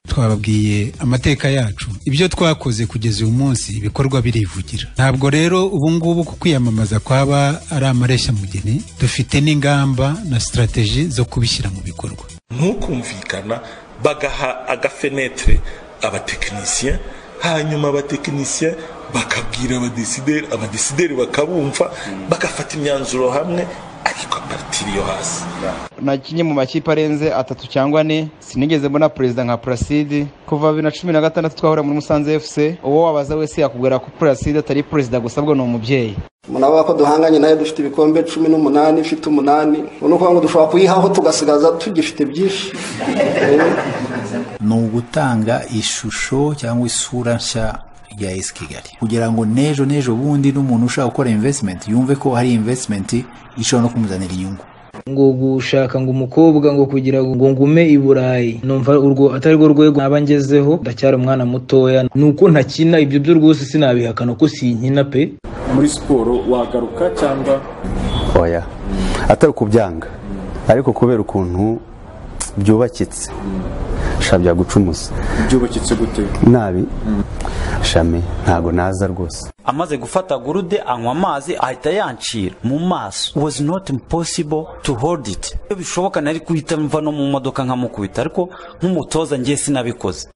twababwiye amateka yacu ibyo twakoze kugeza uyu munsi ibikorwa birivugira ntabwo rero ubu ngubu ku kwiyamamaza kwaba ari amareshya dufite n'ingamba na sitarateji zo kubishyira mu bikorwa ntukumvikana bagaha agafenetire abatekinisiye hanyuma abatekinisiye bakabwira abadisideri abadisideri bakabumva bagafata imyanzuro hamwe ariko aparitiri yo hasi nakinnye mu makipe arenze atatu cyangwa ane sinigeze mbona perezida nka puraside kuva bibiri na cumi na gatandatu twahura muri musanze efuse uwo wabaza wese yakubwira ko puraside atari perezida gusa bwo ni umubyeyi murabona ko duhanganye nayo dufite ibikombe cumi n'umunani ifite umunani ni ukuvuga ngo dushobora kuyihaho tugasigaza tugifite byinshi ni ugutanga ishusho cyangwa isura nshya ya esi kigali kugira ngo n'ejo n'ejo bundi n'umuntu ushaka gukora invesitimenti yumve ko hari invesitimenti ishobora no kumuzanira inyungu ngo gushaka ngo umukobwa ngo kugira ngo ngume i burayi numva urwo atari rwo rwego naba ngezeho ndacyari umwana mutoya ni uko ntakina ibyo byo rwose sinabihakana ko sinkina pe muri siporo wagaruka cyangwa oya atari ukubyanga ariko kubera ukuntu byubakitse shabya gucumuza byubakitse gute nabi shami ntago naza rwose amaze gufata gurude anywa amazi ahita yancira mu maso was not impossible to hold it iyo bishoboka nari guhita mva no mu modoka nkamukubita ariko nk'umutoza ngiye sinabikoze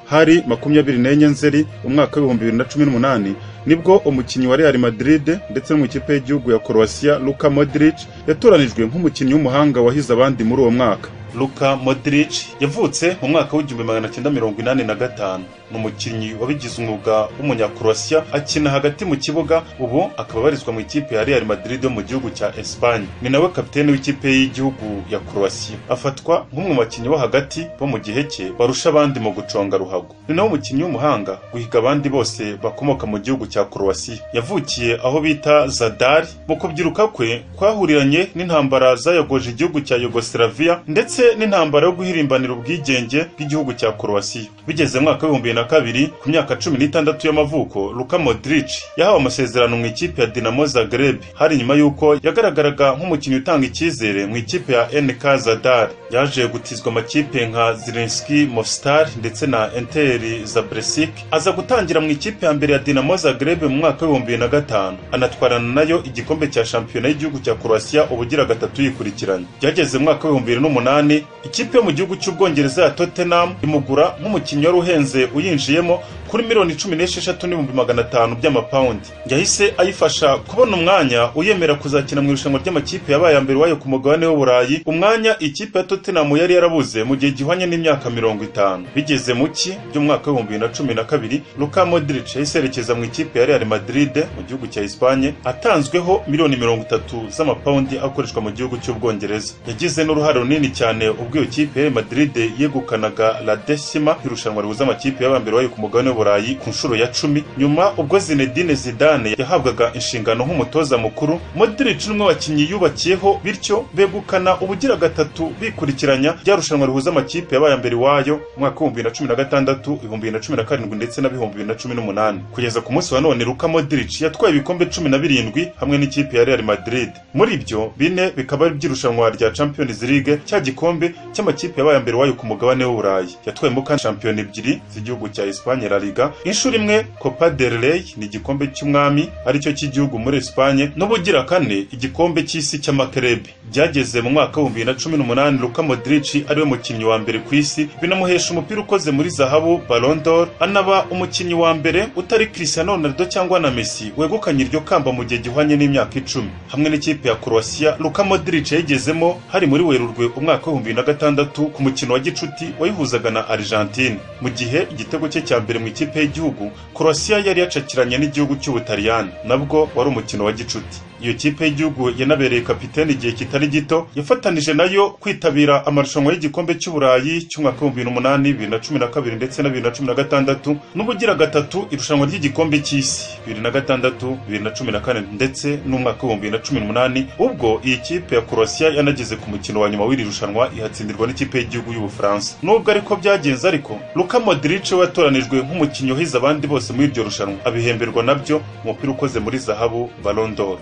hari makumyabiri n'enye nzeri umwaka w'ibihumbi bibiri na cumi n'umunani nibwo umukinnyi wa Real Madrid ndetse no mu ikipe y'igihugu ya Croatia Luka Modric yatoranijwe nk'umukinnyi w'umuhanga wahize abandi muri uwo mwaka Luka Modric yavutse mu mwaka w'igihumbi magana cyenda mirongo inani na gatanu ni umukinnyi wabigize umwuga w'umunyakroatia akina hagati mu kibuga ubu akaba abarizwa mu ikipe ya Real Madrid yo mu gihugu cya Espagne ni nawe kapitene w'ikipe y'igihugu ya Croatia afatwa nk'umwe mu bakinnyi bo hagati bo mu gihe cye barusha abandi mu guconga ruhago ni nawe umukinnyi w'umuhanga guhiga abandi bose bakomoka mu gihugu cya Croatia yavukiye aho bita Zadari mu kubyiruka kwe kwahuriranye n'intambara zayogoje igihugu cya Yugoslavia ndetse n'intambara yo guhirimbanira ubwigenge bw'igihugu cya Croatia bigeze mwaka w'ibihumbi na kabiri ku myaka cumi n'itandatu y'amavuko Luka Modric yahawe amasezerano mu ikipe ya Dinamo Zagreb hari nyuma y'uko yagaragaraga nk'umukinnyi utanga icyizere mu ikipe ya NK Zadar yaje gutizwa amakipe nka Zirinski Mostar ndetse na Enter Zabresic aza gutangira mu ikipe ya mbere ya Dinamo Zagreb mu mwaka w'ibihumbi na gatanu anatwarana nayo igikombe cya shampiyona y'igihugu cya Croatia ubugira gatatu yikurikiranye byageze mu mwaka w'ibihumbi bibiri n'umunani ikipe yo mu gihugu cy'ubwongereza ya Tottenham imugura nk'umukinnyi wari uhenze uyi yinjiyemo kuri miliyoni cumi n'esheshatu n'ibihumbi magana atanu by'amapawundi yahise ayifasha kubona umwanya uyemera kuzakina mu irushanwa ry'amakipe yabaye ya mbere wayo ku mugabane w'uburayi umwanya ikipe ya tottenham yari yarabuze mu gihe gihwanye n'imyaka mirongo itanu bigeze mu cyi by'umwaka w'ibihumbi bibiri na cumi na kabiri luka modric yahise yerekeza mu ikipe ya real madrid mu gihugu cya espanye atanzweho miliyoni mirongo itatu z'amapawundi akoreshwa mu gihugu cy'ubwongereza yagize n'uruhare runini cyane ubwo iyo kipe ya real madrid yegukanaga la decima irushanwa rihuza amakipe y'aba mbere wayo ku mugabane w'uburayi ku nshuro ya cumi nyuma ubwo zinedine zidane yahabwaga inshingano nk'umutoza mukuru modric n'umwe bakinnyi yubakiyeho bityo begukana ubugira gatatu bikurikiranya ryarushanwa rihuza amakipe yabaye mbere wayo umwaka w'ibihumbi na cumi na gatandatu ibihumbi bibiri na cumi na karindwi ndetse na bihumbi bibiri na cumi n'umunani kugeza ku munsi wa none luka modric yatwaye ibikombe cumi na birindwi hamwe n'ikipe ya real madrid muri ibyo bine bikaba ari iby'irushanwa rya champions league cya gikombe cy'amakipe yabaye mbere wayo ku mugabane w'uburayi yatwayemo kandi shampiyona ebyiri z'igihugu cya Espanye La Liga inshuro imwe Copa del Rey ni igikombe cy'umwami aricyo cy'igihugu muri Espanye n'ubugira kane igikombe cy'isi cy'amakerebi byageze mu mwaka w'ibihumbi na cumi n'umunani Luka Modric ariwe mukinnyi wa mbere ku isi binamuhesha umupira ukoze muri zahabu Ballon d'Or anaba umukinnyi wa mbere utari Cristiano Ronaldo cyangwa na Messi wegukanye iryo kamba mu gihe gihwanye n'imyaka icumi hamwe n'ikipe ya Croatia Luka Modric yagezemo hari muri Werurwe umwaka w'ibihumbi na gatandatu ku mukino wa gicuti wayihuzaga na Argentine mu gihe igitego cye cya mbere mu ikipe y'igihugu Croatia yari yacakiranye n'igihugu cy'Ubutaliyani nabwo wari umukino wa gicuti iyo kipe y'igihugu yanabereye kapitene igihe kitari gito yafatanije nayo kwitabira amarushanwa y'igikombe cy'uburayi cy'umwaka w'ibihumbi bibiri n'umunani bibiri na cumi na kabiri ndetse na bibiri na cumi na gatandatu n'ubugira gatatu irushanwa ry'igikombe cy'isi bibiri na gatandatu bibiri na cumi na kane ndetse n'umwaka w'ibihumbi bibiri na cumi n'umunani ubwo iyi kipe ya croatia yanageze ku mukino wa nyuma w'iri rushanwa ihatsindirwa n'ikipe y'igihugu y'ubufaransa nubwo ariko byagenze ariko luka modric we yatoranijwe nk'umukinnyi wahize abandi bose muri iryo rushanwa abihemberwa nabyo umupira ukoze muri zahabu ballon d'or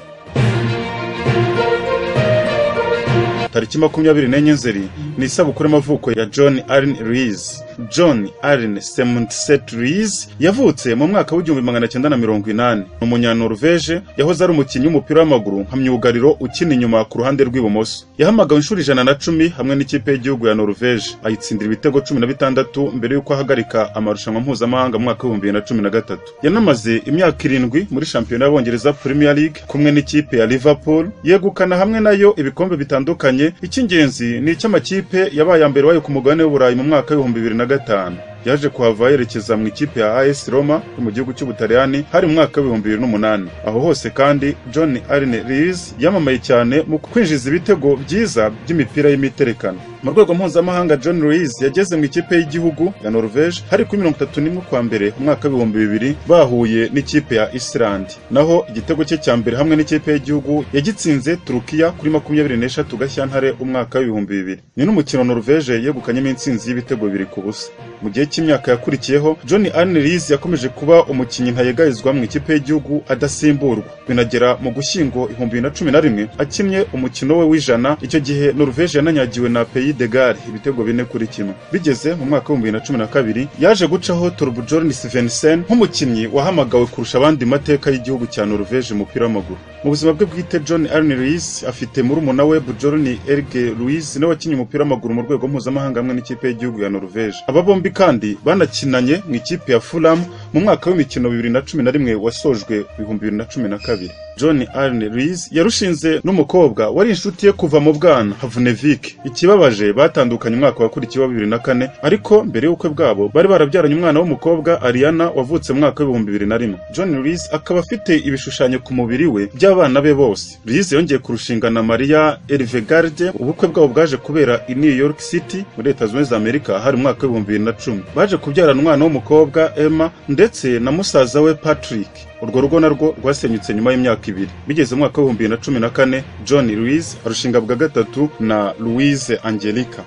tariki makumyabiri n'enye nzeri ni isabukuru y'amavuko ya john allen rees john allen semunset rees yavutse mu mwaka w'igihumbi magana cyenda na mirongo inani ni umunyanoruveje yahoze ari umukinnyi w'umupira w'amaguru nka myugariro ukina inyuma ku ruhande rw'ibumoso yahamagawe inshuro ijana na cumi hamwe n'ikipe y'igihugu ya noruveje ayitsindira ibitego cumi na bitandatu mbere y'uko ahagarika amarushanwa mpuzamahanga mu mwaka w'ibihumbi bibiri na cumi na gatatu yanamaze imyaka irindwi muri shampiyona y'abongereza premier league kumwe n'ikipe ya liverpool yegukana hamwe nayo ibikombe bitandukanye icy'ingenzi ni icy'amakipe yabaye aya mbere wayo ku mugabane w'uburayi mu mwaka w'ibihumbi bibiri na gatanu yaje kuhava yerekeza mu ikipe ya AS Roma yo mu gihugu cy'Ubutaliyani hari mu mwaka w'ibihumbi bibiri n'umunani aho hose kandi John Arne Rees yamamaye cyane mu kwinjiza ibitego byiza by'imipira y'imiterekano mu rwego mpuzamahanga John Rees yageze mu ikipe y'igihugu ya Norvège hari kuri mirongo itatu n'imwe kwa mbere mu mwaka w'ibihumbi bibiri bahuye n'ikipe ya Islandi naho igitego cye cya mbere hamwe n'ikipe y'igihugu yagitsinze Turukiya kuri makumyabiri n'eshatu Gashyantare umwaka w'ibihumbi bibiri ni n'umukino Norvège yegukanyemo intsinzi y'ibitego bibiri ku busa mu gihe cy'imyaka yakurikiyeho John Arneries yakomeje kuba umukinnyi ntayegayizwa mu ikipe y'igihugu adasimburwa binagera mu gushyingo ihumbi na cumi na rimwe akinnye umukino we w'ijana icyo gihe Norvège yananyagiwe na Pays de Galles ibitego bine kuri kimwe bigeze mu mwaka w'ibihumbi bibiri na cumi na kabiri yaje gucaho Torbjorn Svensson nk'umukinnyi wahamagawe kurusha abandi mateka y'igihugu cya Norvège mu mupira w'amaguru mu buzima bwe bwite John Arneries afite murumuna we Bjorn Erge Ruiz nawe wakinnye umupira w'amaguru mu rwego mpuzamahanga hamwe n'ikipe y'igihugu ya Norvège aba bombi kandi banakinanye mu ikipe ya Fulham mu mwaka w'imikino bibiri na cumi na rimwe wasojwe ibihumbi bibiri na cumi na kabiri john arne rees yarushinze n'umukobwa wari inshuti ye kuva mu bwana havunevik ikibabaje batandukanye umwaka wakurikiye wa bibiri na kane ariko mbere y'ubukwe bwabo bari barabyaranye umwana w'umukobwa ariana wavutse mu mwaka w'ibihumbi bibiri na rimwe john rees akaba afite ibishushanyo ku mubiri we by'abana be bose rees yongeye kurushinga na maria elvegarde ubukwe bwabo bwaje kubera i new york city muri leta zunze za amerika hari umwaka w'ibihumbi bibiri na cumi baje kubyarana umwana w'umukobwa emma ndetse na musaza we patrick urwo rugo narwo rwasenyutse nyuma y'imyaka ibiri bigeze mu mwaka w'ibihumbi bibiri na cumi na kane john louise arushinga bwa gatatu na louise angelica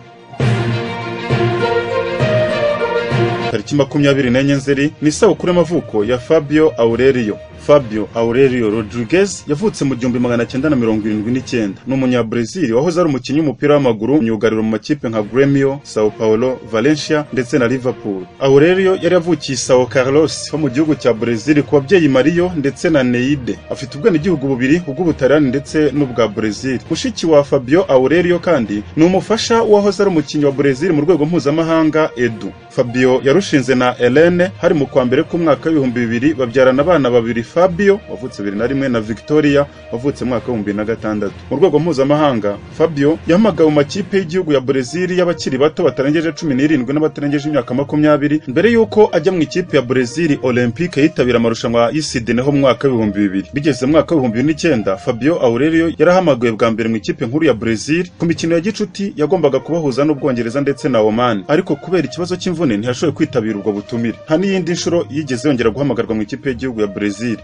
tariki makumyabiri n'enye nzeri ni isabukuru y'amavuko ya fabio aurelio fabio aurelio rodriguez yavutse mu gihumbi magana cyenda na mirongo irindwi n'icyenda ni umunyabrazil wahoze ari umukinnyi w'umupira w'amaguru myugariro mu makipe nka gremio sao paulo valencia ndetse na liverpool aurelio yari yavukiye sao carlos ho mu gihugu cya brezil ku babyeyi mario ndetse na neide afite ubwenegihugu bubiri ubw'ubutaliyani ndetse n'ubwa brezil mushiki wa fabio aurelio kandi ni umufasha w'uwahoze ari umukinnyi wa brezil mu rwego mpuzamahanga edu fabio yarushinze na helene hari mu kwa mbere k'umwaka w'ibihumbi bibiri babyarana abana babiri fabio wavutse bibiri na rimwe na victoria wavutse mwaka w'ibihumbi bibiri na gatandatu mu rwego mpuzamahanga fabio yahamagawe mu makipe y'igihugu ya brezil y'abakiri bato batarengeje cumi n'irindwi n'abatarengeje imyaka makumyabiri mbere y'uko ajya mu ikipe ya brezil olympique yitabira amarushanwa y'isidene ho mu mwaka w'ibihumbi bibiri bigeze mu mwaka w'ibihumbi bibiri n'icyenda fabio aurelio yarahamagawe bwa mbere mu ikipe nkuru ya brezil ku mikino ya gicuti yagombaga kubahuza n'ubwongereza ndetse na oman ariko kubera ikibazo cy'imvune ntiyashoboye kwitabira ubwo butumire nta n'iyindi nshuro yigeze yongera guhamagarwa mu ikipe y'igihugu ya brezil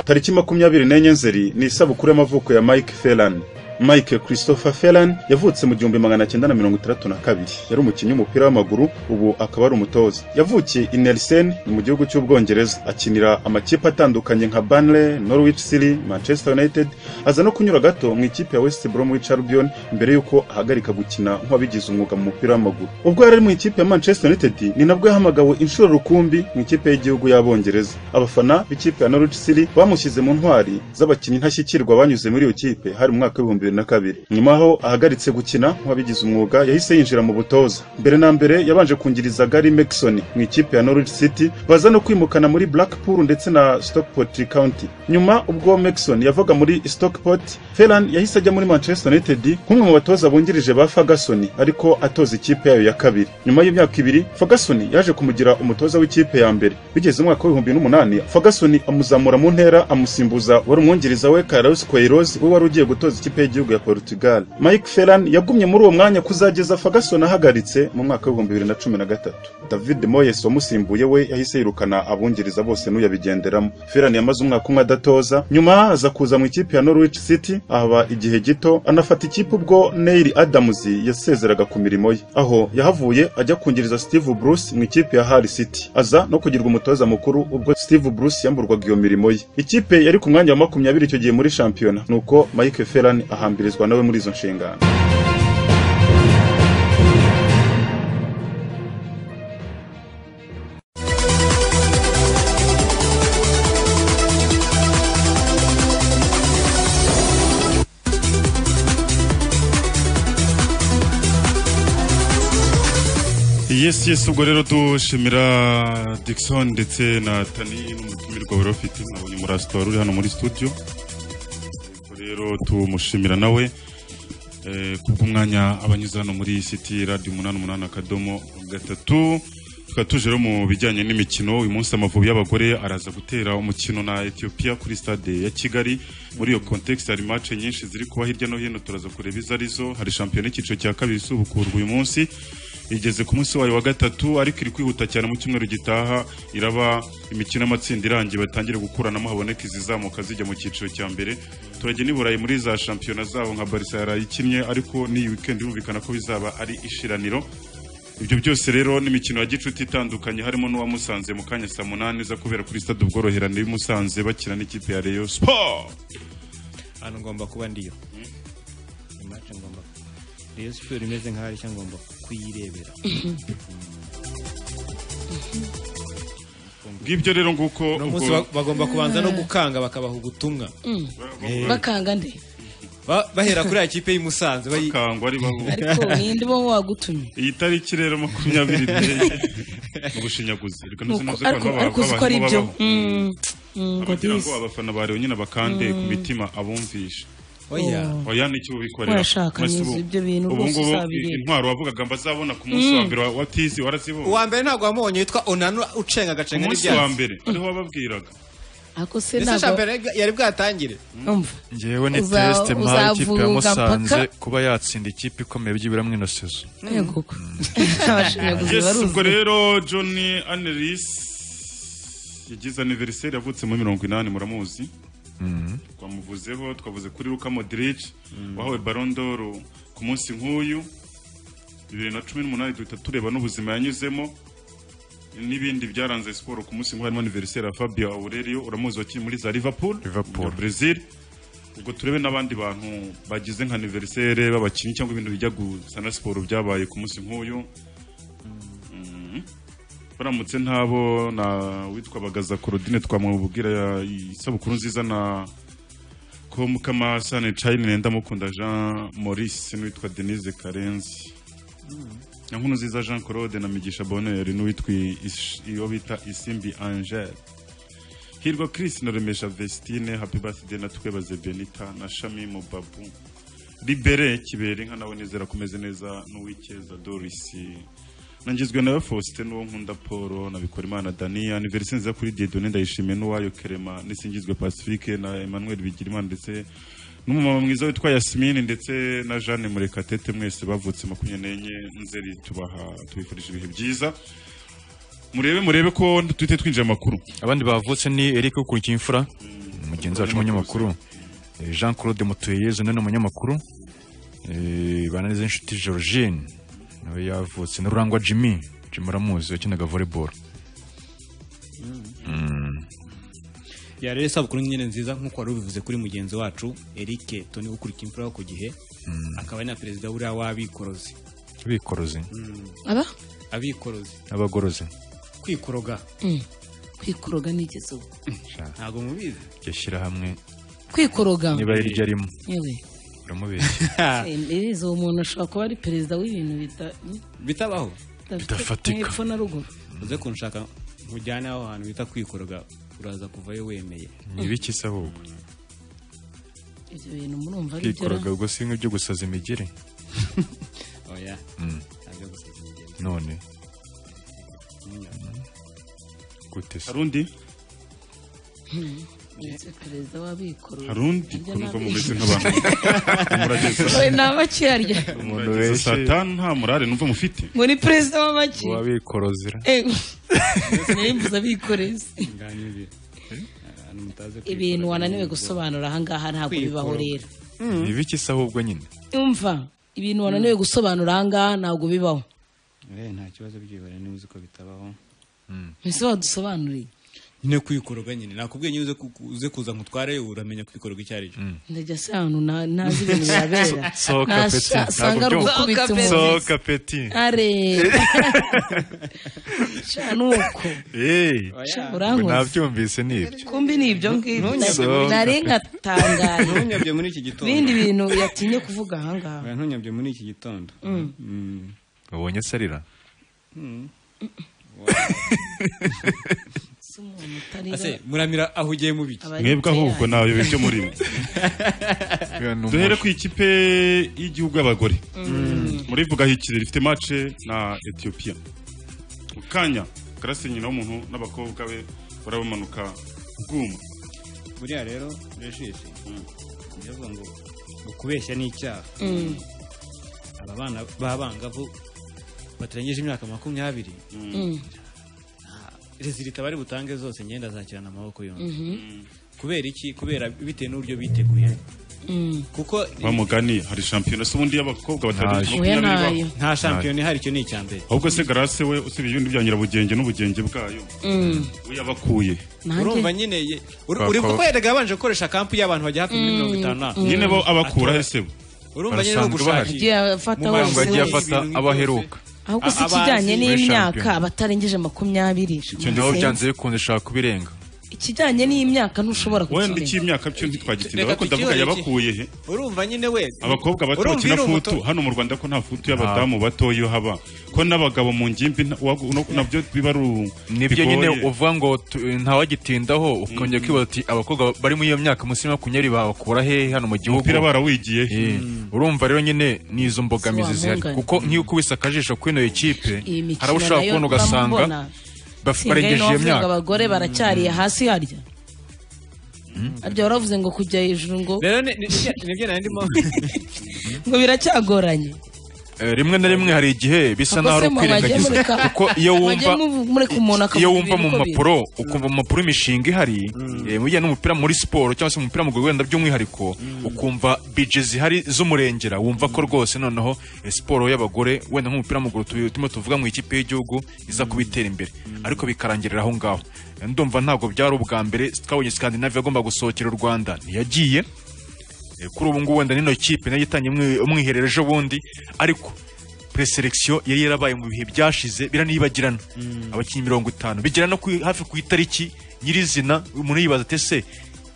tariki makumyabiri n'enye nzeri ni isabukuru y'amavuko ya mike felan mike christopher felan yavutse mu gihumbi magana cyenda na mirongo itandatu na kabiri yari umukinnyi w'umupira w'amaguru ubu akaba ari umutoza yavukiye i nelsen ni mu gihugu cy'ubwongereza akinira amakipe atandukanye nka banley norwich city manchester united aza no kunyura gato mu ikipe ya west bromwich albion mbere y'uko ahagarika gukina nk'uwabigize umwuga mu mupira w'amaguru ubwo yari ari mu ikipe ya manchester united ni nabwo yahamagawe inshuro rukumbi mu ikipe y'igihugu y'abongereza abafana b'ikipe ya norwich city bamushyize mu ntwari z'abakinnyi ntashyikirwa banyuze muri iyo kipe hari mu mwaka w'ibihumbi na kabiri nyuma aho ahagaritse gukina nk'uwabigize umwuga yahise yinjira mu butoza mbere na mbere yabanje kungiriza Gary Mekson mu ikipe ya Norwich City baza no kwimukana muri Blackpool ndetse na Stockport County nyuma ubwo Mekson yavaga muri Stockport Ferran yahise ajya muri Manchester United nk'umwe mu batoza bungirije ba Ferguson ariko atoza ikipe yayo ya kabiri nyuma y'imyaka ibiri Ferguson yaje kumugira umutoza w'ikipe ya mbere bigeze umwaka w'ibihumbi n'umunani Ferguson amuzamura mu ntera amusimbuza wari umwungiriza we Carlos Queiroz we wari ugiye gutoza ikipe y'igihugu y'igihugu ya Portugal Mike Ferran yagumye muri uwo mwanya kuzageza Ferguson ahagaritse mu mwaka w'ibihumbi bibiri na cumi na gatatu David Moyes wamusimbuye we yahise yirukana abungiriza bose n'uyabigenderamo Ferran yamaze umwaka umwe adatoza nyuma aza kuza mu ikipe ya Norwich City ahaba igihe gito anafata ikipe ubwo Neil Adams yasezeraga ku mirimo ye aho yahavuye ajya kungiriza Steve Bruce mu ikipe ya Hull City aza no kugirwa umutoza mukuru ubwo Steve Bruce yamburwaga iyo mirimo ye ikipe yari ku mwanya wa makumyabiri icyo gihe muri shampiyona nuko Mike Ferran ahambirizwa nawe muri izo nshingano yes yes ubwo rero dushimira Dickson ndetse na Tani n'umutumirwa wari ufite mwabonye murasitora uri hano muri studio ubwo rero tumushimira nawe eh, kubw'umwanya abanyuze hano muri City Radio umunani umunani akadomo gatatu tukaba tuje rero mu bijyanye n'imikino uyu munsi amavubi y'abagore araza gutera umukino na Ethiopia kuri stade ya Kigali muri iyo context hari match nyinshi ziri kuba hirya no hino turaza kureba izo arizo hari shampiyona y'icyiciro cya kabiri isubukurwa uyu munsi igeze ku munsi wayo wa gatatu ariko iri kwihuta cyane mu cyumweru gitaha iraba imikino y'amatsinda irangiye batangire gukuranamo haboneka izizamuka zijya mu cyiciro cya mbere turajya n'i burayi muri za shampiyona zabo nka barisa yarayikinnye ariko n'iyi weekend yumvikana ko bizaba ari ishiraniro ibyo byose rero n'imikino ya gicuti itandukanye harimo n'uwa musanze mu kanya saa munani za kubera kuri stade ubworoherane y'i musanze bakina n'ikipe ya reyo siporo hano ngomba kuba ndiyo ni match ngomba reyo siporo imeze nk'aho aricyo ngomba kuyirebera ngibyo rero nguko uno munsi ubwo- ba- bagomba kubanza no gukanga bakabaha ubutumwa Eh, bakanga nde ba- bahera kuri ya kipe y'i Musanze bayi- ariko ninde uba wagutumye iyi tariki rero makumyabiri ndege mu bushinyaguzi reka Nuko- ntuzi nabyo ariko abantu baba- ariko uzi ko ari abantu byo babaho. Mm, mm, ngo Kugira ngo dizi. abafana barewe nyine bakande ku Mm. mitima abumvisha Oya. oya nicyo ubikorera Urashaka Mwese neza ubu- ibyo bintu ubu rwose ngubu uzabireba. intwaro wavugaga mbazabona ku munsi Mm. wa mbere wa- wa tizi warazibonye uwa mbere ntabwo wamubonye witwa onanu ucenga agacenga umunsi wa mbere ariho wababwiraga ariko se mbese ntabwo shampiyona yari- yari bwatangire ngewe ni Uza- tesite mpaha ikipe ya uzavuga musanze mpaka- kuba yatsinda ikipe ikomeye byibura mu inosezo yego abashinyaguzi Yes, baruzi ubwo rero john anelis yagize aniveriseri yavutse muri mirongo inani muramuzi twamuvuzeho twavuze kuri Luka Modric wahawe Ballon d'Or ku munsi nk'uyu bibiri na cumi n'umunani duhita tureba n'ubuzima yanyuzemo n'ibindi byaranze siporo ku munsi nk'uyu harimo aniveriseri ya Fabio Aurelio uramuzi wakinnye muri za Liverpool ya Brazil ubwo turebe n'abandi bantu bagize nka aniveriseri b'abakinnyi cyangwa ibintu bijya gusa na siporo byabaye ku munsi nk'uyu Mhm. baramutse ntabo na witwa bagaza Claudine twamubwira ya- isabukuru nziza na ko mukamasane Charine ndamukunda Jean Maurice n'uwitwa Denise Karenzi na nkunu nziza Jean Claude na Migisha Bonheur n'uwitwa Ish- iyo bita Isimbi Angel Hirwa Chris na Remesha Vestine Happy Birthday na Twebaze Benita na Shami Mubabu Libere kibere inka nawe nizera kumeze neza n'uwikeza Doris nangizwe nawe Faustin n'uwo nkunda Paul na Bikorimana Dania anniversaire nziza kuri Dieudonné ndayishimiye n'uwayo Kerema n'isingizwe Pacifique na Emmanuel Bigirimana ndetse n'umumama mwiza witwa Yasmine ndetse na Jeanne Murekatete mwese bavutse makumyabiri n'enye nzeri tubaha tubifurije ibihe byiza murebe murebe ko duhite twinjira mu makuru abandi bavutse ni eric ukurikiye mugenzi wacu umunyamakuru Eh, jean claude mutuyeze nawe ni umunyamakuru Eh, bananize inshuti georgine nawe yavutse na rurangwa jimmy jimmy uramuzi wakinaga volleyball Mm. ya rero isabukuru nyine nziza nk'uko wari ubivuze kuri mugenzi wacu eric toni ukurikiye imfura yo ku gihe Mm. akaba ari na perezida buriya w'abikorozi bikorozi Mm. aba abikorozi n'abagorozi kwikoroga Mm, kwikoroga nigeze ubu ntabwo mubizi iryo shyirahamwe kwikoroga niba ari ryo arimo yewe uramubeshya Ese, uwo muntu ashobora kuba ari perezida w'ibintu bita- bitabaho bidafite hepfo na ruguru uze kunshaka nkujyane aho hantu bita kwikoroga uraza kuvayo wemeye ni ibiki se ahubwo ibyo bintu murumva ari byo ra? kwikoroga ubwo si nk'ibyo gusaza imigeri oya Mm. ntabwo gusaza imigeri none gute se hari undi ndetse perezida w'abikorera hari undi Ibyo kumva ntabwo- mumeze nk'abantu murageza we ni abakirarya umuntu benshi saa tanu nta murare numva mufite muri perezida w'abaki wabikorozera ewe nayimbuza abikorezi ibintu wananiwe gusobanura ahangaha ntabwo bibaho rero ni ibiki se ahubwo nyine umva ibintu wananiwe gusobanura ahangaha ntabwo bibaho Eh, nta kibazo byibara niba uzi ko bitabaho mbese wadusobanuriye nyine kwikoroga nyine nakubwiye nyine uze ku- uze kuza nkutware uramenya kwikoroga icyo ari cyo ndajya se ahantu nta- ntazi ibintu bihabera Sohoka peti, Nasa- ntabwo asanga ari byumva. ugukubita umuntu Sohoka peti. are Sha, ni uko Hey, Sha, ngo urankoze nabyumvise ni ibyo kumbi ni ibyo ngibyo Sohoka. nari nkatangaye ntunyabye muri iki gitondo bindi bintu yatinye kuvuga ahangaha Oya, ntunyabye muri iki gitondo Mm. Mm. ubonye se arira Mm. si umuntu utarira Ase, muramira aho ugiye mu biki Abayobozi mwebwe ahubwo nawe ibyo muri mwe duhere ku ikipe y'igihugu y'abagore Mm. murivuga hikiri rifite mace na etiyopiya mu kanya karasi nyina w'umuntu n'abakobwa be barabamanuka bwuma buriya rero regisi ndavuga ngo ngo kubeshya ni icyaha Mm. aba bana b'abangavu batarengeje imyaka makumyabiri Mm. rezilita bari butange zose ngenda azakirana amaboko yombi Mhm. kubera iki kubera bitewe n'uburyo biteguye Mm. kuko wa mugani hari shampiyona se ubundi y'abakobwa batarengeje Oya, makumyabiri ntayo. Nta shampiyona ihari icyo ni icya mbere ahubwo se garase we usibye ibindi bya nyirabugenge n'ubugenge bwayo Mm. we yabakuye Nanjye- urumva nyine ye- uri- Bakaba- uri kuko yajyaga yabanje gukoresha kampu y'abantu bajya hafi muri mirongo itanu na- nyine bo abakura he se bo urumva nyine no Agiye afata gushakira wese wese. abaheruka ahubwo si A- abazi ikijyanye muri n'imyaka shampiyona. batarengeje makumyabiri icyo nawe byanze bikunze ushaka kubirenga ikijyanye n'imyaka ntushobora wenda kukirenga icy'imyaka byo ntitwagitinda Reka ariko ndavuga tukiyoreke. yabakuye he urumva nyine wese abakobwa bato urumva bakina iri umuto- futu hano mu rwanda ko nta futu y'abadamu bato iyo haba ko n'abagabo mu ngimbi nta- wa- no- nabyo biba ari nibyo nyine uvuga ngo tu- ntawagitindaho ukongera kwibaza uti abakobwa bari muri iyo myaka munsi ya makumyabiri bakura hehe hano mu gihugu Umupira barawigiye he? Eh, urumva rero nyine n'izo mbogamizi zihari Siwahungana. kuko nk'iyo ukubise akajisho kuri ino ekipe iyi mikino hari abo ushobora nayo kubona ugasanga turamubona. baf- Singaye barengeje iyo n'uwavugaga myaka abagore baracyariye hasi harya harya waravuze ngo kujya hejuru ngo rero ni- ni- ni- nibyo nari ndimo ngo biracyagoranye Eh, rimwe na rimwe hari igihe bisa Ubwo naho ari se mwa- mwajya ukwirengagiza mureka- kuko iyo mwajya wumva mu- mureka umuntu akavuga iyo wumva ibintu mu uko biri. mpapuro ukumva mu mpapuro imishinga ihari eh, mu bijyanye n'umupira muri siporo cyangwa se mu mupira mu rwego wenda by'umwihariko ukumva bije zihari z'umurengera wumva ko rwose noneho eh, siporo y'abagore wenda nk'umupira w'amaguru tu- turimo tuvuga mu ikipe y'igihugu iza kubitera imbere ariko bikarangirira aho ngaho Eh, ndumva ntabwo byari ubwa mbere twabonye Scandinavia agomba gusohokera u Rwanda ntiyagiye Eh, kuri ubu ngubu wenda n'ino kipe nayo itanye umwi- umwiherero ejo bundi ariko preselekisiyo yari yarabaye mu bihe byashize biranibagirana abakinnyi mirongo itanu bigera no ku- hafi ku itariki nyirizina umuntu yibaza ati ese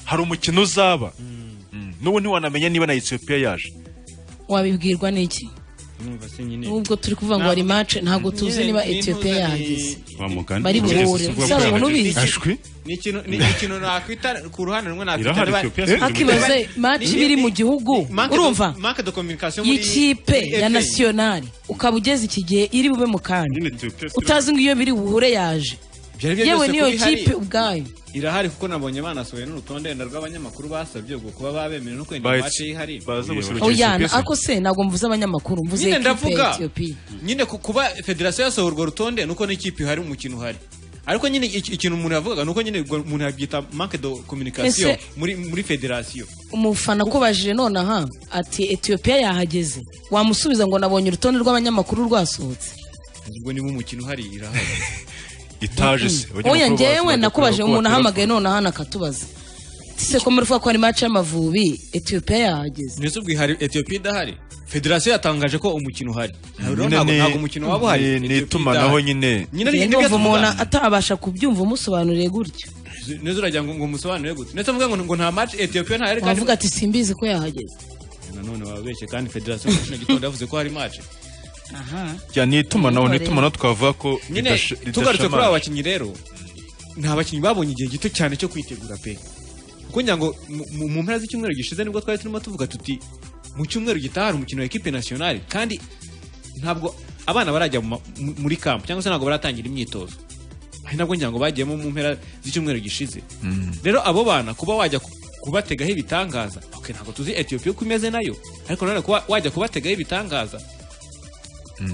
hari umukino uzaba Mm. n'ubu ntiwanamenya niba na etiyopiya yaje wabibwirwa n'iki Numva se nyine nubwo turi kuvuga ngo hari mace ntabwo tuzi niba etiyopiya yahageze wa mugani Bari buhure. Uzaba umuntu ubizi. ashwi ni ikintu ni ikintu nakwita ku ruhande rumwe nakwita Irahari, niba- Ethiopia Eh? hakibaze Niba- mace ni- iba iri mu gihugu manque de- urumva manque de communication muri- y'ikipe muri ya FA. nasiyonari ukaba ugeze iki gihe iri bube mu kanya utazi ngo iyo biri buhure yaje Byari byo yewe byose n'iyo kuri kipe hariya. ubwayo irahari kuko nabonye banasuye n'urutonde wenda rw'abanyamakuru basabye ubwo kuba babemerewe no kwenda Bahise- iwacu ihari baza gusurukira oyana Ethiopia se? ako se ntabwo mvuze abanyamakuru mvuze nyine kipe ya ndavuga etiyopiya nyine ku- kuba federasiyo yasohora urwo rutonde nuko n'ikipe ihari umukino uhari ariko nyine iki- ikintu umuntu yavugaga nuko nyine ubwo umuntu yabyita manque de communication Ese- muri muri federasiyo umufana akubajije nonaha ati etiyopiya yahageze wamusubiza ngo nabonye urutonde rw'abanyamakuru rwasohotse ubwo niba umukino uhari irahari itaje se oya njyewe nakubaje umuntu ahamagaye nonaha nakatubaza se ko muri ko hari mace y'amavubi etiyopiya yahageze ndetse ubwo ihari etiyopiya idahari federasiyo yatangaje ko umukino uhari rero Nyine ntabwo ni- ntabwo umukino waba uhari ni- ni Ethiopia itumanaho idahari. nyine nyine ni- nibyo ndumva umuntu tuvuga. atabasha kubyumva umusobanuriye gutyo neza uragira ngo ngo umusobanurire gute ndetse mvuga ngo ngo nta match etiyopiya ntahari kandi wavuga ati simbizi ko yahageze nanone wababeshye kandi federasiyo muri kino gitondo yavuze ko hari match aha ya ni itumanaho ni itumanaho twavuga ko nyine ridasha- tugarutse kuri ridashamanije. aba bakinnyi rero ni abakinnyi babonye igihe gito cyane cyo kwitegura pe kuko ngira ngo mu- mu- mu mpera z'icyumweru gishize nibwo twari turimo tuvuga tuti mu cyumweru gitaha hari umukino wa ekipe nasiyonari kandi ntabwo abana barajya mu ma- mu- muri kampu cyangwa se ntabwo baratangira imyitozo ari nabwo ngira ngo bagiyemo mu mpera z'icyumweru gishize rero abo bana kuba wajya ku- kubategaho ibitangaza ok ntabwo tuzi etiyopiya uko imeze nayo ariko nanone kuba wajya kubategaho ibitangaza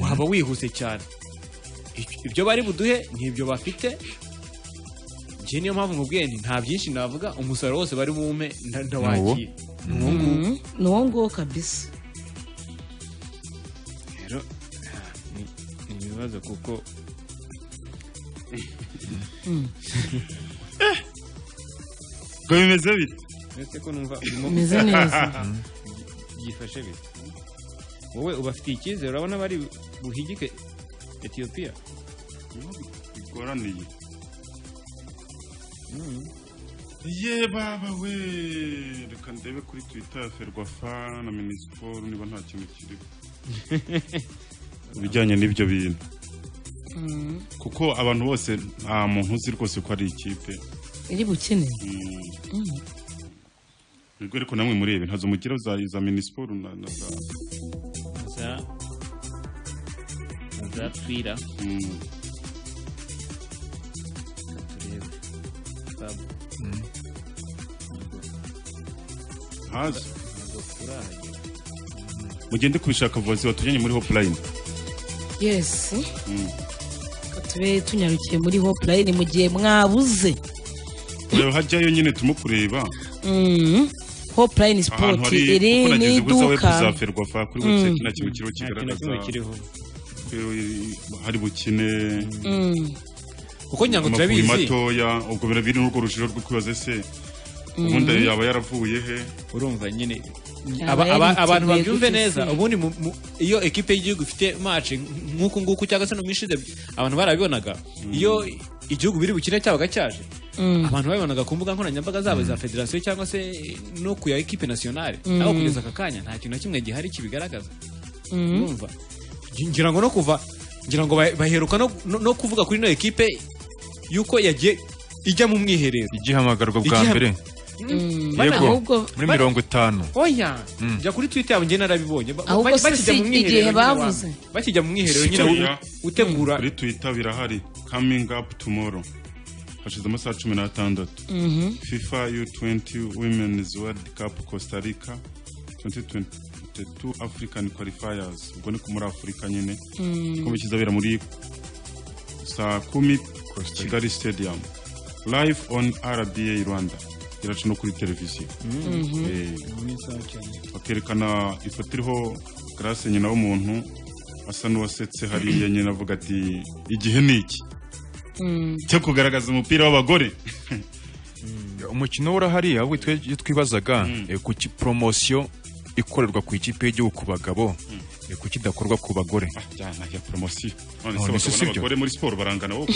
waba wihuse cyane I- ibyo bari buduhe n'ibyo bafite njye niyo mpamvu mubwiye nti nta byinshi navuga umusaruro wose bari buwume nda- ndawakira Ni uwo nguwo. Mhm. ni uwo nguwo kabisa rero ni ni ibibazo kuko ngo bimeze bite uretse ko numva urimo- Bimeze neza. Mm. byifashe bite wowe ubafitiye icyizere urabona bari buhigike etiyopiya bigoraniye ye baba we reka ndebe kuri twitter ya ferwafa na minisiporo niba nta kintu kiriho ibijyanye n'ibyo bintu kuko abantu bose nta muntu uzi rwose ko ari ikipe iri bukene Mhm. ubwo ariko namwe murebe ntazo mugira za za minisiporo na na za za za twira Mm. turebe Babu. ntazo ntabwo turahagira mugende kubishaka vozi watujyanye muri hopulayini yes Mm. Reka tube tunyarukiye muri hopulayini mu gihe mwabuze ureba hajyayo nyine turimo kureba Mhm. hopulayini sipoti iri ni iduka kuzaferwafa kuri Mm. website nta kintu kiriho Nta kintu kigaragaza kimwe kiriho. Rero, i- hari bukine Mm. kuko nyango amavubi turabizi matoya ubwo birabiri n'urwo rushiro rwo kwibaza se Mm. ubundi ayo yaba yaravuye he urumva nyine Aba Aba- yari aba- abantu yiteguye babyumve gutyo neza se. ubundi mu- mu- iyo ekipe y'igihugu ifite match nk'uku nguku cyangwa se no mu ishize abantu barabibonaga iyo igihugu biri bukire cyabaga cyaje Mm. abantu babibonaga ku mbuga nkoranyambaga zabo za federasiyo cyangwa se no ku ya ekipe nasiyonari Mm. aho kugeza aka kanya nta kintu na kimwe gihari kibigaragaza Mhm. urumva ngira ngo no kuva ngira ngo ba- baheruka no- no no kuvuga kuri ino ekipe yuko yagiye ijya mu mwiherero igihamagarwa bwa Igiham- mbere Mm. yego Ahubwo- muri mirongo itanu oya jya kuri twita yabo njye narabibonye Ba- Ahubwo ba- se bakijya si mu mwiherero igihe nyine bavuze? wa- bakijya mu mwiherero nyine utegura kuri twitter birahari coming up tomorrow hashize amasaha cumi n'atandatu Mhm. fifa u20 women's world cup costa rica 2022 african qualifiers ubwo ni ku muri afurika nyine Mm. kuko kizabera muri saa kumi kigali stadium live on rba rwanda iraca no kuri televiziyo Mhm. Eh, isaha cyane. bakerekana ifoto iriho garase nyina w'umuntu asa n'uwasetse hariya nyina avuga ati igihe ni iki cyo kugaragaza umupira w'abagore umukino urahari ahubwo twe iyo twibazaga eh, ku ki- poromosiyo ikorerwa ku ikipe y'igihugu ku bagabo eh, kuki idakorwa ku bagore ya poromosiyo none Oh, se ni se abagabo si byo? n'abagore muri siporo barangana wowe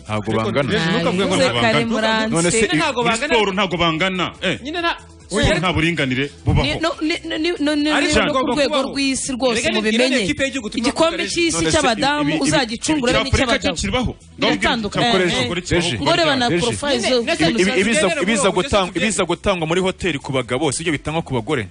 ntabwo Ariko bangana Jesu, ntukavuge ngo Ntabivuze kare ntabwo bangana. muranse. none se Nyine ntabwo muri bangana. siporo ntabwo bangana eh nyine nta siporo nta buringanire Ni- bubaho no- ni- ni- ni- ni- ni- Ariko ni- ku ugomba rwego kubaho. rw'isi rwose Erega ni- mubimenye erega ni ikipe y'igihugu turimo igikombe kugaragaza. cy'isi None se cy'abadamu ibi- ibi- uzagicungure ibi- ibi- n'icy'abagabo Afurika kiribaho? biratandukanye ngo reba na porofayile zo Ibi- ibi- ibiza- ibiza gutangwa- tubyemere. ibiza gutangwa muri hoteli ku bagabo si ibyo bitangwa ku bagore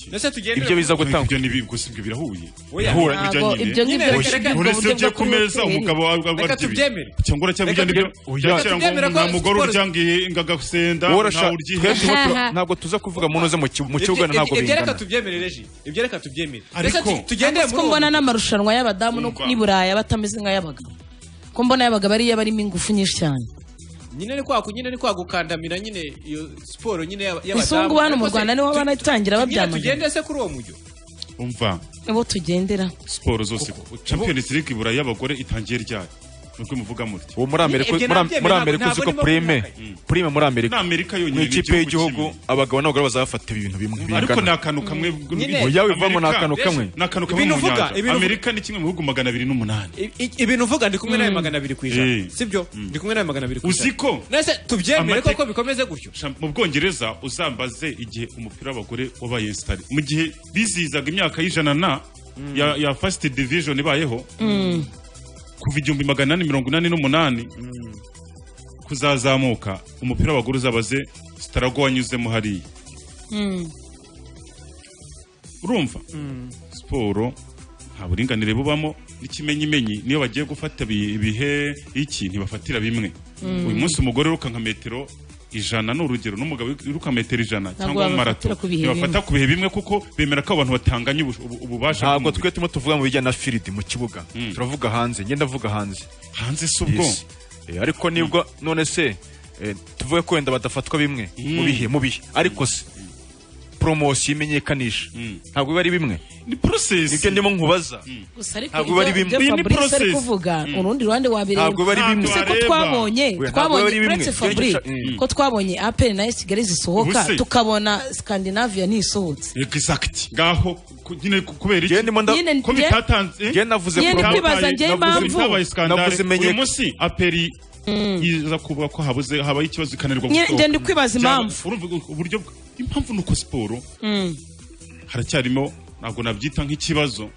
Ndetse tugendere ibyo biza ku- gutangwa ibyo ni gusa ibyo birahuye birahura Ntabwo ibyo ngibyo bigaragara mu uretse buryo ujye bwo ku meza kunywa umugabo wawe Reka warya ibi. tubyemere. cyangwa uracyabirya Reka n'ibyo tubyemere. Reka bya kera ngo tubyemere ko nta mugore siporo- uryangiye ingagasenda worosha nta uryihe twebwe ubu tura- ntabwo tuza kuvuga mu ntuze mu ki- mu kibuga ntabwo ibyo reka bingana tubyemere reji ibyo reka tubyemere Ariko- Ndetse tu- tugendere ko muri mbona n'amarushanwa y'abadamu no Umva. n'i Buraya batameze nk'ay'abagabo ko mbona y'abagabo ariyo barimo ingufu nyinshi cyane nyine ni kwa ku- nyine ni kwa gukandamira nyine iyo siporo nyine y'aba- y'abadamu izungu hano mu Ariko se, Rwanda niho banatangira nyine babyamagana tugende se kuri uwo mujyo umva nibo tugendera siporo zose champions league ibura y'abagore itangiye ryari nubwo muvuga muti uwo muri amerika Ibyo muri- nabyemera, muri amerika uzi ntabwo ko nibo prime prime muri amerika Ni Amerika yonyine, mu ni ikipe igihugu y'igihugu abagabo n'abagore bazafata ibintu bimwe ariko ni bingana. akantu kamwe Nyine. Oya, wivamo ni akantu kamwe. ni akantu kamwe Ibintu mu uvuga, nyanja ibintu uvuga. amerika ni kimwe mu bihugu magana abiri n'umunani I- i- ibintu uvuga ndi kumwe nawe Mm. magana abiri ku Eh. ijana sibyo ndi kumwe nawe magana abiri ku ijana uzi ko Nese tubyemere Amateka- koko bikomeze gutyo Sha- mu bwongereza uzambaze igihe umupira w'abagore wabaye sitari mu gihe bizihizaga imyaka y'ijana na ya, ya first division ibayeho Mm. kuva igihumbi magana inani mirongo inani n'umunani kuzazamuka umupira w'abagore uzabaze sitarago wanyuzemo hariya Mm. urumva siporo nta buringanire bubamo n'ikimenyimenyi niyo bagiye gufata bi- ibihe iki ntibafatira bimwe Mm. uyu munsi umugore wiruka nka metero ijana ni urugero n'umugabo wiruka metero ijana cyangwa babafatira marato ku bihe ntibafata ku bihe bimwe kuko bemera ko abantu batanganye ubu- ubu- ububasha ntabwo bw'umubiri. twe turimo tuvuga mu bijyanye na firidi mu kibuga turavuga hanze ngenda ndavuga hanze hanze si ubwo ariko nibwo none se eh, tuvuge ko wenda badafatwa bimwe mu bihe mu bihe ariko se poromosiyo imenyekanisha ntabwo biba ari bimwe ni porosesi nibyo ndimo nkubaza gusa ariko Ntabwo ibyo- bari bimwe. ibyo Iyi ni fabrice ari process. kuvuga Mm. urundi ruhande wabireba Ntabwo bari bimwe. Ese ko Ntabwo twabonye areba. Ntabwo twabonye bari bimwe. uretse fabrice Mm. ko twabonye apel na esi kigali zisohoka Ubuse. tukabona scandinavia ntisohotse exact ngaho ku- nyine ku- kubera iki Nyine- ko njye- bitatanze njye navuze Njye ndi bitabaye- kwibaza njye impamvu. bitabaye Navuze scandale imenyeka- uyu munsi aperi iza kuvuga ko habuze habaye ikibazo ikananirwa Nyine- gusohoka. njye ndi kwibaza Byaba- impamvu. urumva ubwo- uburyo bw- impamvu ni uko siporo Mm. haracyarimo ntabwo nabyita nk'ikibazo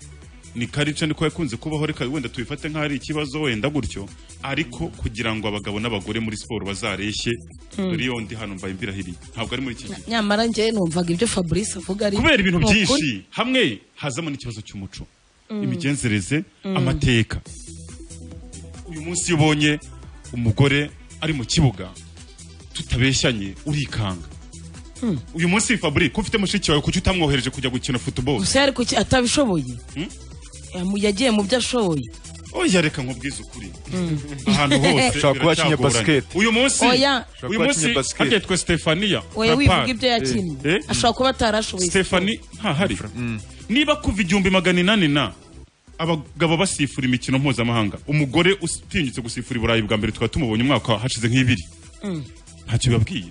ni karica niko yakunze kubaho reka wenda tubifate nk'aho ari ikibazo wenda gutyo ariko kugira ngo abagabo n'abagore muri siporo bazareshye Mm. dore iyo ndi hano mbaye mbirahiriye ntabwo ari muri iki gihe nyamara njye numvaga ibyo fabrice avuga ari kubera ibintu ni ukuri. byinshi hamwe hazamo n'ikibazo cy'umuco Mm. imigenzereze Mm. amateka uyu munsi iyo ubonye umugore ari mu kibuga tutabeshyanye urikanga Mm. uyu munsi fabri ko ufite mushiki wawe kuki utamwohereje kujya gukina football gusa yari kuki atabishoboye Yamu- yagiye mu byo ashoboye oya reka nkubwize ukuri Mm. ahantu hose Ushobora kuba yakinnye biracyagoranye. basket. uyu munsi Oya. Ushobora uyu kuba munsi yakinnye basket. harya twe Stefania we Lampard. wivuga ibyo yakinnye Eh? ashobora kuba atarashoboye Stefani ntahari niba kuva igihumbi magana inani na abagabo basifura imikino mpuzamahanga umugore utinyutse gusifura i burayi bwa mbere tukaba tumubonye umwaka hashize nk'ibiri Mm. ntacyo bibabwiye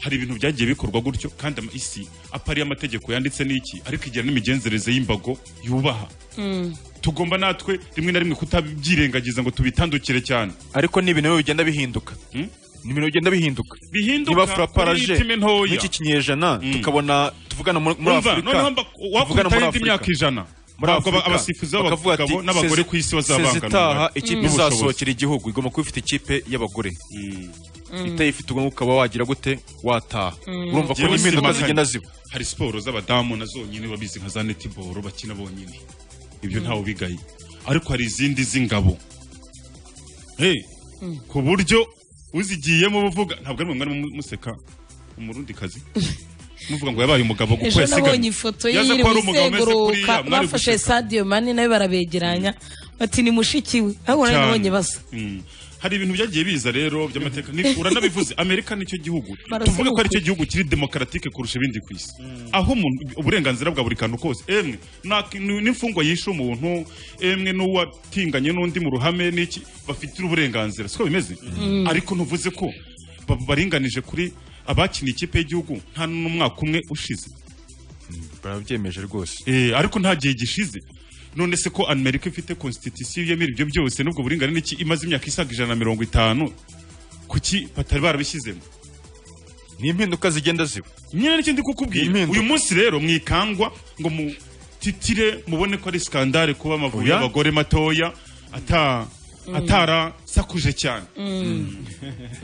hari ibintu byagiye bikorwa gutyo kandi ama- isi apariye amategeko yanditse n'iki ariko igira n'imigenzereze y'imbago yubaha Mm. tugomba natwe rimwe na rimwe kutabyirengagiza ngo tubitandukire cyane ariko ni ibintu biba bigenda bihinduka ni ibintu bigenda bihinduka Bihinduka niba muri furaparaje iyi time ntoya. n'iki kinyejana tukabona tuvugana muri muri Umva, afurika noneho mba- tuvugana muri wakubitaho indi Afurika. myaka ijana muri Ntabwo afurika abasifuzi bakavuga ati, b'abagabo n'abagore "Sezi- ku isi bazabangana sezi itaha n'ubushobozi." ikipe izasohokera igihugu igomba kuba ifite ikipe y'abagore itayifite ugomba ukaba wagira gute wataha urumva ko Njyewe n'impinduka simakanye. zigenda ziba hari siporo z'abadamu na zonyine babizi nka za netiboro bakina bonyine ibyo ntawe ubigaye ariko hari izindi z'ingabo Hey, ku buryo uzigiyemo uvuga ntabwo ari mwe mwari museka umurundi kazi muvuga ngo yabaye umugabo kuko ejo nabonye yasiganye ifoto ye yaza iri ko ari umugabo umeze kuriya gusenguruka mwari bafashe sadio mani nawe barabegeranya bati ni mushiki we ahubwo nawe Cyane. nabonye basa Mm. hari ibintu byagiye biza rero by'amateka Ni- uranabivuze amerika nicyo gihugu Barasa tuvuge ko ari cyo n'ukuri. gihugu kiri demokaratike kurusha ibindi ku isi aho umuntu- uburenganzira bwa buri kantu kose emwe nta- n- n'imfungwa yishe umuntu emwe n'uwatinganye n'undi mu ruhame n'iki bafitira uburenganzira siko bimeze Mm. ariko ntuvuze ko ba- baringanije kuri abakiniye ikipe y'igihugu nta n'umwaka umwe ushize barabyemeje rwose Eh, ariko nta gihe gishize none se ko amerika ifite constitution yemera ibyo byose n'ubwo buringane n'iki imaze imyaka isaga ijana na mirongo itanu kuki batari barabishyizemo ni impinduka zigenda ziba nyine nicyo ndi kukubwira uyu munsi rero mwikangwa ngo mutitire mubone ko ari skandale kuba amavubi Oya. y'abagore matoya ata Mm. atarasakuje cyane Mm.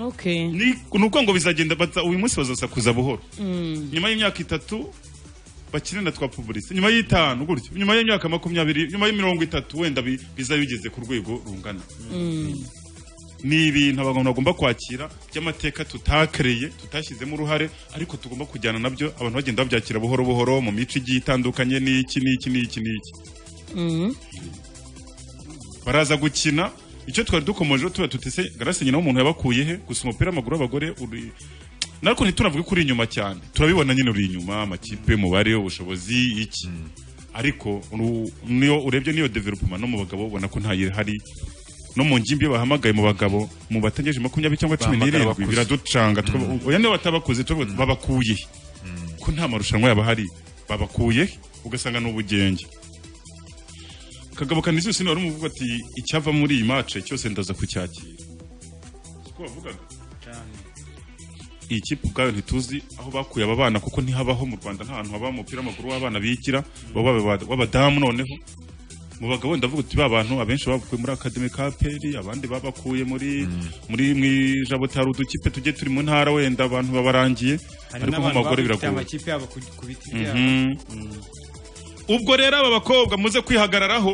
okay ni ni uko ngo bizagenda baza- uyu munsi bazasakuza buhoro Mm. nyuma y'imyaka itatu bakine na twa publicite nyuma y'itanu gutyo nyuma y'imyaka makumyabiri nyuma y'imirongo itatu wenda bi- bizaba bigeze ku rwego rungana Mm. ni ibintu abantu bagomba kwakira by'amateka tutakereye tutashyizemo uruhare ariko tugomba kujyana nabyo abantu bagenda babyakira buhoro buhoro mu mico igiye itandukanye n'iki n'iki n'iki n'iki Mm. baraza gukina icyo twari dukomeje tuba tutese garasi nyina w'umuntu yabakuye he gusa umupira w'amaguru w'abagore uri nariko ntituravuge ko uri inyuma cyane turabibona nyine uri inyuma amakipe umubare ubushobozi iki ariko uru- niyo urebye niyo development no mu bagabo ubona ko ntayihari no mu ngimbi iyo bahamagaye mu bagabo mu batangeje makumyabiri cyangwa cumi Bahamagara n'irindwi abakuze. biraducanga tukavuga, oya niba batabakuze tukavuga, babakuye he? ko nta marushanwa yaba hari babakuye he? ugasanga ni ubugenge kagabo kanisiusi wari umuvuga ati icyava muri iyi mace cyose ndaza kucyakira siko wavugaga iyi kipe ubwayo ntituzi aho bakuye aba bana kuko ntihabaho mu rwanda nta hantu haba umupira w'amaguru w'abana bigira baba baba- w'abadamu noneho mu bagabo ndavuga uti ba bantu abenshi bakuye muri akademi ka peri abandi babakuye muri muri mu ijabotari udukipe tugiye turi mu ntara wenda abantu babarangiye hari ariko mu n'abantu bagore baba bafite biragoye amakipe yabo ku ku biti byabo Mhm. ubwo rero aba bakobwa muze kwihagararaho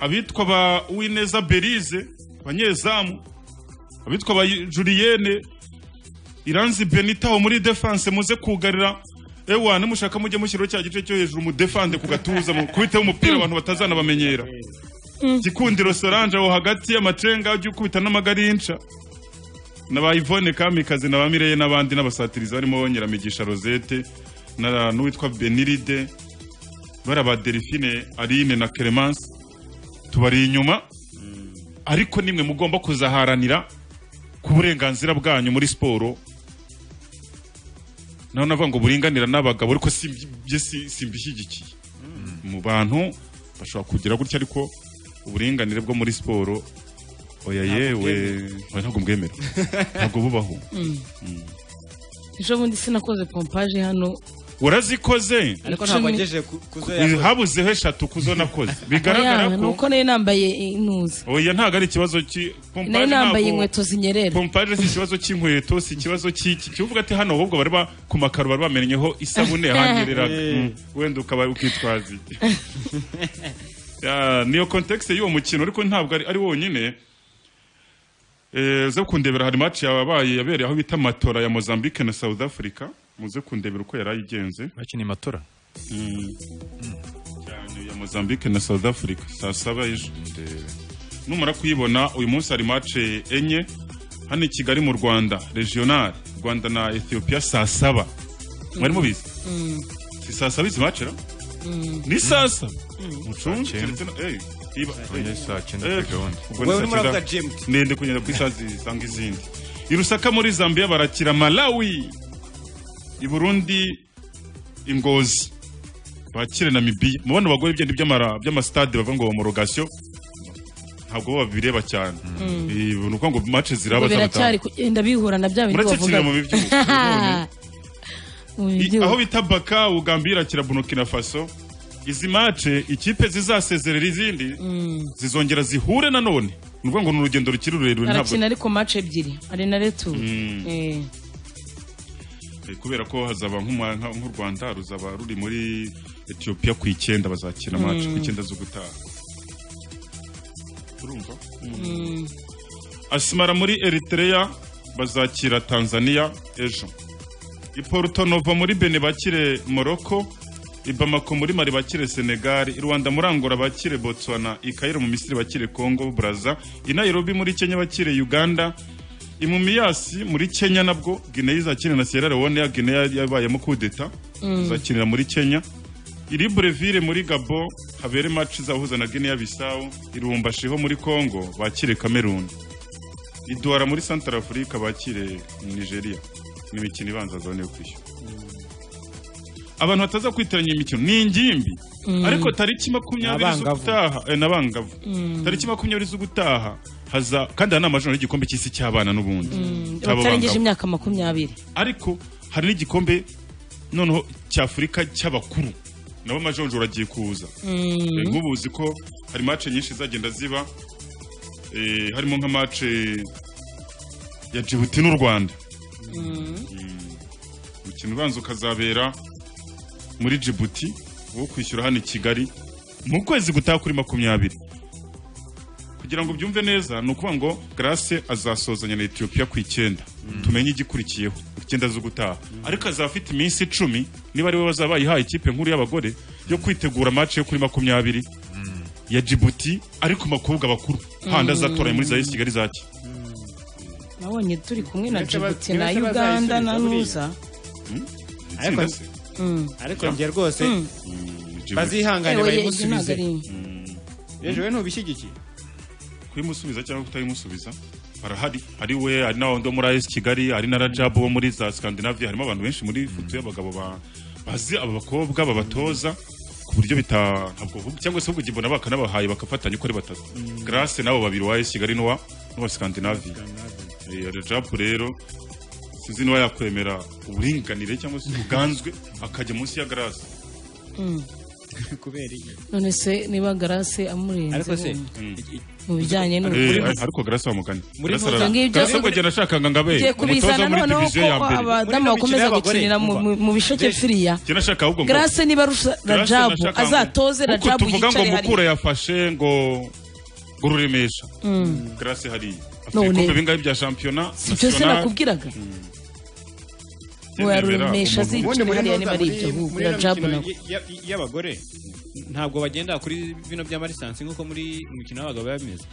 abitwa ba uwineza berize abanyezamu abitwa ba juliyene iranzi benita wo muri defanse muze kugarira ewa nimushaka mujye mushyiraho cya gice cyo hejuru mudefande ku gatuza mukubiteho umupira abantu batazanabamenyera gikundiro solange aho hagati y'amacenga ujye ukubita n'amagarinca na ba ivone kamikazi na ba mireye n'abandi n'abasatirizi barimo nyiramigisha rosette na n'uwitwa beniride bara ba delphine aline na clemence tubari inyuma ariko nimwe mugomba kuzaharanira ku burenganzira bwanyu muri siporo naho navuga ngo buringanira n'abagabo ariko si byo si- simbishyigikiye mu bantu bashobora kugira gutya ariko uburinganire bwo muri siporo oya yewe oya, ntabwo mbwemera ntabwo bubaho ejo bundi sinakoze pompaje hano urazikoze Ariko ntabwo wagejeje kuzo yakoze. habuzeho eshatu kuzo nakoze bigaragara Oya, ni ko uko nari nambaye intuza oya ntabwo ari ikibazo ki nari pompaje nambaye ntabwo- inkweto zinyerera pompaje si ikibazo cy'inkweto si ikibazo cy'iki kivuga ati hano ahubwo bari ba ku makaro bari bamennyeho isabune hanyereraga Mm. wenda ukaba ukitwaza iki Ya, niyo kontekisi y'uwo mukino ariko ntabwo ari- ari wonyine Eh, uze kundebera hari match yabaye yabereye aho bita matora ya Mozambique na South Africa muze kundebera uko yari ayigenze bakiniye matora cyane ya Mozambique na South Africa saa saba ejo numara kuyibona uyu munsi hari match enye hano i Kigali mu Rwanda regional Rwanda na Ethiopia saa saba mwari mubizi si saa saba izi match ra ni saa saba mucunge keretse na eh iba Oya, saa cyenda Eh, kuri gahunda. ubwo Wowe ni saa urimo uravuga cyenda. GMT. ndende kugenda ku isaha zisanga izindi i Lusaka muri Zambia barakira Malawi i Burundi ingozi bakire Namibia mu bano bagore ibyo by'amastade bava ngo mu rogasiyo ntabwo bo babireba cyane Mm. Eh, ni ukuvuga ngo mace Ubwo ziraba biracyari kugenda bihura na bya bindi Muracyakirira bavuga mu bibyuho, mu I- aho bibyuho bita baka ugambira irakira burkina faso izi mace ikipe zizasezerera izindi zizongera zihure nanone ni ukuvuga ngo ni urugendo rukiri rurerure ntabwo arakina ariko match ebyiri ari na retu Mm. Eh, kubera ko hazaba nk'umwa- nka- nk'u rwanda ruzaba ruri muri etiyopiya ku icyenda bazakina Mm. mace ku icyenda zo gutaha urumva asimara muri eritrea bazakira tanzania ejo i Porto Novo muri Bene bakire Morocco i Bamako muri Mali bakire Senegal i Rwanda muri Angola bakire Botswana i Cairo mu Misiri bakire Congo Brazza i Nairobi muri Kenya bakire Uganda i Mumias muri Kenya nabwo Guinea izakina na Sierra Leone ya Guinea yabayemo kudeta Mm. izakinira muri Kenya i Libreville muri Gabon habere match izahuza na Guinea Bissau i Lubumbashi ho muri Congo bakire Cameroon i Douala muri Central Africa bakire Nigeria ni imikino ibanza zone yo kwishyura abantu bataza kwitiranya imikino ni ingimbi Mm. ariko tariki makumyabiri N'abangavu. z'ugutaha eh, n'abangavu tariki makumyabiri z'ugutaha haza kandi hari n'amajoro y'igikombe cy'isi cy'abana n'ubundi Cy'abo batarengeje bangavu. imyaka makumyabiri ariko hari n'igikombe noneho cy'afurika cy'abakuru nabo majonjoro agiye kuza Eh, nk'ubu uzi ko hari mace nyinshi zagenda ziba eh, harimo nka mace ya Djibouti n'u Rwanda umukino ubanza ukazabera muri Djibouti wo kwishyura hano i Kigali mu kwezi gutaha kuri makumyabiri kugira ngo byumve neza ni ukuvuga ngo Grace azasozanya na Ethiopia ku icyenda tumenye igikurikiyeho ku icyenda zo gutaha ariko azaba afite iminsi icumi niba ari we bazaba bayihaye ikipe nkuru y'abagore yo kwitegura match yo kuri makumyabiri ya Djibouti ariko mu bakobwa bakuru handi azatoranya muri za Yes Kigali zaki nabonye turi kumwe na Uretse ba- Djibouti na uretse Uganda na bazayisubiza buriya. Nuza Ariko- Itsinda se. ariko njye rwose Mm. Djibouti. bazihangane Ewe, ibyo ntabwo bayimusubize ari imwe. yejewe ntubishyigikiye kuyimusubiza cyangwa kutayimusubiza barahari hari we hari n'abandi bo muri AS Kigali hari na Rajab wo muri za Scandinavia harimo abantu benshi muri futu y'abagabo ba- bazi aba bakobwa babatoza ku buryo bita ntabwo cyangwa se ubwo mbona bakanabahaye bakafatanya uko ari batatu Grace nabo babiri wa AS Kigali n'uwa n'uwa Scandinavia Eh, Rajab rero sinzi niba yakwemera uburinganire cyangwa se ubuganzwe akajya munsi ya Grace kubera iki none se niba garase Ariko se, amurenze mm. mu bijyanye Eh, n'urukundo ariko garasi wa mugani Muri Grace Nkotanyi. ara- Ngiye ibyo- Grace ubwo agenda ashakanga ngo abe Ngiye kubizana umutoza muri noneho diviziyo ya ko mbere abadamu bakomeza gukinira mu- mu- mu bisheke firiya Jye nashaka ahubwo ngo- Grace niba Rusa- Grace Rajabu nashaka ngo- azatoze kuko Rajabu tuvuga ngo yicare mukura hariya. yafashe ngo ngo ururemesha Mm. Grace hariya afite None- ibikombe bingahe bya shampiyona si byo se national. nakubwiraga Jye Uwo nemera yaruremesha umuntu- azicare hariya niba ari ibyo ahubwo muri ino Rajabu mikino nawe y- y- y'abagore ntabwo bagenda kuri bino by'amarisansi nk'uko muri mu mukino w'abagabo biba bimeze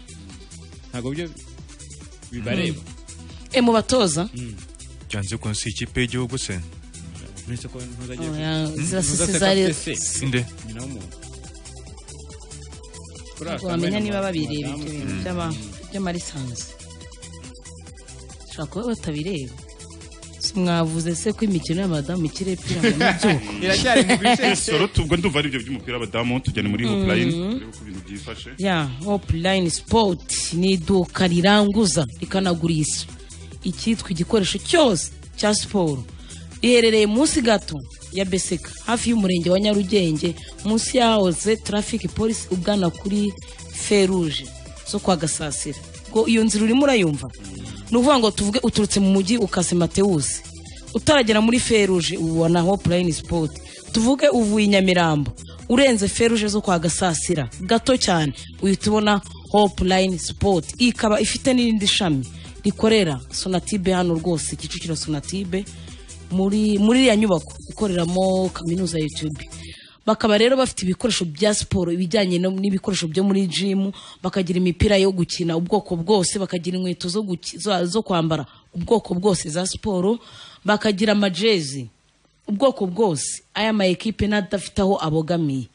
ntabwo byo bibareba e mu batoza byanze bikunze si ikipe y'igihugu se uretse ko ntuzagiye Oh, ku- ya- Hmm? zirasese Ntuza zari- Captain C. Inde? Nyina w'umuntu. Kuri ntabwo aka wamenya kamena niba babireba madamu- ibyo bintu Mm. by'aba- by'amarisansi ushobora kuba batabireba Si mwavuze se ko imikino y'abadamu ikiri epfira ngo nibyo Iracyari mu bice. Soro tubwo ndumva ari ibyo by'umupira w'abadamu tujyane muri Mm. hotline turebe uko ibintu byifashe ya hopulayini sipoti ni iduka riranguza rikanagurisha icyitwa igikoresho cyose cya siporo riherereye munsi gato ya beseka hafi y'umurenge wa nyarugenge munsi yahoze tarafiki polisi ugana kuri feruje zo kwa gasasira ngo iyo nzira urimo urayumva ni ukuvuga ngo tuvuge uturutse mu mujyi ukase matewusi utaragera muri feruje ubona hopulayini sipoti tuvuge uvuye i nyamirambo urenze feruje zo kwa gasasira gato cyane uhita ubona hopulayini sipoti ikaba ifite n'irindi shami rikorera sonatibe hano rwose kicukiro sonatibe muri muri iriya nyubako ikoreramo kaminuza ya yutube bakaba rero bafite ibikoresho bya siporo ibijyanye no- n'ibikoresho byo muri jimu bakagira imipira yo gukina ubwoko bwose bakagira inkweto zo, guki- zo, zo kwambara ubwoko bwose za siporo bakagira amajezi ubwoko bwose aya ma ekipe n'adafite aho abogamiye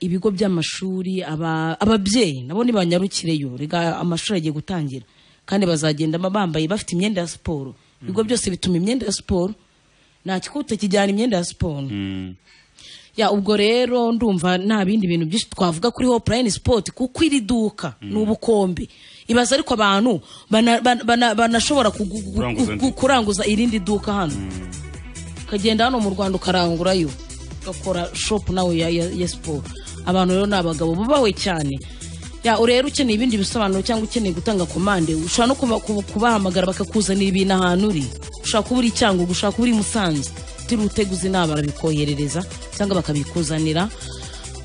ibigo by'amashuri aba- ababyeyi nabo nibanyarukireyo rega amashuri agiye gutangira kandi bazagenda ba- bambaye bafite imyenda ya siporo ibigo byose bituma imyenda ya siporo nta kigo utakijyana imyenda ya siporo ya ubwo rero ndumva nta bindi bintu byinshi twavuga kuri hopulayini sipoti kuko iri duka ni ubukombe ibaza ariko abantu bana- bana- bana- banashobora kugu- gu- Kuranguza gu- kuranguza irindi duka hano ukagenda hano mu rwanda ukarangurayo ugakora shopu nawe ya, ya, ya siporo abantu rero ni abagabo bubawe cyane ya urero ukeneye ibindi bisobanuro cyangwa ukeneye gutanga komande ushobora no kuba- kuba- kubahamagara bakakuzanira ibintu ahantu uri ushobora kuba uri cyangugu ushobora kuba uri musanze utiriwe uteguza inama barabikoherereza cyangwa bakabikuzanira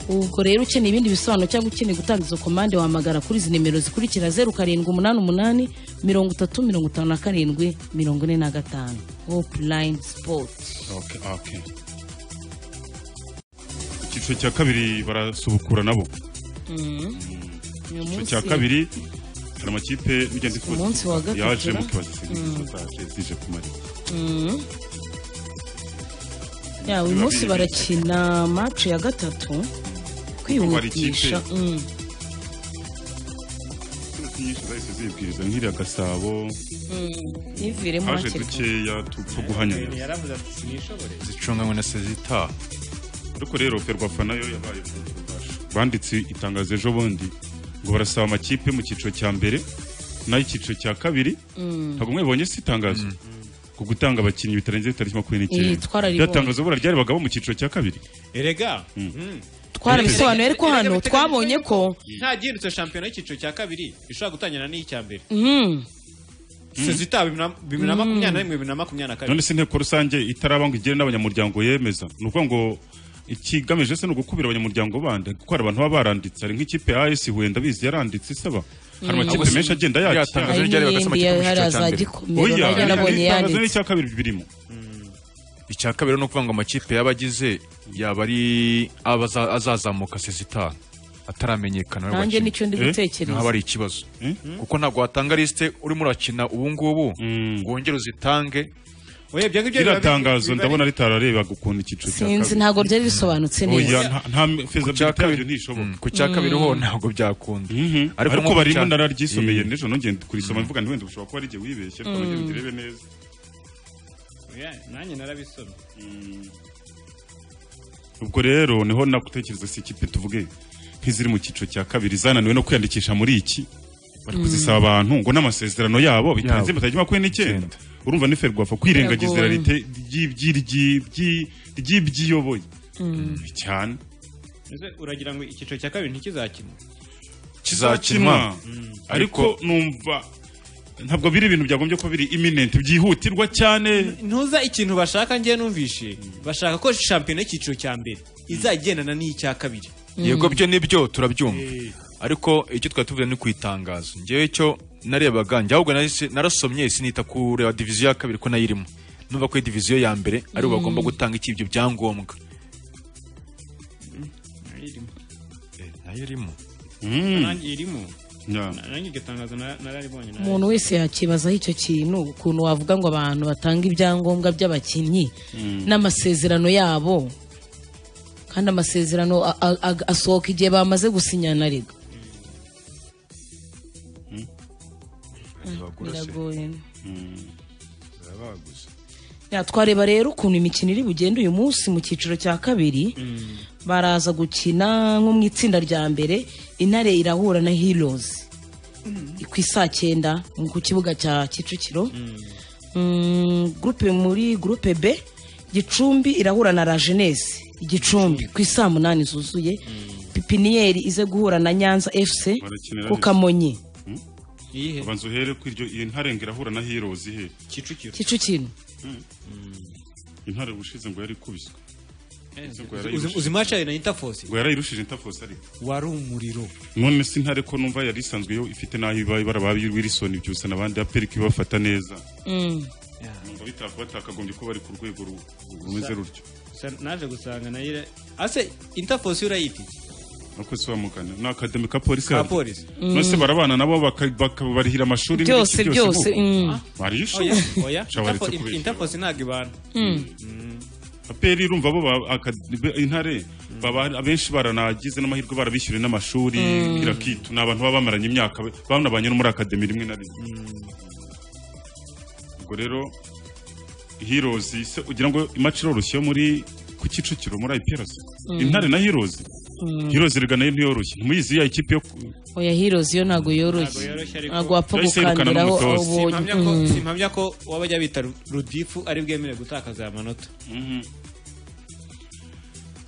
ubwo rero ukeneye ibindi bisobanuro cyangwa ukeneye gutanga izo komande wahamagara kuri izi nimero zikurikira zeru karindwi umunani umunani mirongo itatu mirongo itanu na karindwi mirongo ine na gatanu hopulayini sipoti Okay, okay. icyiciro cya kabiri barasubukura nabo icyiciro cya kabiri hari amakipe bigenda Ku munsi wa gatatu, yaje mu ra? kibazo cy'inzira Mm. zataje zije kumara ya uyu munsi barakina match ya gatatu kwihutisha ikipe. Mm. nyinshi zahise zibwiriza nk'iriya gasabo ntiviremo haje hakiri dukeya tupfa guhanyanya yaravuze ati sinishobore zicunganywe na sezita ariko rero ferwafa nayo yabaye ububasha banditse itangazo ejo bundi ngo barasaba amakipe mu cyiciro cya mbere nayo icyiciro cya kabiri Mm. ntabwo mwebonye si itangazo ku gutanga abakinnyi bitarenze itariki makumyabiri Eh, twararibonye. rya tangazo bura ryaribagamo mu cyiciro cya kabiri erega Mm. mm. twarabisobanuye ariko Erega hano biteganyijwe twabonye ko nta gihindutse shampiyona y'icyiciro cya kabiri ishobora gutangira n'iy'icya mbere Mm. sezita bibiri na makumyabiri na rimwe bibiri na makumyabiri na none kabiri se inteko rusange itaraba ngo igire n'abanyamuryango yemeza ni ukuvuga ngo ikigamije se ni ugukubira abanyamuryango bandi kuko hari abantu baba baranditse hari nk'ikipe as huye ndabizi yaranditse isaba hari Mm. amakipe menshi agenda Iriya yakira tangazo Hari ryari bakasema n'iyindi ikipe mu cyiciro cya haraza mbere. gikomero, Oya, naryo nabonye iri tangazo yanditse. n'icya kabiri birimo icya kabiri ni ukuvuga ngo amakipe y'abagize yaba ari abaza- azazamuka sezita ataramenyekana Nanjye nicyo ndi gutekereza. ntabwo ari ikibazo kuko ntabwo watanga lisite urimo urakina ubu ngubu ngo wongere uzitange oya ibyo ngibyo iriya tangazo ndabona ritararebaga ukuntu icyiciro cya sinzi ntabwo byari bisobanutse Oya, neza nta- nta feasibility yabyo ntishobora ku cya kabiri ho ntabwo byakunda ariko nko ku barimo cya- nararyisomeye Mm. nijoro nongeye kurisoma mvuga nti wenda ushobora kuba ari igihe wibeshye ariko nongeye Mm. mbirebe neza Oya, nanjye narabisomye ubwo rero niho nagutekereza si ikipe tuvuge nk'iziri mu cyiciro cya kabiri zananiwe no kwiyandikisha muri iki bari Mm. kuzisaba abantu ngo n'amasezerano yabo bitarenze Yabo. matariki makumyabiri n'icyenda urumva ni ferwafa kwirengagiza Biragoye. realite ry'ibyi- ry'ibyi- ry'ibyiyoboye cyane ese uragira ngo icyiciro cya kabiri ntikizakinwe kizakinwa Mm. ariko numva ntabwo biri ibintu byagombye kuba biri imminent byihutirwa cyane ntuza ikintu bashaka ngiye numvishe bashaka ko shampiyona y'icyiciro cya mbere izagendana n'iy'icya kabiri yego byo nibyo turabyumva ariko icyo twari tuvuze ni ku itangazo ngewe cyo narebaga njye ahubwo nahise- narasomye sinita kureba diviziyo ya kabiri ko nayo irimo numva ko diviziyo ya mbere ari Mm. bo bagomba gutanga iki ibyo byangombwa nayo irimo nanjye irimo nanjye iryo tangazo nara- nararibonye nara- umuntu wese yakibazaho icyo kintu ukuntu wavuga ngo abantu batanga ibyangombwa by'abakinnyi n'amasezerano yabo kandi amasezerano a- a- a- asohoka igihe bamaze gusinyana rega biragoye Ya, twareba rero ukuntu imikino iri bugende uyu munsi mu cyiciro cya kabiri baraza gukina nko mu itsinda rya mbere intare irahura na heroes ku isaa cyenda mu- ku kibuga cya kicukiro Mm, gurupe muri gurupe b gicumbi irahura na la jeunesse igicumbi ku isaa munani zuzuye pipiniyeri ize guhura na nyanza fc Barakinira ku neza. kamonyi iyihe banza uhere ku iryo iyo ntarengera ahura na heroes he kicukiro kicukiro intare ubushize ngo yarikubiswe Uzi Uzi- ngo yarayirushije. uzi maci na intafose ngo yarayirushije intafos ariko wari umuriro none si ntare ko numva yari isanzwe yo ifite n'aho iba ibara ba Wilson byusa n'abandi aperika ibafata neza numva bitavuga batakagombye ko bari ku rwego ru- rumeze rutyo Gusa naje gusanga nayo ira- ase intafose urayitike nuko se wamugana ni akademi ka polisi Ka yaryo. polisi. nose Mm. barabana nabo baka- bakabarihira amashuri Byose, n'ibiki byose, bo. mm. Wariye oya ishuri? oya Shabaretse kubeshya. intafose ntabwo ibana aperi irumva bo ba- akad- intare baba abenshi baranagize n'amahirwe barabishyuriye n'amashuri Mm. kirakitu ni abantu baba bamaranye imyaka ba- banabanye no muri akademi rimwe na rimwe ubwo rero heroes se ugira ngo imaci iroroshye yo muri ku kicukiro muri IPRC Mm. intare na heroes heroes erega nayo ntiyoroshye ntimuyizi ya ikipe yo ku- oya heroes yo ntago yoroshye ntabwo wapfa Yahise yirukana gukandiraho abo n'umutoza. ubonye Simpamya ko- Mm. simpamya ko wabajya bita ru- rudifu ari bwemere gutakaza aya manota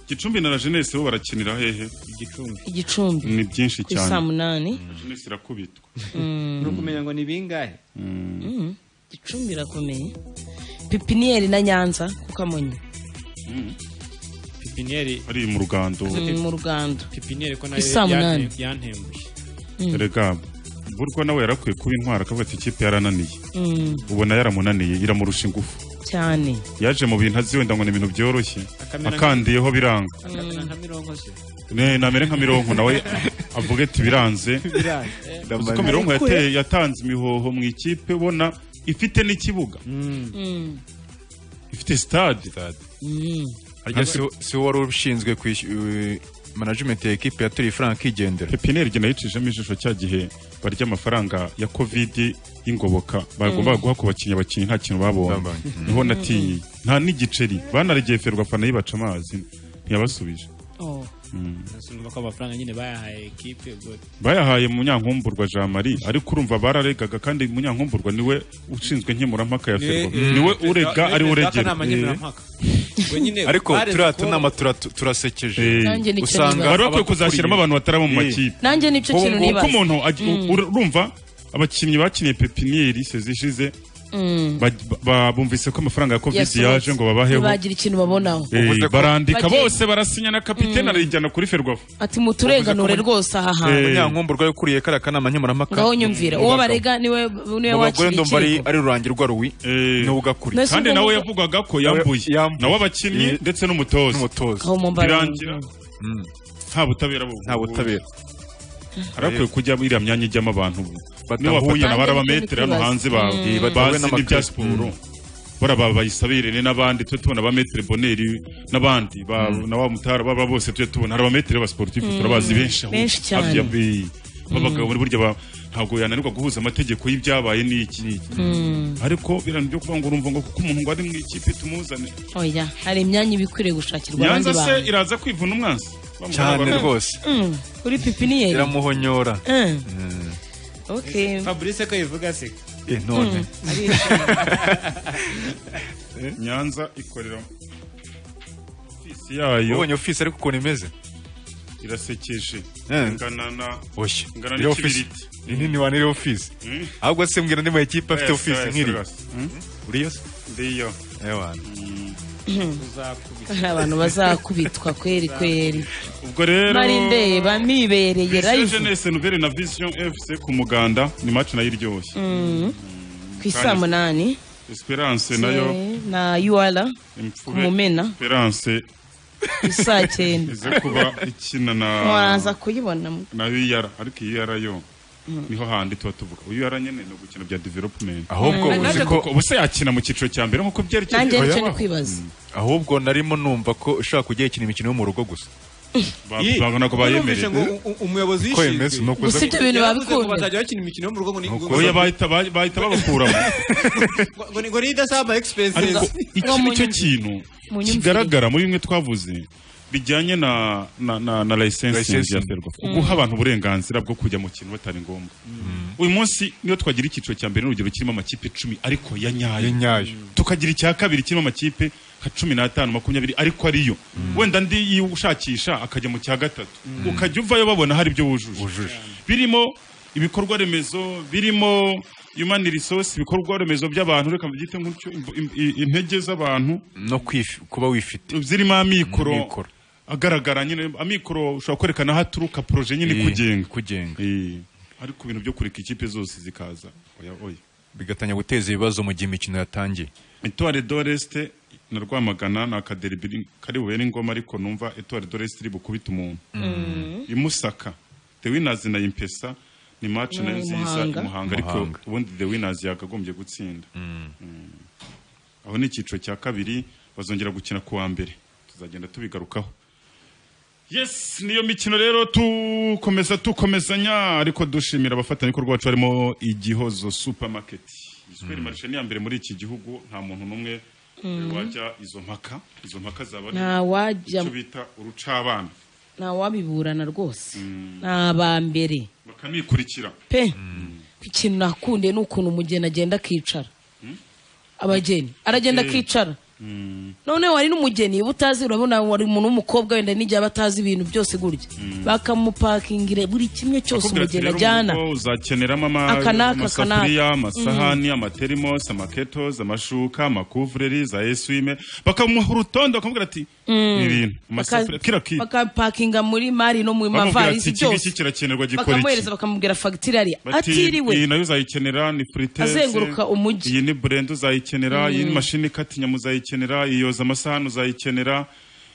gicumbi na la jeunesse bo barakinira hehe igicumbi igicumbi ni byinshi ku isaa cyane munani La jeunesse irakubitwa Mm. ni ukumenya ngo ni bingahe Mm. gicumbi irakomeye pipiniyeri na nyanza ku kamonyi pipiniyeri ari mu rugando Mm, mu rugando pipiniyeri ko nayo Isaa munani. yante- yantembuye Mm. erega burwa nawe yarakwiye kuba intwara akavuga ati ikipe yarananiye Mm. ubona yaramunaniye iramurusha ingufu cyane yaje mu bintu azi wenda ngo ni ibintu byoroshye Akamera nka- akandiyeho biranga akamera nka mironko se Ne, namere nka mironko nawe avuga ati biranze uzi ko mironko Ariko yateye- yatanze imihoho mu ikipe ubona ifite n'ikibuga Mm. ifite stade harya si si wowe wari ushinzwe kwishyura management ya ekipe yaturiye ifaranga igendera pepiniyeri igihe nayicishamo ijisho cya gihe barya amafaranga ya kovidi y'ingoboka bagombaga Mm. guha ku bakinnyi abakinnyi nta kintu babonye Babonye. Mm. niho natinye nta n'igiceri banaregeferwa fana yibaca amazi ntiyabasubije Oh. Mm. urumva ko amafaranga nyine bayahaye ekipe ubwo bayahaye munyankumburwa jean marie ariko urumva bararegaga kandi munyankumburwa niwe ushinzwe nkemurampaka ya Niwe, ferwafa eh, niwe perezida- urega niwe ari perezida we uregera w'akanama nkemurampaka. Ubwo nyine ariko bareze turiya ko- tunama tura- turasekeje Eh. Nanjye nicyo nibaza. abakuriye- bari bakwiye kuzashyiramo abantu batari abo Eh. mu makipe nanjye nicyo Ubu kintu ngubu nibaza ko umuntu agi- Mm. ur- urumva abakinnyi bakiniye pepiniyeri sezishize Mm. ba- ba- bumvise ko amafaranga ya Yasohotse. kovidi yaje ngo babaheho ntibagira ikintu babonaho Eh, barandika Bagiye- bose barasinya na kapitene arayijyana kuri ferwafa ati muturenganure rwose aha hantu munyankumburwa yakuriye kariya kanama nkemurampaka ngaho nyumvira uwo barega niwe niwe mu bagore wakira ndumva ari ikirego ari rurangi rwa ruwi niwe ugakuriye Mbese Kandi ubwo nawe mu- yavugaga ko yambuye nawe abakinnyi ndetse n'umutoza n'umutoza Aho mu mbaraga. birangira nta butabera bu- nta butabera harakwiye kujya iriya myanya ijyamo abantu niyo Badahuye. bafatana Nanjye barabametero hano niko hanze nibaza. ba- Mm. Badahuye bazi n'amakare. n'ibya siporo baraba bayisabirene n'abandi tujye tubona abametero boneri n'abandi ba- na wa mutara baba bose tujye tubona hari abametero b'abasiporutifu Mm. turabazi benshi aho Benshi cyane. hafi ya bi- b'abagabo ni burya ba- ntabwo yananirwa guhuza amategeko y'ibyabaye n'iki n'iki Mm. ariko birantu byo kuvuga ngo urumva ngo kuko umuntu ngo ari mu ikipe tumuzane oya hari imyanya iba ikwiriye gushakirwa abandi nyanza se bantu iraza kwivuna umwansi Bamuha cyane abantu. rwose Mm. kuri pipiniyeri iramuhonyora Mm. Mm. okay fabrice ko yivuga se Eh, none nyanza ikorera ofisi yayo ubonye ofisi ariko ukuntu imeze irasekeje Eh. ingana na oshye ingana iriya ofisi n'ikibiriti iyi nini wanire ofisi Mm. ahubwo se mbwira ndi mu ekipe afite Yes, ofisi yes, nk'iri yes. uriyo se ndiyo ewana hari abantu bazakubitwa kweri kweri ubwo rero mari ndeba mibereye Jeunesse live Jeunesse Nouvelle na Vision FC ku muganda ni match nayo iryoshye Mm. ku isaa Kandi- munani Esperance nayo eh, na yuwara ku imfube mumena Esperance ku saa cyenda ize kuba ikina na waraza kuyibona mu- na UR ariko UR yo niho handi tuba tuvuga UR nyene no gukina bya development Ahubwo Mm. uzi ko- ubuse yakina mu cyiciro cya mbere nkuko byerekeye nanjye nicyo Oya. ni kwibaza ahubwo narimo numva ko ushaka kujya ikina imikino yo mu rugo gusa Ye, babona ko numvise ngo u- u- umuyobozi Ko yishinzwe yemezo, ni ukuza- Gusa ibyo bintu Yaravuze ngo babikunda. bazajya bakina imikino yo mu rugo ngo ni- ngo- oya bahita ba- bahita babakuramo ngo ni- ngo ni idasaba expenses ariko iki Ngo mu nicyo nyumvi- kintu mu nyumvire. kigaragara muri bimwe twavuze bijyanye na na na, na license Licensing. ya ferwa Mm. guha abantu uburenganzira bwo kujya mu kintu batari ngombwa uyu munsi niyo twagira icyiciro cya mbere n'urugero kirimo amakipe icumi ariko ya nyayo tukagira icya kabiri kirimo amakipe nka cumi n'atanu makumyabiri ariko ariyo wenda ndi yiwushakisha akajya mu cya gatatu Mm. ukajya uvayo babona hari ibyo wujuje birimo ibikorwa remezo birimo human resource ibikorwa remezo by'abantu reka mbyite nk'utyo imb- im- i- intege z'abantu no kwifi- kuba wifite zirimo amikoro Amikoro. agaragara nyine amikoro ushobora kwerekana aho aturuka poroje nyine Eh, kugenga kugenga Eh, ariko ibintu byo kureka ikipe zose zikaza oya oya bigatanya guteza ibibazo mu gihe imikino yatangiye Etoile d'Oreste na Rwamagana ni akaderibiri kari buhure n'ingoma ariko numva Etoile d'Oreste iri bukubita umuntu Mm. imusaka The Winners na Impesa ni match nayo Mm, nziza Muhanga. imuhanga ariko Muhanga. ubundi The Winners yakagombye gutsinda Mm. aho ni icyiciro cya kabiri bazongera gukina ku wa mbere tuzagenda tubigarukaho yes niyo mikino rero tukomeza tukomezanya ariko dushimira abafatanyabikorwa bacu harimo igihozo supermarket isweri marishe ni iya mbere muri iki gihugu nta muntu n'umwe Mm. wajya izo mpaka izo mpaka zaba ari nta wajya icyo bita urucabana nta wabiburana rwose ni aba mbere bakanikurikira pe ikintu nakunde ni ukuntu umugeni agenda akicara abageni aragenda Eh. akicara Mm. none wari n'umugeni uba utazi urabona wari umuntu w'umukobwa wenda n'igihe aba atazi ibintu byose gurya Mm. bakamupakingira buri kimwe cyose Bakubwira ati, umugeni "Rero ajyana mu rugo uzakeneramo ama- Aka n'aka, aka amasafuriya n'aka." amasahani amaterimos amaketozi amashuka amakuvureri za eswime bakamuha urutonde bakamubwira ati Mm. ibintu amasafuriya Baka- kira kitu bakapakinga muri mari no mu bamubwira ati mavarisi iki ngiki byose kirakenerwa gikora iki bakamuhereza bakamubwira fagitire ariya Bati, iyi atiriwe nayo uzayikenera ni fritese Azenguruka umujyi. iyi ni burenda uzayikenera Mm. iyi ni mashini ikata inyama uzayikenera iyi yoza amasahani uzayikenera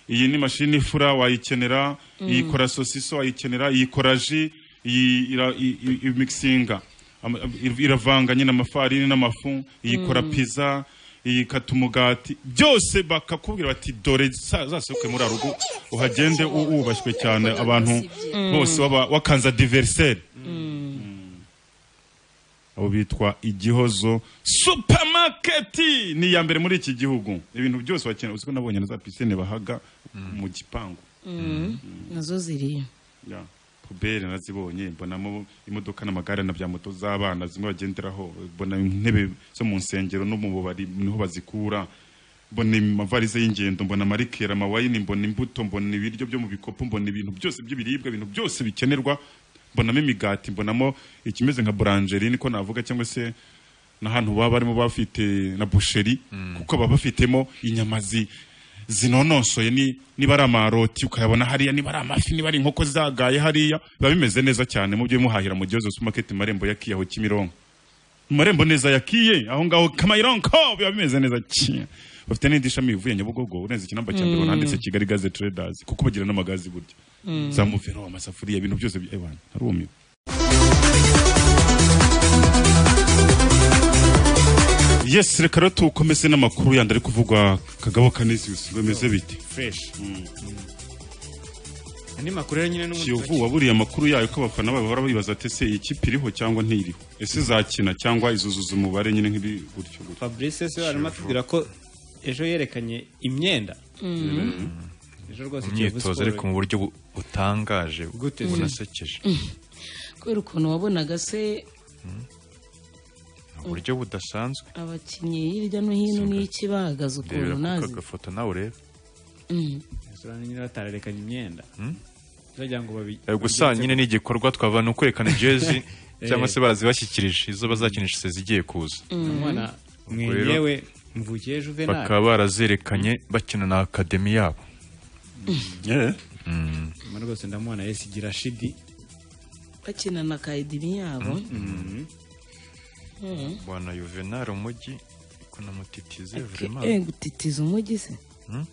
iyi ni mashini ifura wayikenera Mm. iyi ikora sosiso wayikenera iyi ikora ji iyi ira- i- i- imikisinga Ama- ir- iravanga nyine amafarini n'amafu iyi ikora Mm. pizza iyi ikata umugati byose bakakubwira bati dore za- zasohoke muri arugo uhagende u- wubashywe cyane abantu Mm. bose waba- wakanza diveriseri abo bitwa igihozo supamaketi ni iya mbere muri iki gihugu ibintu byose bakenera uzi ko nabonye na za pisine bahaga mu gipangu Mm. nazo ziriyo Ya, puberi nazibonye mbonamo imodoka n'amagare na bya moto z'abana zimwe bagenderaho mbona intebe zo mu nsengero no mu bubari niho bazikura mbona amavarize y'ingendo mbona amarikera amawayini mbona imbuto mbona ibiryo byo mu bikopo mbona ibintu byose by'ibiribwa ibintu byose bikenerwa mbonamo imigati mbonamo ikimeze nka buranjeri ko navuga cyangwa se n'ahantu baba barimo bafite na busheri kuko baba bafitemo inyama zi zinonosoye ni- niba ari amaroti ukayabona hariya niba ari amafi niba ari inkoko zagaye hariya biba bimeze neza cyane mu byo muhahira mu gihozo supamaketi marembo ya kiyaho kimironko mu marembo neza ya kiye aho ngaho kamayironko biba bimeze neza cyane bafite n'indi shami ivuye nyabugogo urenze ikinamba cya mbere Mm. wananditse kigali gaze traders kuko bagira n'amagazi burya Mm. za muvero amasafuriya ibintu byose bi- ewana harumiwe yes reka rero tukomeze n'amakuru yandi ari kuvugwa kagabo kanisius bimeze bite fresh andi makuru rero nyine n'ubundi kiyovu waburiye amakuru yayo ko abafana bayo bahora bibaza ati ese iyi kipe iriho cyangwa ntiriho ese izakina cyangwa izuzuza umubare nyine nk'iri gutyo gutyo fabrice se arimo atubwira ko ejo yerekanye imyenda Mm. ejo rwose Kiyovu imyitozo Sport- ariko mu buryo bu- butangaje Gute se? bunasekeje kubera ukuntu wabonaga se mu buryo budasanzwe abakinnyi hirya no hino n'iki bahagaze rebera ukuntu kuko nazi agafoto nawe urebe Mm. restaurant nyine batararekanye imyenda kugira ngo babi Eh, gusa nyine ni igikorwa twava ni ukwerekana jezi cyangwa se barazibashyikirije izo bazakinisha se zigiye kuza umwana Ubwo rero mwenyewe mvukiye juvenal bakaba barazerekanye bakina na akademi yabo Mm. Mwana rwose ndamubona yesi gira shidi bakina na kayidimi yabo Mm. bwana yuvenal umujyi kunamutitize Ke- vraiment eh gutitiza umujyi se Hmm?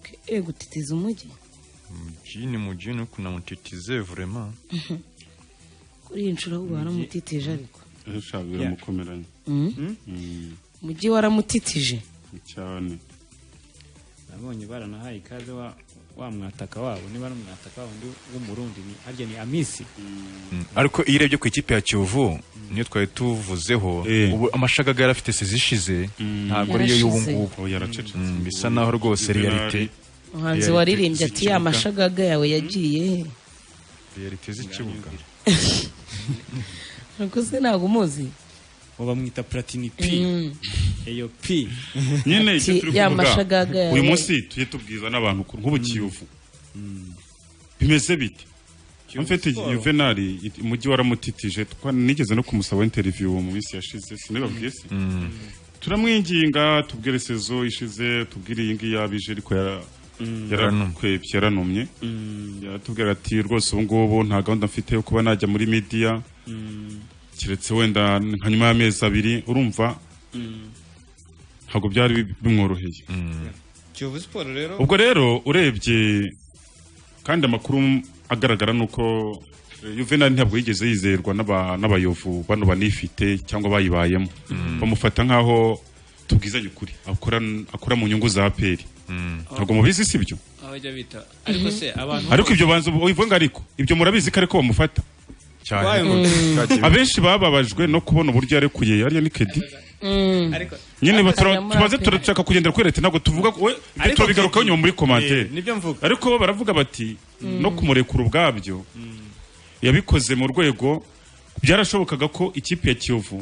Ke- eh gutitiza umujyi mujini mujini kunamutitize vraiment kuri iyi nshuro ahubwo waramutitije ariko shabu biramukomeranye Mm. Mm, umujyi waramutitije cyane nabonye baranahaye ikaze wa wa mwataka wabo niba ari umwataka wabo ndi w'umurundi ni harya ni amisi ariko iyo urebye ku ikipe ya kiyovu niyo twari tuvuzeho ubu amashagaga yarafite sezishize ntabwo ariyo y'ubu Yarashize. ngubu Mm, bisa naho rwose realite umuhanzi realite waririmbye ati z'ikibuga- ya mashagaga yawe yagiye he?" realite z'ikibuga ariko se ntabwo umuzi ubu bamwita platini p Mm. eyo p nyine icyo Ati, turi ya kuvuga mashagaga yawe. uyu munsi tujye tubwiza n'abantu ko nk'ubu kiyovu bimeze bite mfite Sport. yuvenali it- umujyi waramutitije twa- nigeze no kumusaba interview mu minsi yashize sinababwiye se turamwinginga tubwire sezo ishize tubwire iyi ngiyi yabije ariko yara- yarakwebye yaranumye yatubwira ati rwose ubu ngubu nta gahunda mfite yo kuba najya muri media keretse wenda nka nyuma y'amezi abiri urumva ntabwo byari bi- bimworoheye kiyovu siporo rero ubwo rero urebye kandi amakuru agaragara ni uko eh, Juvenal ntabwo yigeze yizerwa n'aba- n'abayovu bano banifite cyangwa bayibayemo bamufata nk'aho tubwizanye ukuri akora akora mu nyungu za peri ntabwo mubizi si byo abajya bita ariko se abantu ariko ibyo banza ubivanga ariko ibyo murabizi ko ariko bamufata Why Mm. would- abenshi bababajwe no kubona uburyo yarekuye yariya ni kedi ariko nyine ariko- batura- tumaze turashaka kugendera kuri leta ntabwo tuvuga ko- we ibyo Ariko turabigarukaho Kedi- nyuma muri komantere Eh, nibyo mvuga ariko bo baravuga bati Mm. no kumurekura ubwabyo yabikoze mu rwego byarashobokaga ko ikipe ya kiyovu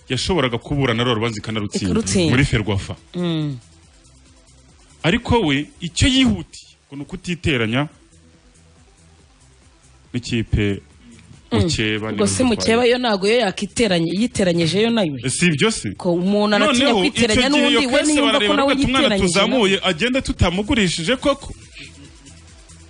yashoboraga kuburana rero rubanza ikanarutsinda Ikarutsinda. muri ferwafa Mm. ariko we icyo yihutiye ngo ni ukutiteranya n'ikipe mukeba ubwo se mukeba yo ntabwo yo yakiteranye yiteranyije yo nayo si ibyo se ko umuntu anatinya Noneho, kwiteranya n'undi icyo gihe iyo we kahise niyumva ko barareba nawe bati, umwana yiteranyije tuzamuye agenda tutamugurishije koko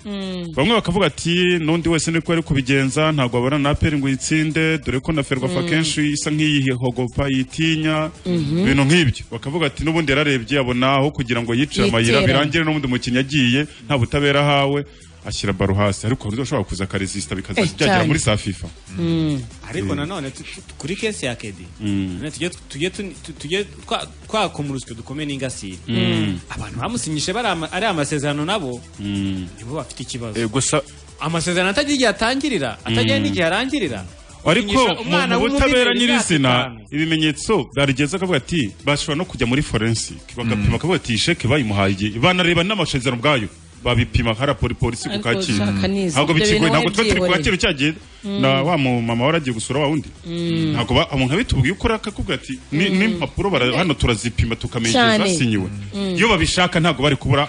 Mm. bamwe bakavuga ati n'undi wese niko ari kubigenza ntabwo abona na peri ngo yitsinde dore ko na ferwafa Mm. kenshi isa nk'iyihogopa yitinya Mhm. ibintu nk'ibyo bakavuga ati n'ubundi yararebye abona aho kugira ngo yicire amayira Yiteranye. birangire n'ubundi mukinnyi agiye nta butabera ahawe ashyira baro hasi ariko hari ushobora kuza akaresisita Eh, bikazajya byagera cyane. muri za fifa Mm. ariko nanone tu- tu- kuri kesi ya kedi none tujye tu- tujye tu- tu- tujye twa- twakoma urusyo dukomeye n'ingasire Mm. abantu bamusinyishe bari ama- ari amasezerano nabo nibo bafite ikibazo gusa amasezerano atagira igihe atangirira atagira Mm. n'igihe arangirira ariko Gusinyisha umwana mu butabera w'umudiveri nyirizina imyaka itanu. ibimenyetso barigeze akavuga ati bashobora no kujya muri forensike bagapima bakavuga ati sheke bayimuhaye igihe banareba n'amashanyarazi ubwayo babipima hari apoli- polisi ku Ariko kacyiru shaka nizi. Ibyo ntabwo bikigoye bintu ntabwo tuba turi wabyiboneye. kwakira cyagiye Mm. na wa mu mama wari agiye gusura wa wundi Mm. ntabwo ba- umuntu abitubwiye ukora akakubwira ati ni- n'impapuro bara- hano turazipima tukamenya igihe Cyane. zasinyiwe Mm. iyo babishaka ntabwo bari kubura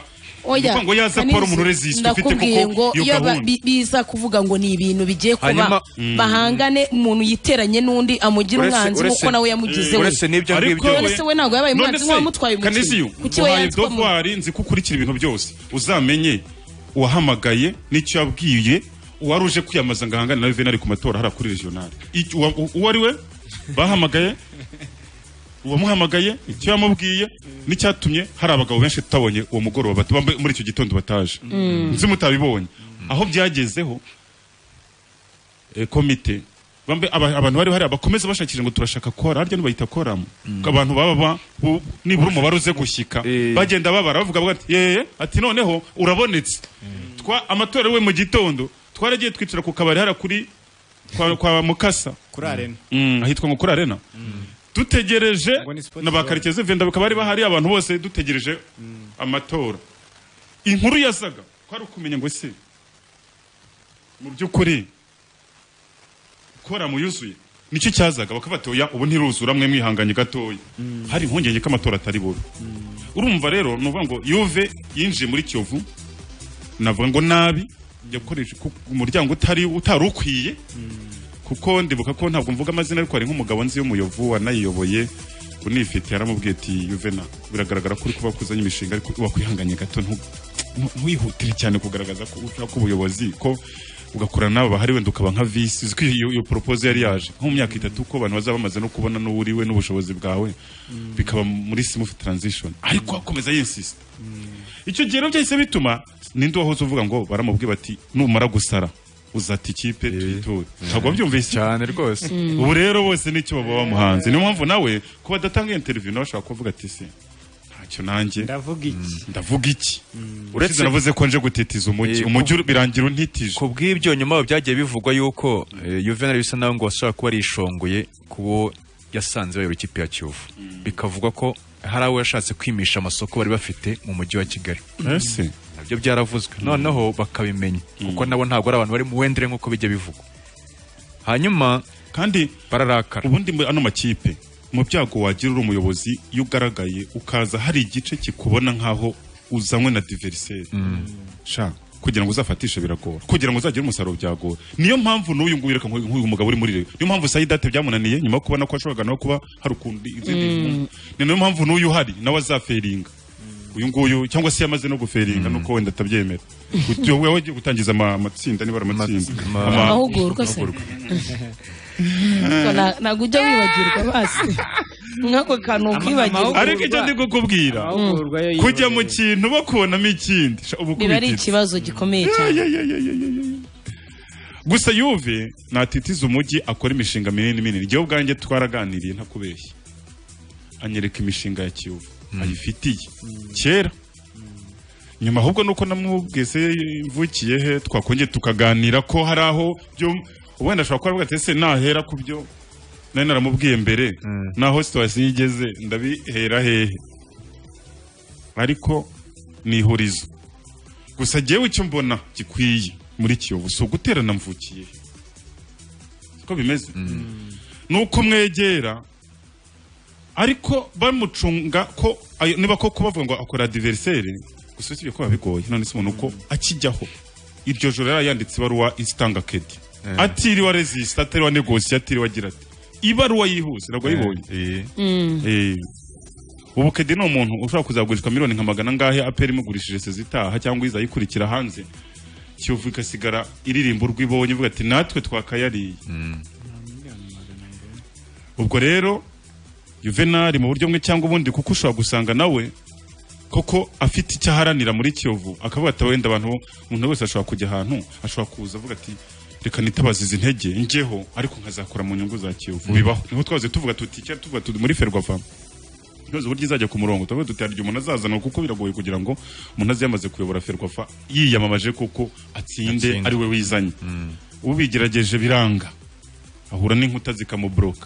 Oya, Kuvuga ngo yaza Kanisi, Paul Munurezi, ufite kuko ndakubwiye ngo iyo iyo ba- gahunda. bi- biza kuvuga ngo ni ibintu bigiye kuba Hanyuma- Mm. bahangane umuntu yiteranye n'undi amugira Uretse- umwanzi uretse- nk'uko nawe yamugize we uretse n'ibyo ngibyo none se we ntabwo yabaye umwanzi se, nk'uwamutwaye Kanisiyo, umukinnyi kuki we uhaye yanzwe mu- dofwari nzi ko ukurikira ibintu byose uzamenye uwahamagaye n'icyo yabwiye uwari uje kwiyamamaza ngo ahangane na venari ku matora hariya kuri regional Icyo- uwa- u- uwo ari we bahamagaye uwamuhamagaye icyo yamubwiye n'icyatumye hari abagabo benshi tutabonye uwo mugoroba tuba muri icyo gitondo bataje Mm. nzi mutabibonye aho byagezeho eh, komite bambe aba- abantu bari hariya bakomeza bashakisha ngo turashaka kora harya ntibayita koramo abantu baba ba- bu- nibura umubare uze gushyika bagenda babara bavuga bavuga ati yeye ati noneho urabonetse twa amatora we mu gitondo twaragiye twicara ku kabari hariya kuri kwa, kwa mukasa kuri arena Mm, ahitwa ngo kuri arena dutegereje na ba karekezi venda bakaba bari bahari abantu bose dutegereje amatora inkuru yasaga ko ari ukumenya ngo se mu by'ukuri koramu yuzuye nicyo cyazaga bakabatoya ubu ntiruzura mwe mwihanganye gatoya hari impungenge ko amatora atari bube urumva rero ni ukuvuga ngo yuve yinjiye muri kiyovu navuga ngo nabi yakoresha ku- umuryango utari utari ukwiye kuko ndibuka ko ntabwo mvuga amazina ariko hari nk'umugabo nzi y'umuyovu wanayiyoboye unifite yaramubwiye ati yuvena biragaragara ko uri kuba kuzanye imishinga ariko wakwihanganye gato ntu- ntu- ntwihutire cyane kugaragaza ko ushaka ubuyobozi ko ugakorana n'abo bahari wenda ukaba nka visi uzi ko iyo iyo proposal yari yaje nko mu myaka itatu ko abantu bazaba bamaze no kubona n'uwo uriwe n'ubushobozi bwawe bikaba muri smooth transition ariko akomeza yinsisita icyo gihe rero byahise bituma ninde wahoze uvuga ngo baramubwiye bati numara gusara uzata ikipe tuyituwe ntabwo wabyumvise cyane rwose Mm. ubu rero bose nicyo baba bamuhanze niyo mpamvu nawe kuba adatanga interview nawe ashobora kuvuga ati se ntacyo nanjye ndavuga iki ndavuga iki uretse navuze ko nje gutitiza umujyi umujyi ur- birangira untitije ku bw'ibyo nyuma byagiye bivugwa yuko eh, Juvenal bisa naho ngo washobora kuba yarishongoye kubo yasanze bayobora ikipe ya Kiyovu bikavugwa ko hari abo yashatse kwimisha amasoko bari bafite mu mujyi wa Kigali Ese? nabyo byaravuzwe noneho bakabimenya kuko nabo ntabwo ari abantu bari mu wendere nk'uko bijya bivugwa hanyuma kandi bararakara ubundi mu- ano makipe mu byago wagira uri umuyobozi iyo ugaragaye ukaza hari igice kikubona nk'aho uzanywe na diveriseri sha kugira ngo uzafatishe biragora kugira ngo uzagire umusaruro byagora niyo mpamvu n'uyu nguyu reka nk'uyu nk'uyu mugabo uri muri rero niyo mpamvu sayidate byamunaniye nyuma yo kubona ko ashobora no kuba hari ukundi izindi Mm. ni niyo mpamvu n'uyu uhari nawe azaferinga uyu nguyu cyangwa se yamaze no guferinga nuko wenda atabyemera Uti- wowe wagiye gutangiza ama- amatsinda niba ari amatsinda Ama- amahugurwa se Ko na- ntabwo ujya wibagirwa basi nk'ako kantu ukibagirwa ariko icyo ndi kukubwira kujya mu kintu bakubonamo ikindi Sha, uba biba ari ukubititse. ikibazo gikomeye cyane gusa yuve natitiza umujyi akora imishinga minini minini njyewe ubwanjye twaraganiriye ntakubeshya anyereka imishinga ya kiyovu ayifitiye kera nyuma ahubwo nuko namwubwese mvukiye he twakongeye tukaganira ko hari aho byo wenda ashobora kuba avuga ati ese nahera ku byo nari naramubwiye mbere naho situwasiyo igeze ndabihera hehe ariko ni ihurizo gusa jyewe icyo mbona gikwiye muri kiyovu si uguterana mvukiye siko bimeze ni uko mwegera ariko bamucunga ko ayo- niba koko bavuga ngo akora diveriseri gusa usibye ko bigoye none se umuntu uko akijyaho iryo joro yari yanditse ibaruwa isitanga kedi atiriwe rezisita atiriwe negosiye atiriwe agira ati ibaruwa yihuse ntabwo yayibonye Eh, ubu kedi ni umuntu ushobora kuzagurishwa miliyoni nka magana angahe aperi imugurishije sezitaha cyangwa izayikurikira hanze kiyovu igasigara iririmba urwo ibonye ivuga ati natwe twakayariye ubwo rero juvenali mu buryo bumwe cyangwa ubundi kuko ushobora gusanga nawe koko afite icyo aharanira muri kiyovu akavuga ati wenda abantu umuntu wese ashobora kujya ahantu ashobora kuza avuga ati reka nitabaze izi ntege njyeho ariko nkazakora mu nyungu za kiyovu bibaho niho twaze tuvuga tuti cyari tuvuga tuti muri ferwafa ntuzi uburyo izajya ku murongo turavuga tuti hari igihe umuntu azazanwa kuko biragoye kugira ngo umuntu aze yamaze kuyobora ferwafa yiyamamaje kuko atsinde Atsinde. ari we wizanye ubigerageje biranga ahura n'inkuta zikamuburoka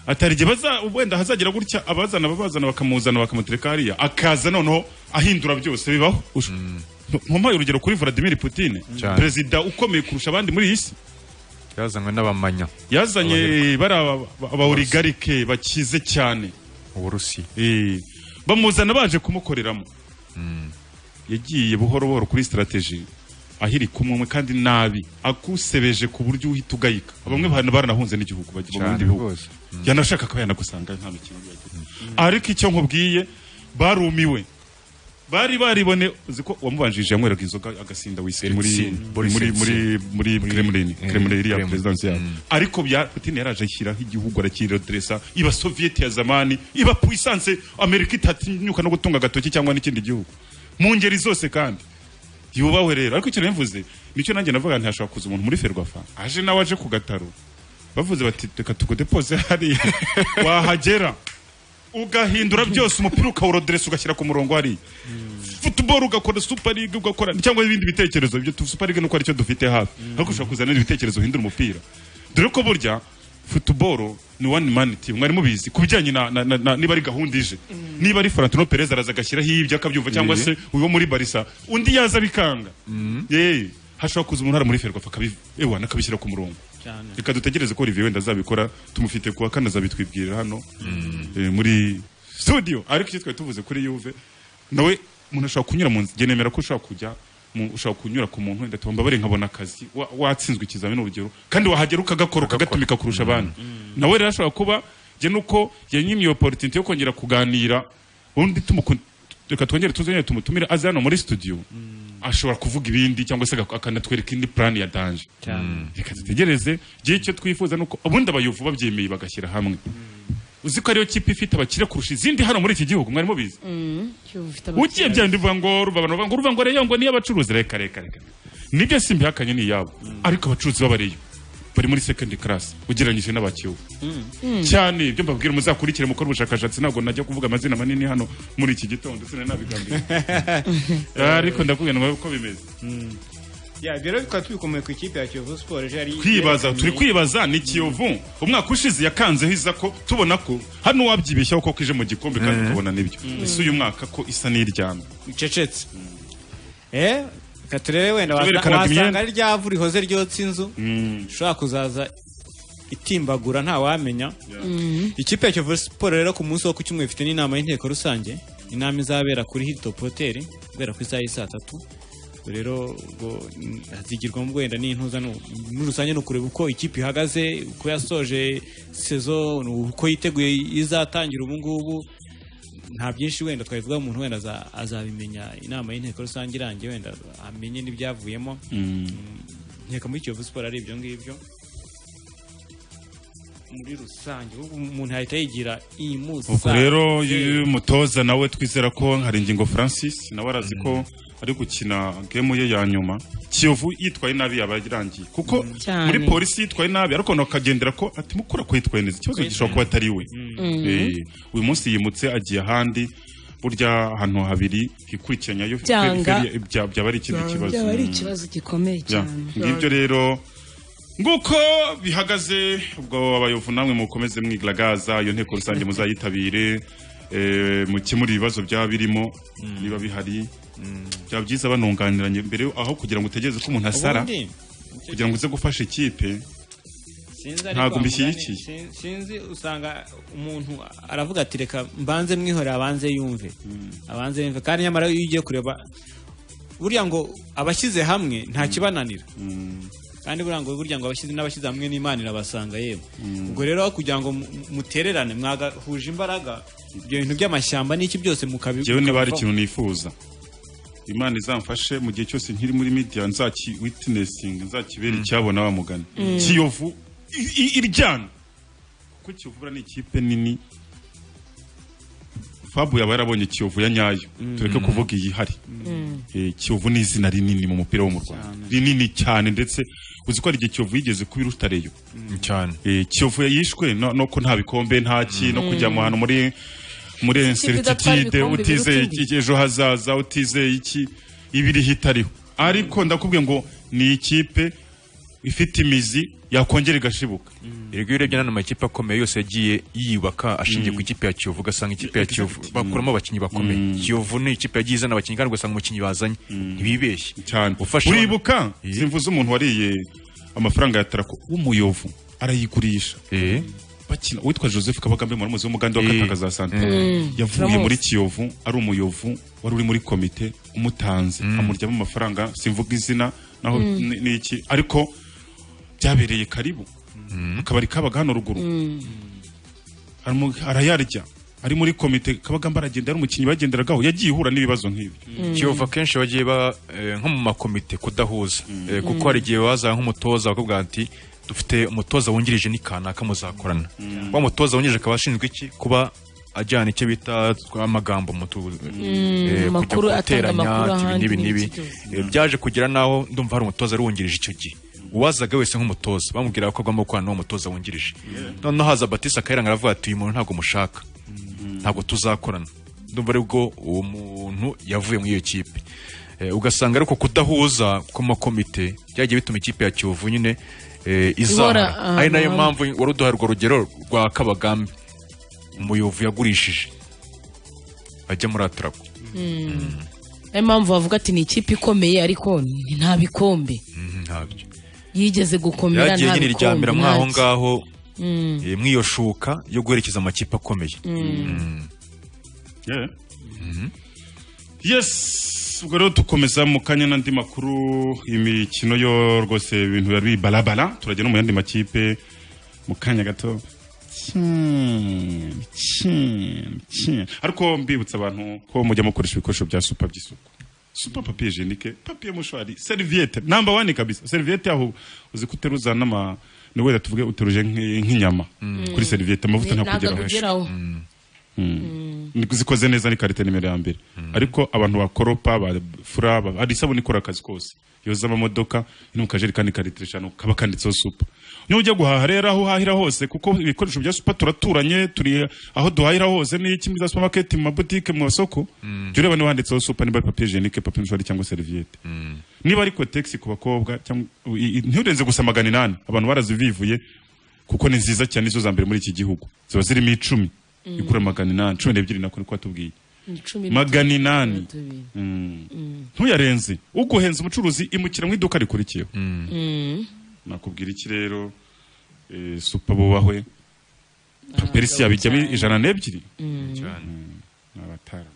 atari igihe baza wenda hazagira gutya abazana ababazana bakamuzana bakamutereka hariya akaza noneho ahindura byose bibaho ntumpaye urugero kuri Vladimir Putin Cyane. perezida ukomeye kurusha abandi muri iyi si yazanywe n'abamanya yazanye bari aba- aba- abawurigarike bakize cyane uburusiya bamuzana baje kumukoreramo yagiye buhoro buhoro kuri strategy ahiri kumwe umwe kandi nabi akusebeje ku buryo uhita ugayika bamwe bantu baranahunze n'igihugu bajya mu Cyane bindi bihugu rwose. yanashaka ko yanagusanga nta mikino yagira ariko icyo nkubwiye barumiwe bari baribone uzi ko uwamubanjirije yamweraga inzoga agasinda wiseri muri Yeltsin, muri Boris muri muri muri Kremlin eh, Kremlin iriya Kremlin. perezidansi yabo ariko bya Putin yaraje ashyiraho igihugu arakiroderesa iba Soviet ya zamani iba puissance Amerika itatinyuka no gutunga agatoki cyangwa n'ikindi gihugu mu ngeri zose kandi yubahwe rero ariko ikintu mvuze nicyo nanjye navuga nti hashobora kuza umuntu muri ferwafa aje nawe aje ku gataro bavuze bati reka tugudepoze hariya wahagera ugahindura byose umupira ukawuroderesa ugashyira ku murongo hariya futuboro ugakora super league ugakora cyangwa ibindi bitekerezo ibyo tu- super league nuko aricyo dufite hafi ariko ushobora kuzana ibitekerezo uhindura umupira dore ko burya futuboro ni one man team mwari mubizi ku bijyanye na, na, na, na niba ari gahunda ije niba ari Florentino Perez araza agashyiraho ibyo akabyumva cyangwa se uwo muri Barca undi yaza bikanga eh hashobora kuza umuntu hari muri Ferwafa akabi ewa nakabishyira ku murongo cyane reka dutegereze ko Olivier wenda azabikora tumufite kuwa kane azabitwibwirira hano eh, muri studio ariko icyo twari tuvuze kuri Juve nawe umuntu ashobora kunyura mu nzira nemera ko ushobora kujya ushobora kunyura ku muntu wenda ati mbabare nkabona akazi wa- watsinzwe ikizamini urugero kandi wahagera ukagakora ukagatumika kurusha abandi nawe rero ashobora kuba njye nuko yanyimiye oporutinite yo kongera kuganira undi tumuku- reka twongere tuzongere tumutumire aze hano muri studio ashobora kuvuga ibindi cyangwa se agak- akanatwereka indi plan ya danje reka dutegereze gihe icyo twifuza nuko ubundi abayovu babyemeye bagashyira hamwe uzi ko ariyo kipe ifite abakire kurusha izindi hano muri iki gihugu mwari mubizi ugiye bya bindi bivuga ngo ruva abantu bavuga ngo ruva ngo reyo ngo niyo abacuruzi reka reka reka nibyo si mbihakanye ni iyabo ariko abacuruzi b'abareyo bari muri second class ugereranyije n'abakiwe cyane ibyo mbabwira muzakurikire mukora ubushakashatsi ntabwo najya kuvuga amazina manini hano muri iki gitondo sinanabigambira ariko ndakubwira ngo uko bimeze ya rero bikaba tubikomeye ku ikipe ya kiyovu siporo ejo yari kwibaza turi kwibaza ni kiyovu umwaka ushize yakanzeho iza ko tubona ko hano wabyibeshyaho ko ije mu gikombe kandi ukabona nibyo Mm. ese uyu mwaka ko isa n'iryamye icecetse eh reka turebe wenda Tuberekana wasanga wasanga imyenda. ari rya vu rihoze ryotsa inzu ushobora kuzaza itimbagura ntawamenya ikipe ya kiyovu siporo rero ku munsi wo ku cyumweru ifite n'inama y'inteko rusange inama izabera kuri hilltop hotel kubera ku isaha y'i saa tatu ubwo rero ubwo mm, hazigirwamo wenda n'intuza nu- muri rusange ni ukureba uko ikipe ihagaze uko yasoje sezo uko yiteguye izatangira ubu ngubu nta byinshi wenda twabivuga umuntu wenda aza- azabimenya inama y'inteko rusange irangiye wenda amenye n'ibyavuyemo nkeka muri kiyovu siporo ari ibyo ngibyo muri rusange ubu umuntu yahita yigira iyi musa ubwo rero y- umutoza nawe twizera ko hari ingingo francis nawe arazi ko ari gukina gemu ye ya nyuma kiyovu yitwaye nabi yaba irangiye kuko Cyane. muri polisi yitwaye nabi ariko akagendera ko ati mukura ko yitwaye neza ikibazo gishobora kuba atari we Mhm. Eh, uyu munsi yimutse agiye ahandi burya ahantu habiri hikurikiranya yo Byanga. feri- feri- bya- byaba ari ikindi kibazo byaba ari ikibazo gikomeye Ya, cyane ngibyo rero nguko bihagaze ubwo abayovu namwe mukomeze mwigaragaza iyo nteko rusange muzayitabire eh, mukemure ibibazo byaba birimo niba bihari byaba byiza banunganiranye mbere yo- aho kugira ngo utegereze ko umuntu asara Ubundi, kugira ngo uze gufasha ikipe sinzi ariko ntabwo amugane- mbishyigikiye sin- sinzi usanga umuntu aravuga ati reka mbanze mwihore abanze yumve abanze yumve kandi nyamara iyo ugiye kureba burya ngo abashyize hamwe nta kibananira kandi burya ngo burya ngo abashyize n'abashyize hamwe n'imana irabasanga yewe ubwo rero aho kugira ngo mu- mutererane mwagahuje imbaraga ibyo bintu by'amashyamba n'iki byose mukabi Njyewe niba hari mukabivaho. ikintu nifuza imana izamfashe mu gihe cyose nkiri muri media nzaki witnessinga nzakibera icyabona bamugana Mm. kiyovu i- i- iryana kuko kiyovu buriya ni ikipe nini fabu yaba yarabonye kiyovu ya nyayo tureke kuvuga iyihari Eh, kiyovu ni izina rinini mu mupira wo mu rwanda rinini cyane ndetse uzi ko hari igihe kiyovu yigeze kuba irutareyo cyane kiyovu yishwe no no ko nta bikombe nta ki no Mm. kujya mu hantu muri muri inserititide ibikombe utizeye biruta iki- ejo hazaza utizeye iki ibiriho itariho ariko ndakubwiye ngo ni ikipe ifite imizi yakongera igashibuka Erega iyo urebye n'amakipe akomeye yose yagiye yiyubaka ashingiye ku ikipe ya Kiyovu ugasanga ikipe ya Kiyovu bakuramo abakinnyi bakomeye Kiyovu ni ikipe yagiye izana abakinnyi kandi ugasanga umukinnyi bazanye ntibibeshye cyane ufashe uribuka simvuze umuntu wariye amafaranga ya tarako w'umuyovu arayigurisha bakina uwitwa joseph kabagambe muramuzi w'umuganda w'akataka za santara Mm. yavuye Turamuzi. muri kiyovu ari umuyovu wari uri muri komite umutanze amuryamo amafaranga simvuga izina naho Mm. ni- ni iki ariko byabereye karibu akabari kabaga hano ruguru Aramu- arayarya ari muri komite kabagamba aragenda ari umukinnyi bagenderagaho yagiye ihura n'ibibazo nk'ibi Mm. Kiyovu akenshi bagiye ba eh, nko mu makomite kudahuza Eh, kuko Mm. hari igihe baza nk'umutoza bakavuga ati dufite umutoza wungirije ni kanaka muzakorana wa mutoza wungirije akaba ashinzwe iki kuba ajyana icyo bita amagambo mu tu- eh, kujya amakuru atanga guteranya, amakuru ati ibi ahandi n'ibi n'ibiki n'ibi Eh, byaje kugera naho ndumva hari umutoza wari wungirije icyo gihe uwazaga wese nk'umutoza bamubwira ko agomba gukorana n'uwo mutoza wungirije noneho haza batisa akayiranga aravuga ati uyu muntu ntabwo mushaka ntabwo tuzakorana ndumva aribwo uwo muntu yavuye muri iyo kipe Eh, ugasanga ariko kudahuza kw'amakomite byagiye bituma ikipe ya kiyovu nyine eh, Ihora izahara ahantu ari nayo hamwe. mpamvu wari uduha urwo rugero rwa kabagambe umuyovu yagurishije ajya muri atarako niyo mpamvu bavuga ati ni ikipe ikomeye ariko ni- nta bikombe ntabyo yigeze gukomera byagiye nta nyine bikombe iryamira mwaho ntaki. ngaho Mm. eh, mw'iyo shuka yo guherekeza amakipe akomeye Mm. Mm. Yeah. yes ubwo rero dukomeza mu kanya n'andi makuru imikino yo rwose ibintu biba bibarabara turagera no mu yandi makipe mu kanya gato Hmm, hmm, hmm. ariko mbibutsa abantu ko mujya mukoresha ibikoresho bya supa by'isuku supa papiye jenike papiye mushwari seriviyete namba wani kabisa seriviyete yaho uzi ko uteruza n'ama ni wenda tuvuge uteruje nk'i- nk'inyama kuri seriviyete amavuta Ni- ntakugeraho ntakakugeraho. Ni zikoze neza ni karite nimero ya mbere ariko abantu bakoropa bafura ba- hari isabune ikora akazi kose yoza amamodoka iri mu kajerekani ka litiro eshanu kaba kanditseho supa niyo ujya guhaha rero aho uhahira hose kuko ibikoresho bya supa turaturanye turi aho duhahira hose ni kimwe za supamaketi mu mabutike mu masoko jya ureba niba handitseho supa niba ari papiye jenike papiye mushwari cyangwa seriviyete niba ari kotegisi ku bakobwa cyangwa i- i- ntiurenze gusa magana inani abantu barazivivuye kuko ni nziza cyane nizo za mbere muri iki gihugu ziba zirimo icumi Mm. igura magana inani cumi n'ebyiri nako niko watubwiye Ni cumi na- magana inani tubiri. Mm. ntuyarenze uguhenze umucuruzi imukira mu iduka rikurikiyeho Mm. nakubwira iki rero eh, supa bubahwe paperisi yabijyamo ijana n'ebyiri Mm. Mm. abatara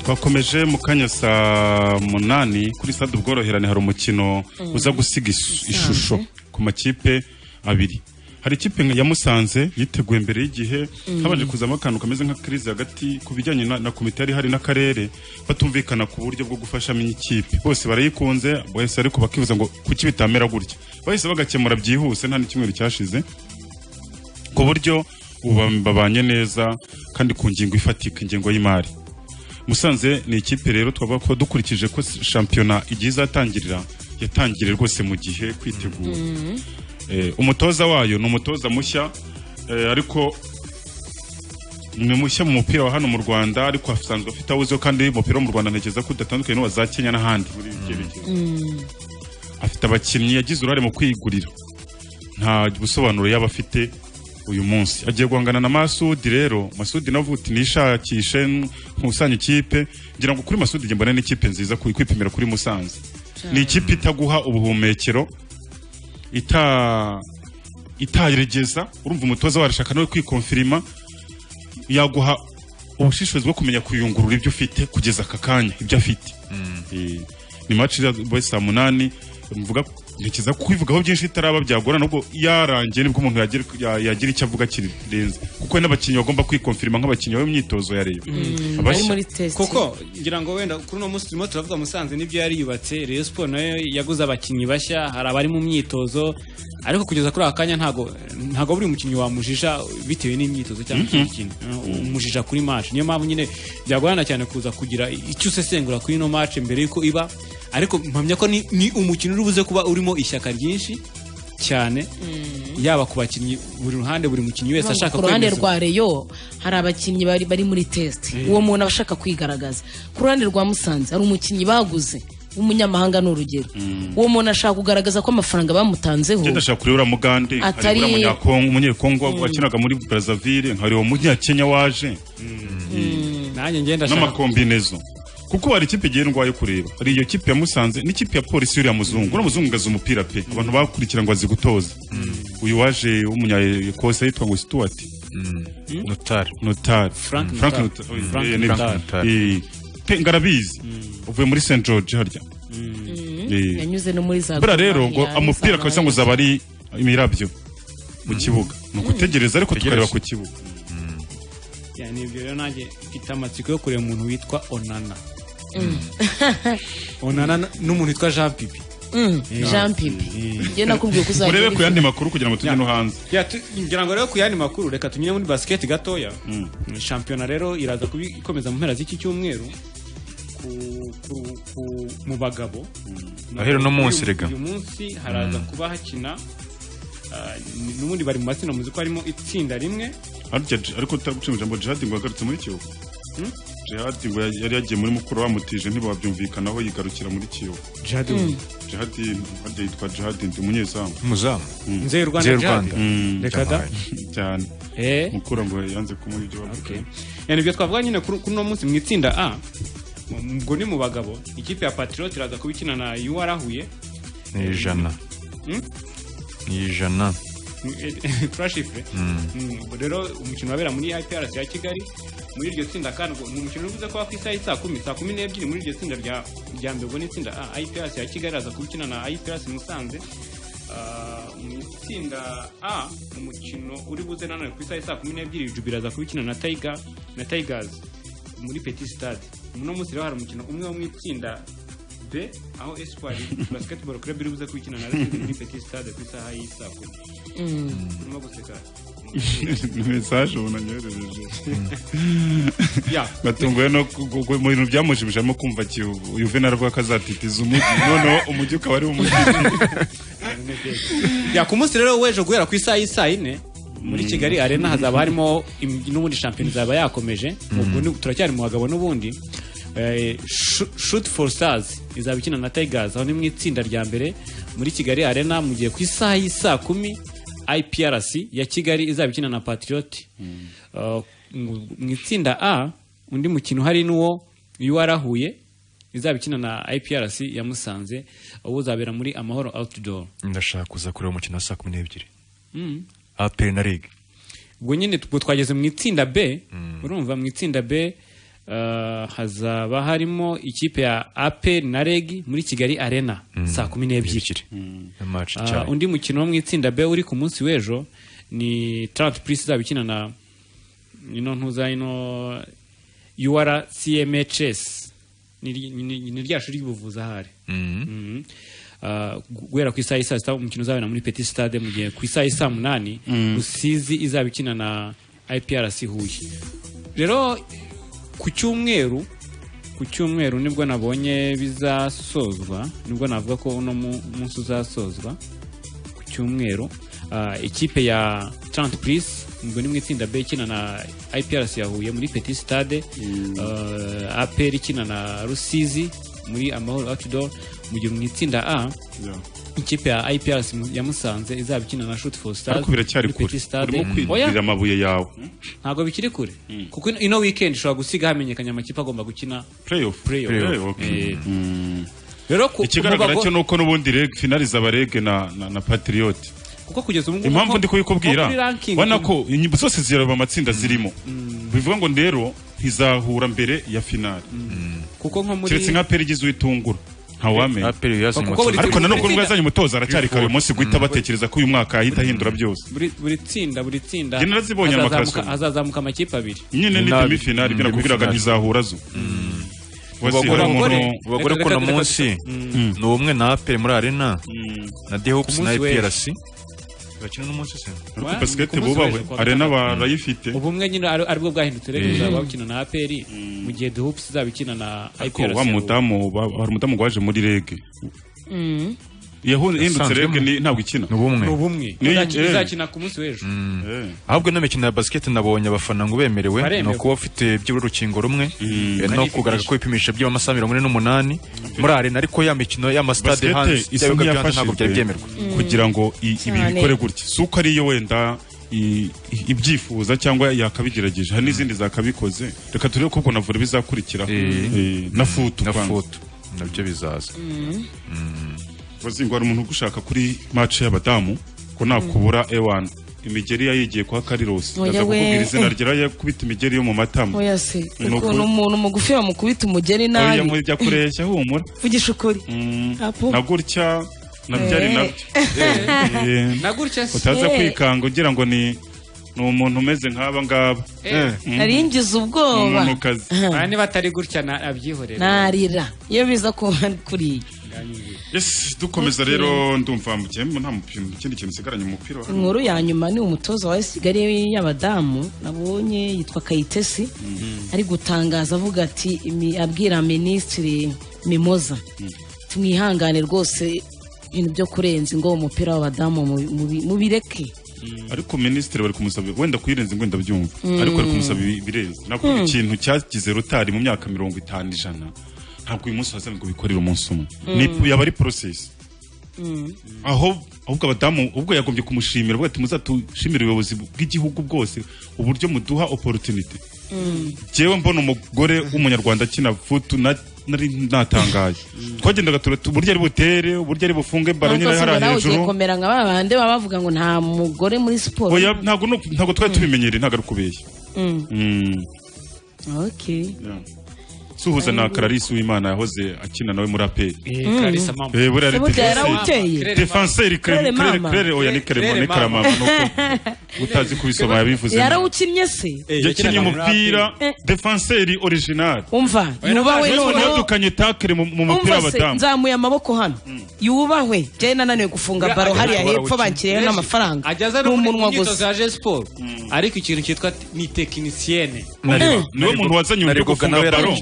twakomeje mu kanya saa munani kuri stade ubworoherane hari umukino Mm. uza gusiga isu- ishusho ku makipe abiri hari ikipe nka ya Musanze yiteguye mbere y'igihe Mm. habanje kuzamo akantu kameze nka crise hagati ku bijyanye na, na komite yari hari n'akarere batumvikana ku buryo bwo gufashamo ikipe bose barayikunze bose ariko bakibuza ngo kuki bitamera gutya bahise bagakemura byihuse nta n'icyumweru cyashize ku buryo ubu ba- babanye neza kandi ku ngingo ifatika ingengo y'imari musanze ni ikipe rero twavuga ko dukurikije ko shampiyona igiye izatangirira yatangiriye rwose mu gihe kwitegura Eh, umutoza wayo ni umutoza mushya eh, ariko ni mushya mu mupira wa hano mu rwanda ariko asanzwe afite aho uziho kandi umupira wo mu rwanda ntekereza ko udatandukanye n'uwa za kenya n'ahandi muri ibyo bihe afite abakinnyi yagize uruhare mu kwigurira nta busobanuro yaba afite uyu munsi agiye guhangana na masudi rero masudi navuga uti nishakishe nkusanye ikipe ngira ngo kuri masudi njye mbona n'ikipe nziza ku- kwipimira kuri musanze ni ikipe itaguha ubuhumekero ita itayeregeza urumva umutoza warashaka nawe kwikonfirima yaguha ubushishozi bwo kumenya kuyungurura ibyo ufite kugeza aka kanya ibyo afite Eh, ni match iza boy saa munani mvuga ntekereza kubivugaho byinshi itaraba byagorana ubwo yarangiye nibwo umuntu yagira ya- yagira icyo avuga kirenze kuko hari n'abakinnyi bagomba kwikonfirima nk'abakinnyi b'imyitozo ya reba Abashya. kuko ngira ngo wenda kuri uno munsi turimo turavuga musanze n'ibyo yari yubatse Rayon Sport nayo yaguze abakinnyi bashya hari abari mu myitozo ariko kugeza kuri aka kanya ntago ntago buri mukinnyi wamujija bitewe n'imyitozo cyangwa Mhm. ikindi kintu umujija kuri match niyo mpamvu nyine byagorana cyane kuza kugira icyo usesengura kuri ino match mbere yuko iba ariko mpamya ko ni, ni umukino uri buze kuba urimo ishyaka ryinshi cyane yaba ku bakinnyi buri ruhande buri mukinnyi wese ashaka ku ruhande kwemeza. rwa reyo hari abakinnyi bari, bari muri test Mm. uwo muntu aba ashaka kwigaragaza ku ruhande rwa musanze hari umukinnyi baguze w'umunyamahanga ni urugero uwo muntu ashaka kugaragaza ko amafaranga bamutanzeho Ngenda ashaka kureba mugande Atari- hari uriya munyakongo umunyekongo Mm. wakinaga muri Brazzaville hari uwo munyakenya waje nanjye ngenda ashaka n'amakombinezo kuko hari ikipe igiye ndwaye kureba hari iyo kipe ya Musanze n'ikipe ya polisi y'uriya muzungu uriya muzungu gaza umupira pe abantu bakurikira ngo azi gutoza uyu waje w'umunya ekose yitwa ngo Stuart notari notari Frank Frank Notari. Notari. Mm. Eh, Frank eh, Notari. eh, pe ngarabizi uvuye muri St George harya Eh. yanyuze no muri za buriya rero ngo Gormahia, amupira za- kabisa ngo zaba ari imirabyo mu kibuga ni ugutegereza ariko tukareba ku kibuga cyane ibyo rero nanjye mfite amatsiko yo kureba umuntu witwa onana onana n- n'umuntu witwa jean pipi Mm, Eh. jean pipi Eh. njye nakubwiye ko uzajya urebe ku ureba. yandi makuru kugira ngo tujye no hanze Ya, tu- ngira ngo rero ku yandi makuru reka tunyure muri basiketi gatoya shampiyona rero iraza kuba ikomeza mu mpera z'iki cyumweru ku- ku- ku- mu bagabo Ahera uno munsi Uyu- rega. uyu munsi haraza Mm. kuba hakina ah, n- n'ubundi bari mu matsinda muzi ko harimo itsinda rimwe Harya j- ariko utaragucima ijambo jihadi ngo yagarutse muri kiyovu Hmm? jihadi ngo ya- yari yagiye muri mukuru bamutije ntibabyumvikanaho yigarukira muri kiyovu Jihadi Mm. wo? jihadi harya yitwa jihadi ndi umunyezamu Umuzamu. Mm. Nzeri Rwanda Nzeri Jihadi? Rwanda. Mm. Reka da. cyane Eh. mukura ngo yanze kumuha ibyo bavuga yani ibyo twavuga nyine kuri kuri uno munsi mu itsinda a mu- ubwo ni mu bagabo ikipe ya patriot iraza kuba ikina na UR Huye ni ijana Hmm? ijana turashifure ubwo rero umukino wabera muri iprc ya kigali muri iryo tsinda kandi ngo ni umukino uri buze kuba ku isaha saa kumi saa kumi n'ebyiri muri iryo tsinda rya rya mbere ubwo ni itsinda A, iprc ya kigali aza kubikina na iprc musanze Ah, mu itsinda a umukino uri buze nanone ku isaha saa kumi n'ebyiri jubira aza kubikina na tayiga na tayigazi muri peti sitade uno munsi rero hari umukino umwe wo mu itsinda b aho esipuwari basiketiboro club iri buze kubikina na Racing muri peti sitade ku isaha y'i saa kumi urimo guseka ni mesaje ubu nanyoherereje Ya. batunguwe no ku- ku- ku- mu bintu byamushimishamo kumva Kiyovu- yuvenal avuga ko azatitiza umujyi noneho umujyi ukaba ari umujyi ya ku munsi rero w'ejo guhera ku isaha y'i saa yine muri Mm. kigali arena hazaba harimo im- n'ubundi shampiyona izaba yakomeje Ubwo ni- turacyari mu bagabo n'ubundi Eh, Shu- shoot for stars izaba ikina na tigers aho ni mu itsinda rya mbere muri kigali arena mu gihe ku isaha y'i saa kumi iprc ya kigali izaba ikina na patriot Eh, mu mu itsinda a undi mukino hari n'uwo uwarahuye izaba ikina na iprc ya musanze uwo uzabera muri amahoro outdoor ndashaka kuza kureba umukino wa saa kumi n'ebyiri Mm. aperi na ligue ubwo nyine ubwo twageze mu itsinda b urumva mu itsinda b eh, hazaba harimo ikipe ya aperi na reg muri kigali arena Mm. saa kumi n'ebyiri match Ah, cyane undi mukino wo mu itsinda b uri ku munsi w'ejo ni taranti purisi izaba ikina na ino ntuza ino ur cmhs ni ry- ni- ni rya shuri ry'ubuvuzi ahari Mhm. Ah, gu- guhera ku isaha y'i saa sita umukino uzabera muri peti sitade mu gihe ku isaha y'i saa munani Mhm. rusizi izaba ikina na iprc huye rero ku cyumweru ku cyumweru nibwo nabonye bizasozwa nibwo navuga ko uno mu- munsi uzasozwa ku cyumweru Ah, ikipe ya Trent Pris ngo ni mu itsinda B ikina na IPRC ya Huye muri Petit Stade Ah, APR ikina na Rusizi muri Amahoro Outdoor mu gihe mu itsinda A ikipe ya IPRC mu- ya Musanze izaba ikina na Shoot for Stars ariko biracyari muri kure Petit Stade. urimo Oya, kwigurira amabuye yawe ntabwo bikiri kure kuko ino- ino weekend ushobora gusiga hamenyekanye amakipe agomba gukina playoff Playoff. Playoff. Eh, Mm. rero ku- ikigaragara kuvuga cyo ko- ni uko n'ubundi reg finali zaba reg na na- na patriote kuko kugeza ubu ngubu impamvu nko- ndi kubikubwira nko kuri ranking- ubona ko inyimbo zose zireba amatsinda zirimo bivuga ngo rero ntizahura mbere ya finali kuko nko muri keretse nka peri igize uyitungura ntawamenya Aperi yazanye Kuko buri- ariko nanone nubwo buri- yazanye umutoza aracyari kare uyu munsi guhita Mm. batekereza ko uyu mwaka ahita ahindura byose buri buri tsinda buri tsinda Njye narazibonye hazazamuka- amakasika. hazazazamuka amakipe abiri nyine ni Nabi. demifinali ibyo Mm, nakubwiraga demi-finali. ntizahura zo abagore abagore reka- kuno reka- reka- munsi Mm. ni ubumwe na aperi muri arena na dehops Ku na munsi w'ejo. iprc bakina n'umunsi se Ariko basikete bubawe arena barayifite ubumwe nyine ari- aribwo bwahindutse rero Eh. izaba bakina na aperi mu gihe duhupusi izaba ikina na ariko IPRC. wa mudamu ba- hari umudamu waje muri reg yahindutse reg Asanzwemo. ni- ntabwo ikina ni ubumwe ni ubumwe Ni- Izaki- eh. izakina ku munsi w'ejo ahubwo n'imikino ya basiketi nabonye abafana ngo bemerewe ni Baremewe. ukuba ufite byibura urukingo rumwe eh, no Kandi kugaragara ko ibipimisha by'amasaha mirongo ine n'umunani muri arena ariko ya mikino y'amasitade hanze Basket isa ibyabibuga byo hanze ntabwo nk'iyafashijwe byari byemerwa Mm. kugira ngo i- ibi Cyane. bikore gutya si uko ariyo wenda i- i- ibyifuza cyangwa yakabigerageje hari n'izindi zakabikoze reka turebe ko ubwo na vore bizakurikiraho Eh, na futu na kwanza. futu nabyo bizaza bazingo hari umuntu ugushaka kuri match y'abadamu ko nakubura ewan imigeri yayigiye kwa karirose Oya aza we. kukubwira izina ryera yakubita imigeri yo mu matama oya se Ni ukuri. ukuntu umuntu mugufi bamukubita umugeni oya nabi muri bya kureshya humura vugisha ukuri Apo. na gutya na byari Eh. nabyo Eh. na gutya se utaza Eh. kwikanga ugira ngo ni ni umuntu umeze nk'aba ngaba Mm. naringize ubwoba Umunukazi. Aha, niba atari gutya na- abyihorera narira iyo biza ko kuriya Yes, dukomeza Okay. rero ndumva mu gihe nta mupira ikindi kintu usigaranye umupira wa hano. inkuru ya nyuma ni umutoza wa esigari y'abadamu nabonye yitwa kayitesi ari gutangaza avuga ati imi- abwira minisitiri mimoza tumwihangane rwose ibintu byo kurenza ingo umupira w'abadamu mubi- mubi- mubireke ariko minisitiri bari kumusaba wenda kuyirenza ngo wenda byumva Mm. ariko bari kumusaba ibi- ibirenze nakubwira Mm. ikintu cyagize rutari mu myaka mirongo itanu ijana ntabwo uyu munsi wazaga ngo bikorere umunsi umwe Ni- yaba ari porosesi aho ahubwo abadamu ubwo yagombye kumushimira avuga ati muzatushimire ubuyobozi bw'igihugu bwose uburyo muduha oporutunite Mm. jewe mbona umugore w'umunyarwanda akina futu na nari natangaye twagendaga turata uburyo ari butere uburyo ari bufunge baro nyine Ariko hari nawe ugiye hejuru komera nka ba bandi baba bavuga ngo nta mugore muri siporo oya ntabwo ni uku- ntabwo twari tubimenyereye ntabwo ari ukubeshya Mm, Mm. okay. suhuza na kararisi w'imana yahoze akina nawe muri aperi Mm. Clarisse Mama. Burya yarawuteye. defenseri Claire kerere Mama. kerere oya ni kerere ni karamama nuko utazi kubisoma yabivuze yarawukinnye se yakinnye umupira Eh. defenseri orijinali umva yubahwe noneho yadukanye takere mu mu mupira umva se w'abadamu nzamuye amaboko hano yubahwe njyewe nananiwe gufunga baro hariya hepfo bankiriyeho n'amafaranga ajyaza ni no muri umunwa imyitozo gusa ya siporo ariko ikintu cyitwa ni tekinisiyene Nari- niwe muntu wazanye uburyo bwo gufunga baro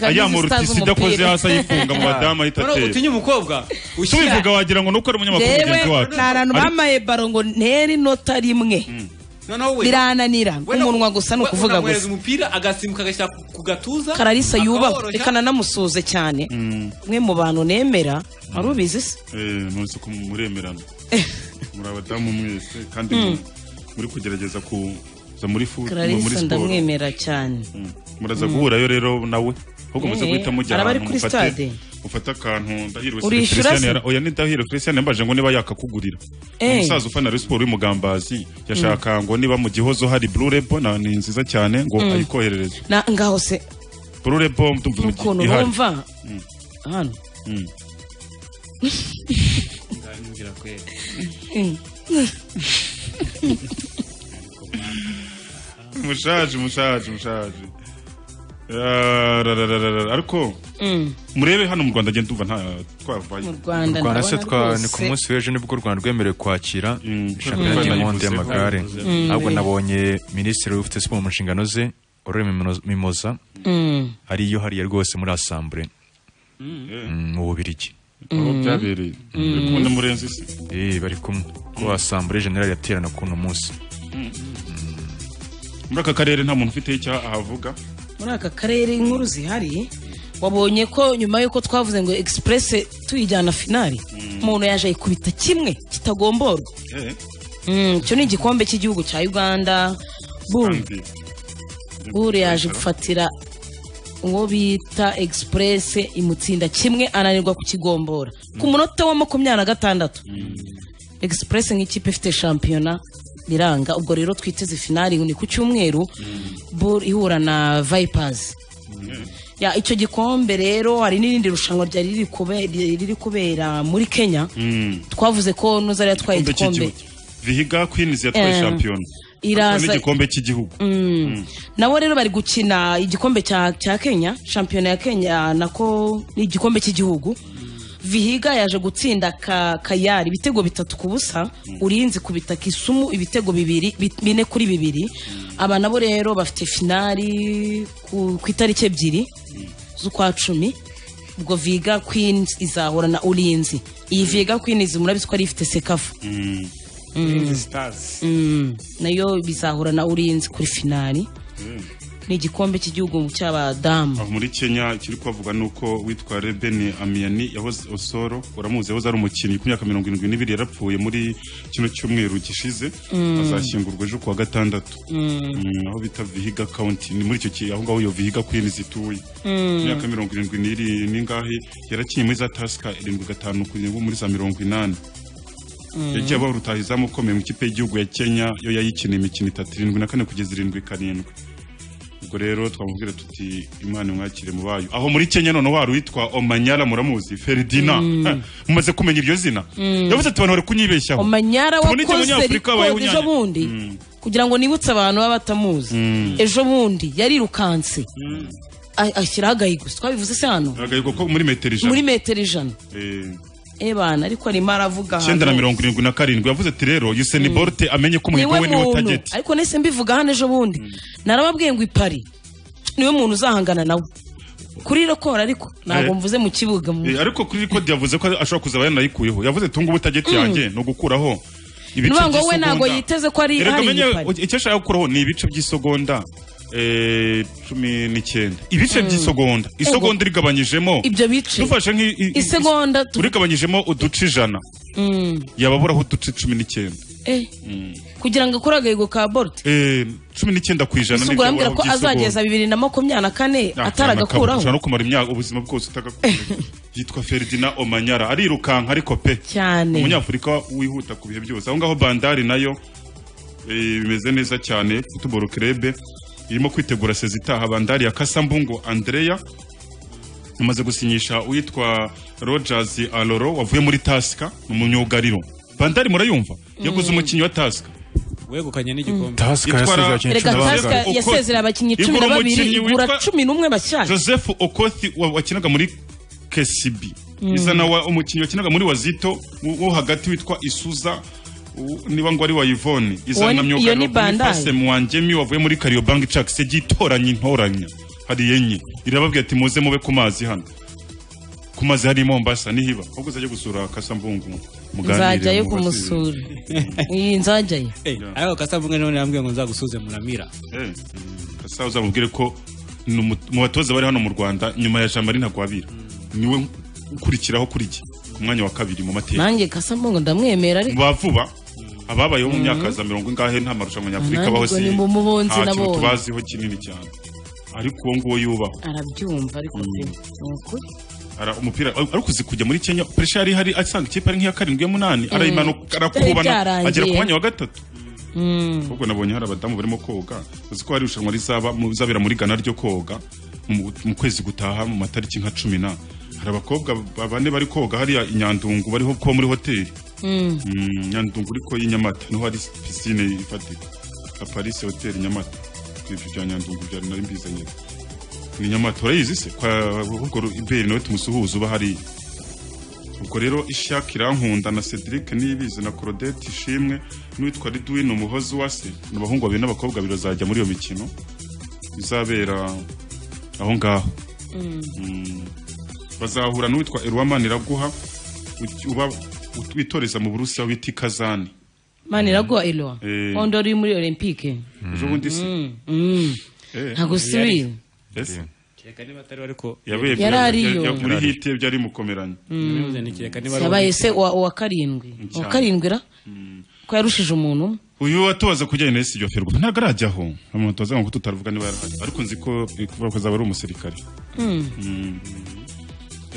ayamura utisi idakoze hasi ayifunga mu badamu ahita Noneho atera utinya umukobwa tubivuga wagira ngo ni uko ari umunyamakuru yewe mugenzi wacu ni abantu Ariko- bamaye baro ngo nteri nota rimwe birananira umunwa gusa ni ukuvuga unamwohereza gusa umupira agasimbuka agashyira ku- ku gatuza kararisa yubahwe akaworoshya. reka nanamusuhuze cyane umwe mu bantu nemera wari ubizi se Eh, nonese ko muremerana muri abadamu mwese kandi Mm. mu- muri kugerageza kuza muri fu mu- muri kararisa siporo ndamwemera cyane muraza Mm. guhurirayo rero nawe ahubwo muze Eh, guhita mujya araba ari ahantu kuri mufate- stade. mufate akantu ndahirwe Urishyura Christian se? yara- oya ni ndahirwe christian yambaje ngo niba yakakugurira Eh. umusaza ufana Rayon siporo y'umugambazi yashaka ngo niba mu gihozo hari blue rebon ni nziza cyane ngo Mm. ayikoherereze na ngaho se blue rebon ndumva n'ukuntu ihari. bumva Mm. hano Mm. Mm. mushaje mushaje mushaje Ah, ra, ra, ra, ra, ra. ariko Mm. murebe hano mu rwanda agenda umva nta twavaye Mu Rwanda Mu rwanda ndabona se twa ni rwose. ku munsi w'ejo nibwo u rwanda rwemerewe kwakira Nk'uko shampiyona y'inkondo nayivuze, y'amagare nayivuze. ahubwo Mm. nabonye minisitiri ufite siporo mu nshingano ze aurore Mimino- mimoza Mm. ariyo hariya rwose muri asambure Mm, mu bubirigi Aho byabereye Bari kumwe na murenzi se Eh, bari kumwe ko asambure generali yaterana kuri uno munsi muri aka karere nta muntu ufite icyo ahavuga muri aka karere inkuru zihari wabonye ko nyuma y'uko twavuze ngo egisipurese tuyijyana finari umuntu yaje ayikubita kimwe kitagomborwa Eh, Mm, icyo ni igikombe cy'igihugu cya uganda buri kandi buri yaje gufatira uwo bita egisipurese imutsinda kimwe ananirwa kukigombora ku munota wa makumyabiri na gatandatu egisipurese nk'ikipe ifite shampiyona biranga ubwo rero twiteze finari ni ku cyumweru Bul ihura na vayipazi ya icyo gikombe rero hari n'irindi rushanwa ryari riri kube- riri kubera muri kenya Mm. twavuze ko nuzari yatwaye Igikombe igikombe cy'igihugu. vihiga queens yatwaye Eh, shampiyona iraza- Atwaye n'igikombe cy'igihugu Mm. nabo rero bari gukina igikombe cya cya kenya shampiyona ya kenya nako ni igikombe cy'igihugu vihiga yaje gutsinda ka, kayari ibitego bitatu ku busa urinzi kubita kisumu ibitego bibiri bi- bine kuri bibiri aba nabo rero bafite finari ku, ku itariki ebyiri z'ukwa cumi ubwo viga queens izahura na urinzi iyi viga queens murabizi ko ari ifite sekafu Mm. Mm. nayo bizahura na urinzi kuri finari Mm. ni igikombe cy'igihugu cy'abadamu aho muri kenya ikiri kuhavuga ni uko witwa reben amiyani yahoze osoro uramuzi yahoze ari umukinnyi ku myaka mirongo irindwi n'ibiri yarapfuye muri kino cyumweru gishize Mm. azashyingurwa ejo kuwa gatandatu Mm, aho bita vihiga county ni muri icyo ki aho ngaho iyo vihiga queens ituye Mm. imyaka mirongo irindwi n'iri n'ingahe yarakinnye muri za tasika irindwi gatanu kugeza muri za mirongo inani yagiye aba urutaha izamu ukomeye mu ikipe y'igihugu ya kenya yo yayikineye imikino itatu irindwi na kane kugeza irindwi karindwi ubwo rero twamubwira tuti imana imwakire mu bayo aho muri kenya noneho wari witwa omanyara muramuzi feridina Mm. mumaze kumenya iryo zina Mm. yavuze ati abantu bari kunyibeshyaho omanyara Tubone iki wakoze abanyafurika babayeho rikodi ejo unyanya. bundi kugira ngo nibutse abantu baba batamuzi ejo bundi yarirukanse a- ashyiraho agahigo twabivuze se hano agahigo ko muri metero ijana muri metero ijana Eh. ebana ariko arimo aravuga icyenda na hano. mirongo irindwi na karindwi yavuze ati rero yuseni borute amenye ko umuhigo niwe we niwe muntu tageti ariko nese mbivuga hano ejo bundi narababwiye ngo ipari niwe muntu uzahangana nawe kuri raporo ariko ntabwo Eh. mvuze mu kibuga mu- Eh, ariko kuri kode yavuze ko ashobora kuzaba yanayikuyeho yavuze ati ngubu tageti Mm. yanjye ni ugukuraho ibice Nuvuga ngo we by'isegonda." ntabwo yiteze ko ari- Erega hari amenye iyipari. icyo ashaka gukuraho ni ibice by'isegonda eh, cumi n'icyenda ibice by'isegonda isegonda irigabanyijemo ibyo bice dufashe nk'i- i- isegonda tu- urigabanyijemo uduce ijana Mm. yababuraho uduce cumi n'icyenda Eh. Mm. kugira ngo akore agahigo ka bolt eh cumi n'icyenda ku ijana gusa ubwo arambwira ko azageza bibiri na makumyabiri na kane ataragakuraho ushobora no kumara imyaka ubuzima bwose utagakuraho yitwa Ferdinand Omanyara arirukanka ariko pe cyane umunyafurika wihuta ku bihe byose aho ngaho bandari nayo eh, bimeze neza cyane football club irimo kwitegura sezi itaha bandari ya Kasambungo Andrea umaze gusinyisha uwitwa Rogers Aloro wavuye muri Taska ni umunyugariro bandari murayumva yaguze umukinnyi wa Taska wegukanye n'igikombe Taska Yitwara- yasezeye abakinnyi reka cumi na tasika babiri yasezera abakinnyi cumi na Igura babiri umukinnyi igura witwa- cumi n'umwe bashyashya joseph okothi wa- wakinaga muri kcb Mm. iza nawe umukinnyi wakinaga muri wazito wo- wo hagati witwa isuza u- niba ngo ari wa yvonne Uwo ni- iyo ni Bandai. izanamyugarofase mwanjemi wavuye muri kariobangi cakise gitoranye intoranya hari yenye irababwira ati muze mube ku mazi hano ku mazi hari i mombasa nihiba ahubwo uzajya gusura kasambungu nzajyayo muganire kumusura iyi nzajyayo ariko kasabunga none yambwiye ngo nzagusuze muramira kasa uzamubwire ko ni umu- mu batoza bari hano mu rwanda nyuma ya jamari ntagwabira niwe ukurikiraho kuri jye umwanya wa kabiri mu mateka nanjye kasambungo ndamwemera ariko ba vuba ababayeho mu myaka za mirongo ingahe nta marushanwa nyafurika Nanjye abaho ubwo ni mu mubunzi nta kintu nabonye. tubaziho kinini cyane ariko uwo nguwo yubaho arabyumva ariko pe ni ukuri Ara- umupira ariko uzi kujya muri kenya puresha yari ihari asanga ikipe ari nk'iya karindwi y'umunani Mm. arayimanuka Byari arakubana byarangiye. agera ku mwanya wa gatatu Mm. ahubwo nabonye hari abadamu barimo koga uzi ko hari irushanwa rizaba mu- rizabera muri ghana ryo koga mu mu kwezi gutaha mu matariki nka cumi na hari abakobwa ba- bane bari koga hariya i nyandungu bariho ko muri hoteli Mm. Mm, nyandungu ariko y'i nyamata niho hari pisine ifatika la paris hotel nyamata ibyo bya nyandungu byari nari mbizanye ni nyamata urayizi se kwa ahubwo ru- iberi nawe tumusuhuza uba hariya ubwo rero ishaka irankunda na cedric niyibizi na claudette ishimwe n'uwitwa ridwin umuhozi wase ni abahungu babiri n'abakobwa babiri bazajya muri iyo mikino izabera aho ngaho Mm. bazahura n'uwitwa Erwaman Iraguha uti- uba ut- witoreza mu Burusiya wita Kazani mani iraguha eloa Eh. hondo uri muri olympique ejo bundi se ntabwo usibira Ese? kereka niba atari ariko yabaye Yari ariyo. ya- muri hiti byari mukomeranye Ntibibuze ntikeka niba ari yabaye se uwa uwa karindwi uwa karindwi ra ko yarushije umuntu umwe uyu watubaza kujyanye na Esi Ferwafa ntabwo arajyaho amutoza ngo tutavuga niba yarahari ariko nzi ko kuvuga ko azaba ari umusirikare Mm. Mm.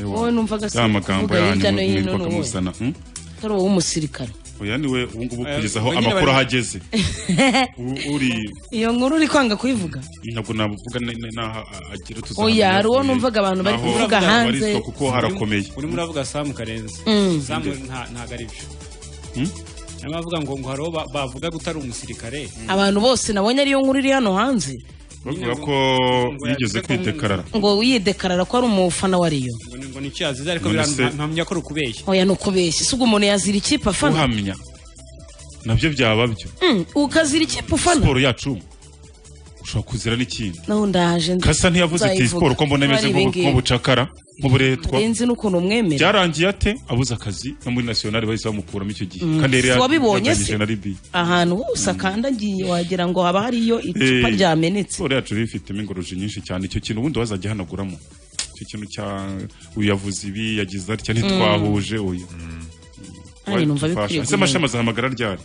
Ewa. Wowe numvaga se ya magambo uvuga hirya no yanyu hino mwitwaga ni wowe. musana Mm? atari uwo w'umusirikare oya niwe ubu ngubu Eh, kugeza aho wenyine amakuru bari- aho ageze U- uri iyo nkuru uri kwanga kuyivuga ntabwo navuga na- na- naho agira tuzahamenya oya hari uwo kure. numvaga abantu bari Naho kuvuga abantu hanze babarizwa kuko harakomeye urimo uravuga samu karenzi Mm. samu nta- ntabwo ari byo Hmm? niyo bavuga ngo ngo hariho ba- bavuga gutari umusirikare abantu bose nabonye ariyo nkuru iri hano hanze bavuga ko yigeze kwidekarara ngo yidekarara ko ari umufana wa riyo ngo ngo nicyo yazize ariko None birantu- se- nta- ntamenya ko rukubeshya oya ni ukubeshya si ubwo umuntu yazira ikipe afana uhamya nabyo byaba byo Mm, ukazira ikipe ufana siporo yacu ushobora kuzira n'ikindi naho ndaje nzi- kasa ntiyavuze ati nzayivuga. siporo ko mbona imeze Hari nk'ubu- ibingibi. nk'ubucakara nk'uburetwa Renzi n'ukuntu umwemera byarangiye ate abuze akazi no muri nasiyonari bahise bamukuramo icyo gihe Mm. kandi yari Si wabibonye se? yaganyije na ribi ahantu hose akandagiye wagira ngo haba hariyo icupa Eh, ryamenetse siporo yacu rero ifitemo ingoroje nyinshi cyane icyo kintu ubundi wazajya ahanaguramo icyo kintu cya uyu yavuze ibi yagize atya ntitwahuje uyu Nanjye numva bikwiye ese amashami azahamagara ryari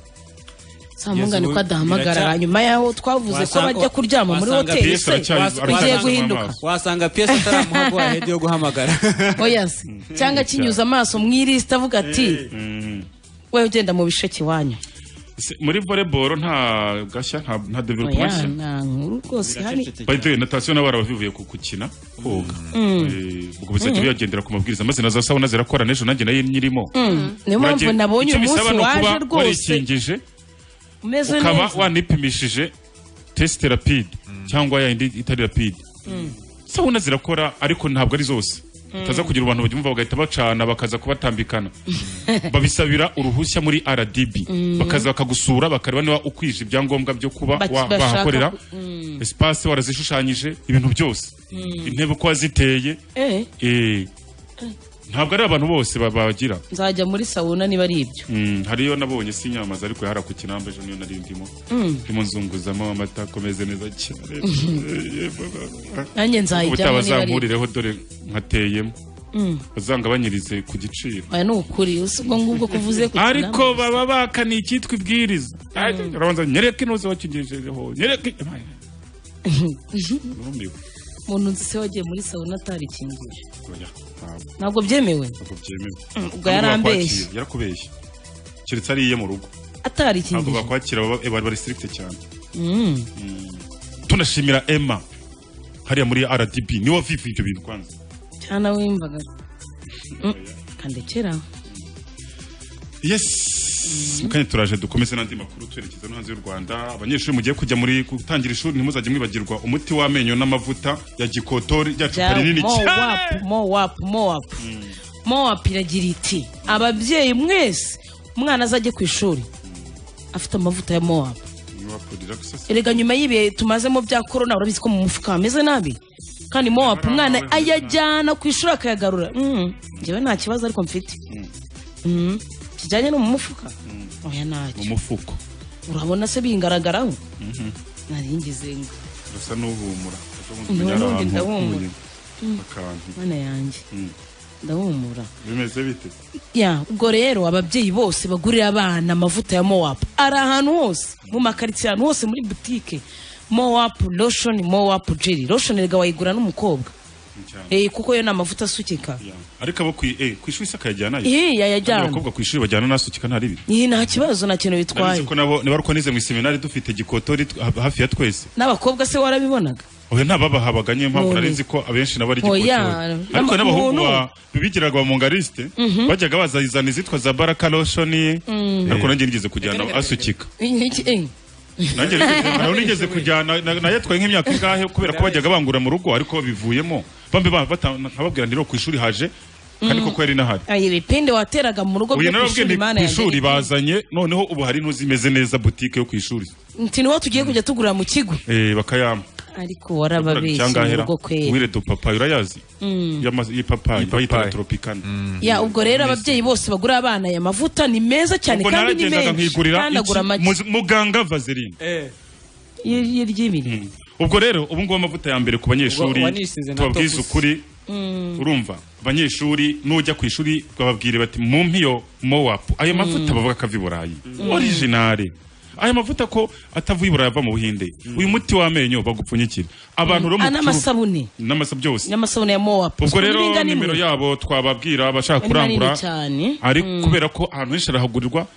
samungane ko Yesu, biracya- adahamagarara nyuma yaho twavuze ko Wasanga- bajya kuryama muri wasanga hoteli Pierce se aracyari- bigiye aracyari- guhinduka wasanga piyesi ataramuha guhahedi yo guhamagara oya se cyangwa akinyuza amaso mu irisita avuga ati Mm. we ugenda mu bisheke iwanyu Se- muri volleyball nta gashya nta nta oya development nshya nta nkuru rwose hari by the way natation nabo barabivuye ku gukina koga Mm. Eh, ubwo bizajya biyagendera ku mabwiriza maze na za sawuna zirakora n'ejo nanjye nayo nyirimo Mm. niyo mpamvu Nanjye- nabonye icyo uyu bisaba munsi ni ukuba waje rwose warikingije umeze ukaba neza wanipimishije tesite rapide cyangwa yayindi itari rapide Mm. sawuna zirakora ariko ntabwo ari zose Mm. utaza kugira abantu babyumva bagahita bacana bakaza kubatambikana babisabira uruhushya muri rdb Mm. bakaza bakagusura bakareba niba ukwije ibyangombwa byo kuba Baki- wa- bashaka bahakorera ku- Mm. espace warazishushanyije ibintu byose Mm. intebe uko waziteye Eh, eh, ntabwo ari abantu bose ba- bagira nzajya muri sawuna niba ari ibyo Mm, hariyo nabonye sinyamaza ariko yahara ku kinamba ejo niyo nari ndimo Mm. ndimo nzunguzamo amata akomeze neza cyane nanjye nzayijyamo niba ari ibyo utabazamurireho dore nkateyemo bazangabanyirize ku giciro aya ni ukuri ubwo ngubwo kuvuze ku ariko baba bakaniye icyitwa ibwiriza urabanza nyereke inuze wakigejejeho nyereke Numiwe. umuntu nzi se wagiye muri sawuna atarikingiye Oya, ntabwo ntabwo byemewe ntabwo byemewe Mm, ubwo Ntabwo yarambeshye. bakwakira, yarakubeshye keretse ariye mu rugo ntabwo atarikingiye bakwakira baba- eh, bari restricted cyane Mm. tunashimira emma hariya muri rdb niwe wavivuye ibyo bintu kwanza cyane wimvaga Mm, kandekera yes mukanya turaje dukomeze n'andi makuru twerekeza no hanze y'u rwanda abanyeshuri mugiye kujya muri gutangira ishuri ntimuzajye mwibagirwa umuti w'amenyo n'amavuta ya gikotori rya cupa rinini cyane mowapu mowapu mowapu mowapu iragira iti ababyeyi mwese umwana azajye ku ishuri afite amavuta ya mowapu Mowapu relaxes. erega nyuma y'ibihe tumazemo bya korona urabizi ko mu mufuka hameze nabi kandi mowapu umwana ayajyana ku ishuri akayagarura Mm, njyewe nta kibazo ariko mfite Mm, kijyanye no mu mufuka oya ntacyo mu mufuko urabona se bingaragaraho Mhm. naringize ngo urasa n'uhumura Nubundi ndahumura. Mm. akantu mana yanjye Mm. ndahumura bimeze bite ya ubwo rero ababyeyi bose bagurira abana amavuta ya mowapu ari ahantu hose mu makaritsiye ahantu hose muri butike mowapu loshoni mowapu jeri loshoni rega wayigura n'umukobwa Eh, kuko yo ni amavuta asukika ariko abo ku eh, ku ishuri se akayajyana yo? Ih, yayajyana. Kandi abakobwa ku ishuri bajyana nasukika nta ribi iyi nta kibazo nta kintu Nabizi bitwaye ko nabo niba ariko nize mu iseminari dufite gikotori tw- ha- hafi ya twese n'abakobwa se warabibonaga oya ntababahabaga niyo mpamvu None. nari nzi ko abenshi nabo ari Oya, gikotori n'ama- ariko n'abahungu umuntu- ba- bigiraga ba mongarisite Mhm. bajyaga bazazana izitwa za baraka loshoni Mm. ariko nanjye nigeze kujyana asukika Iki- eh, nanjye nigeze- nawe nigeze kujyana na- nayatwaye nk'imyaka ingahe kubera ko bajyaga bangura mu rugo ariko bivuyemo bambe ba- bata- nkababwira ndiro ku ishuri haje kandi Mhm. koko yari inahari ayi bipinde wateraga mu rugo byo uyu ku narababwiye ishuri ni mana ku ishuri yanjye bazanye noneho ubu hari n'uzimeze neza butike yo ku ishuri nti niwo tugiye kujya tugurira mu kigo Eh, bakayama ariko warababeshye mu rugo kwera wire dupapayi urayazi Mm. Y'ama- y'ipapayi bayita toropikana ya ubwo rero ababyeyi bose bagura abana aya mavuta ni meza cyane ubwo kandi ni naragendaga menshi nkigurira kandi agura iki? amagi Muzi- muganga vaseline ry'ibiri ubwo rero ubu ngubu amavuta ya mbere ku banyeshuri Ubwo wanisize na tubabwiza topusi. ukuri urumva abanyeshuri nujya ku ishuri bababwire bati mumpe iyo mowapu ayo mavuta bavuga ko ava i burayi orijinari ayo mavuta ko atavuye i burayi ava mu buhinde uyu muti w'amenyo bagupfunyikira abantu rero mu Ah, n'amasabune n'amasa byose n'amasabune ya mowapu ubwo rero Ingana imwe. nimero yabo twababwira abashaka Ni manini kurangura cyane. ari Mm. kubera ko ahantu henshi arahagurirwa